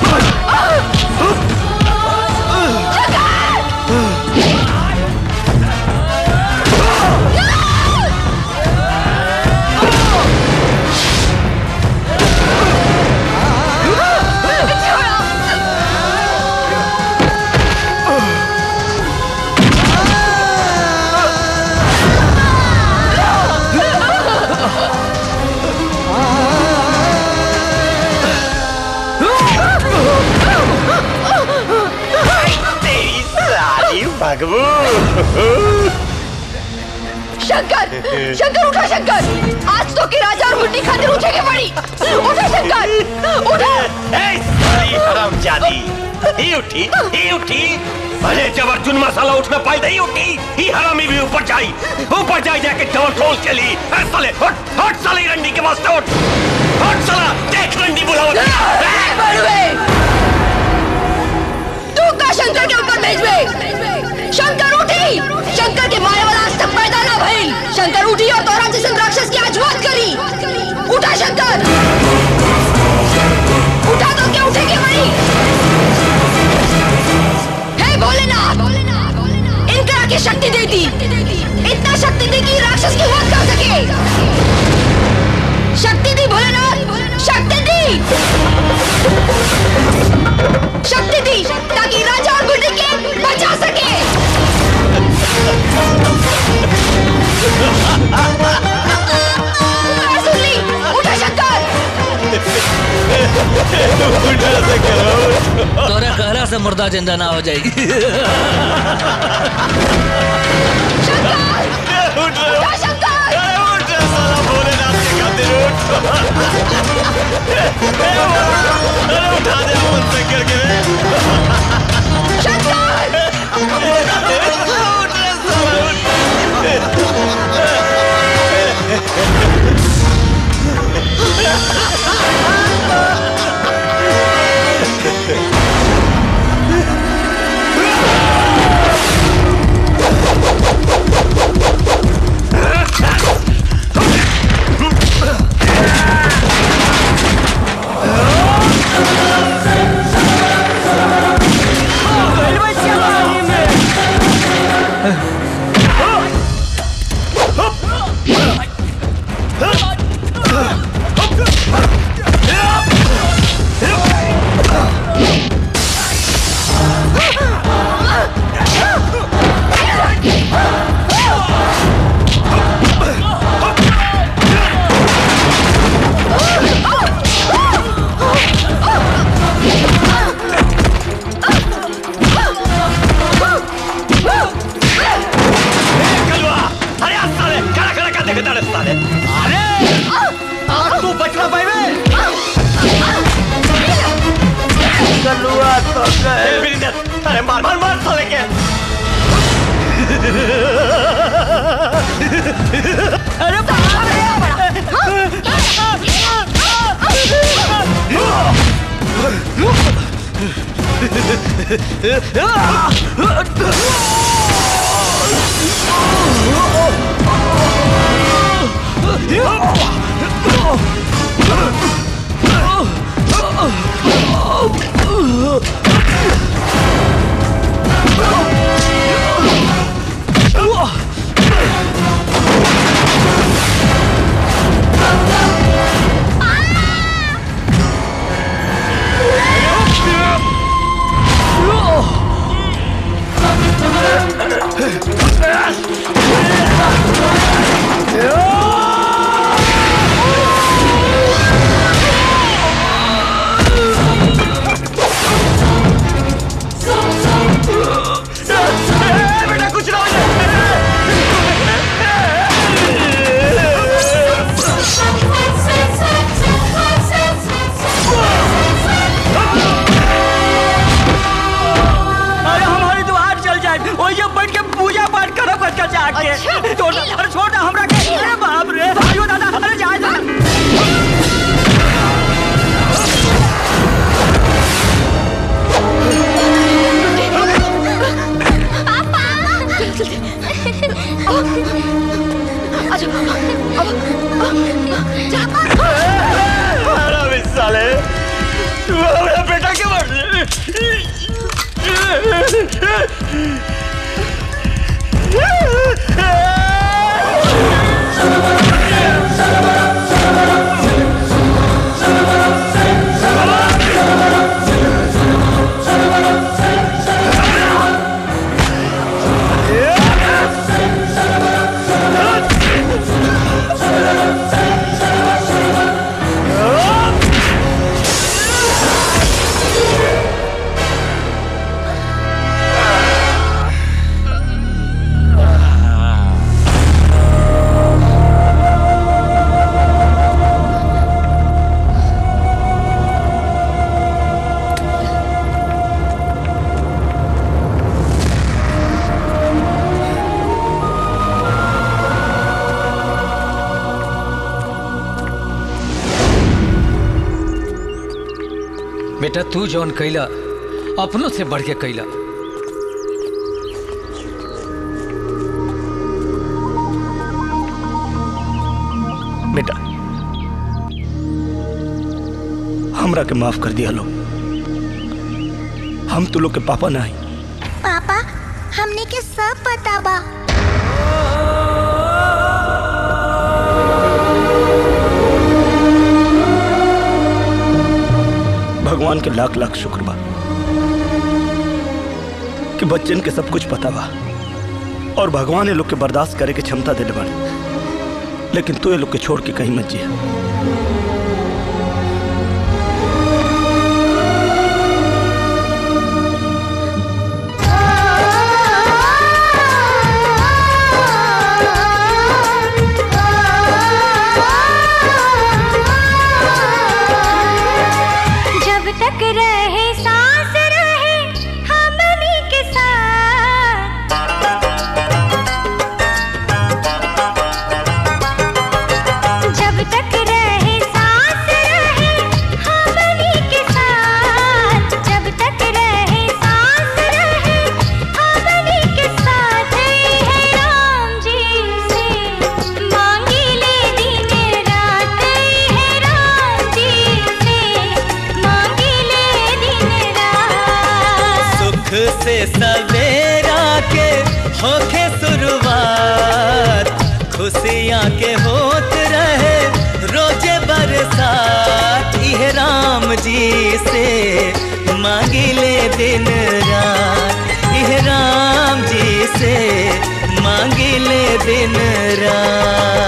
N: तेरी सारी भगवू
R: शंकर शंकर उठा शंकर आज तो की राजा और मुट्ठी खातिर उठेगी पड़ी उठा शंकर उठा
N: सारी हरामजादी ही उठी ही उठी अरे जब अर्जुन मसाला उठना पाई नहीं उठी ही हरामी भी ऊपर जाई ऊपर जाई जाके डबल ट्रोल चली ए साले हट हट साले रंडी के वास्ते उठ हट साला देख रंडी बुलावा
R: बड़ुए तू का शंकर के ऊपर भेजबे शंकर उठी शंकर के मारे वाला आज तक पैदा ना भइल शंकर उठी और तोरा जैसे राक्षस की आज वध करी उठा शंकर उठा तो क्या उठेगी वही हे भोलेनाथ इनकरा की शक्ति दे दी इतना शक्ति दी कि राक्षस की वध कर सके
L: तोरे कहला से मुर्दा जिंदा ना हो जाएगी
H: अरे आज साले खड़ा खड़ा कर देखे तारे साले अरे आज तू बचना पाए
A: कलुआ तो गए
H: अरे मार मार मार साले के
M: अरे
H: बेटा कुछ ना हो
M: अरे हमारी दुआर चल जाए वही जब बैठ के पूजा पाठ करो कच कच आके छोड़ दे, अरे छोड़ दे हमरा के अरे बाप रे भाइयों दादा अरे जा जा
H: अरे बे साले तू हमारा बेटा क्यों मार
Q: बेटा तू जौन कैला अपनों से बढ़ के कैला
E: बेटा हमरा के माफ कर दिया लो हम तू लोग के पापा नहीं
C: पापा हमने के सब पता बा
E: भगवान के लाख लाख शुक्र बा कि बच्चन के सब कुछ पता बा और भगवान ये लोग के बर्दाश्त करे के क्षमता दे बाड़े लेकिन तू ये लोग के छोड़ के कहीं मत जिया
P: से सवेरा के होखे शुरुआत खुशियाँ के होत रहे रोजे बरसात इह राम जी से मांगिले दिन रात इह राम जी से मांगिले दिन रात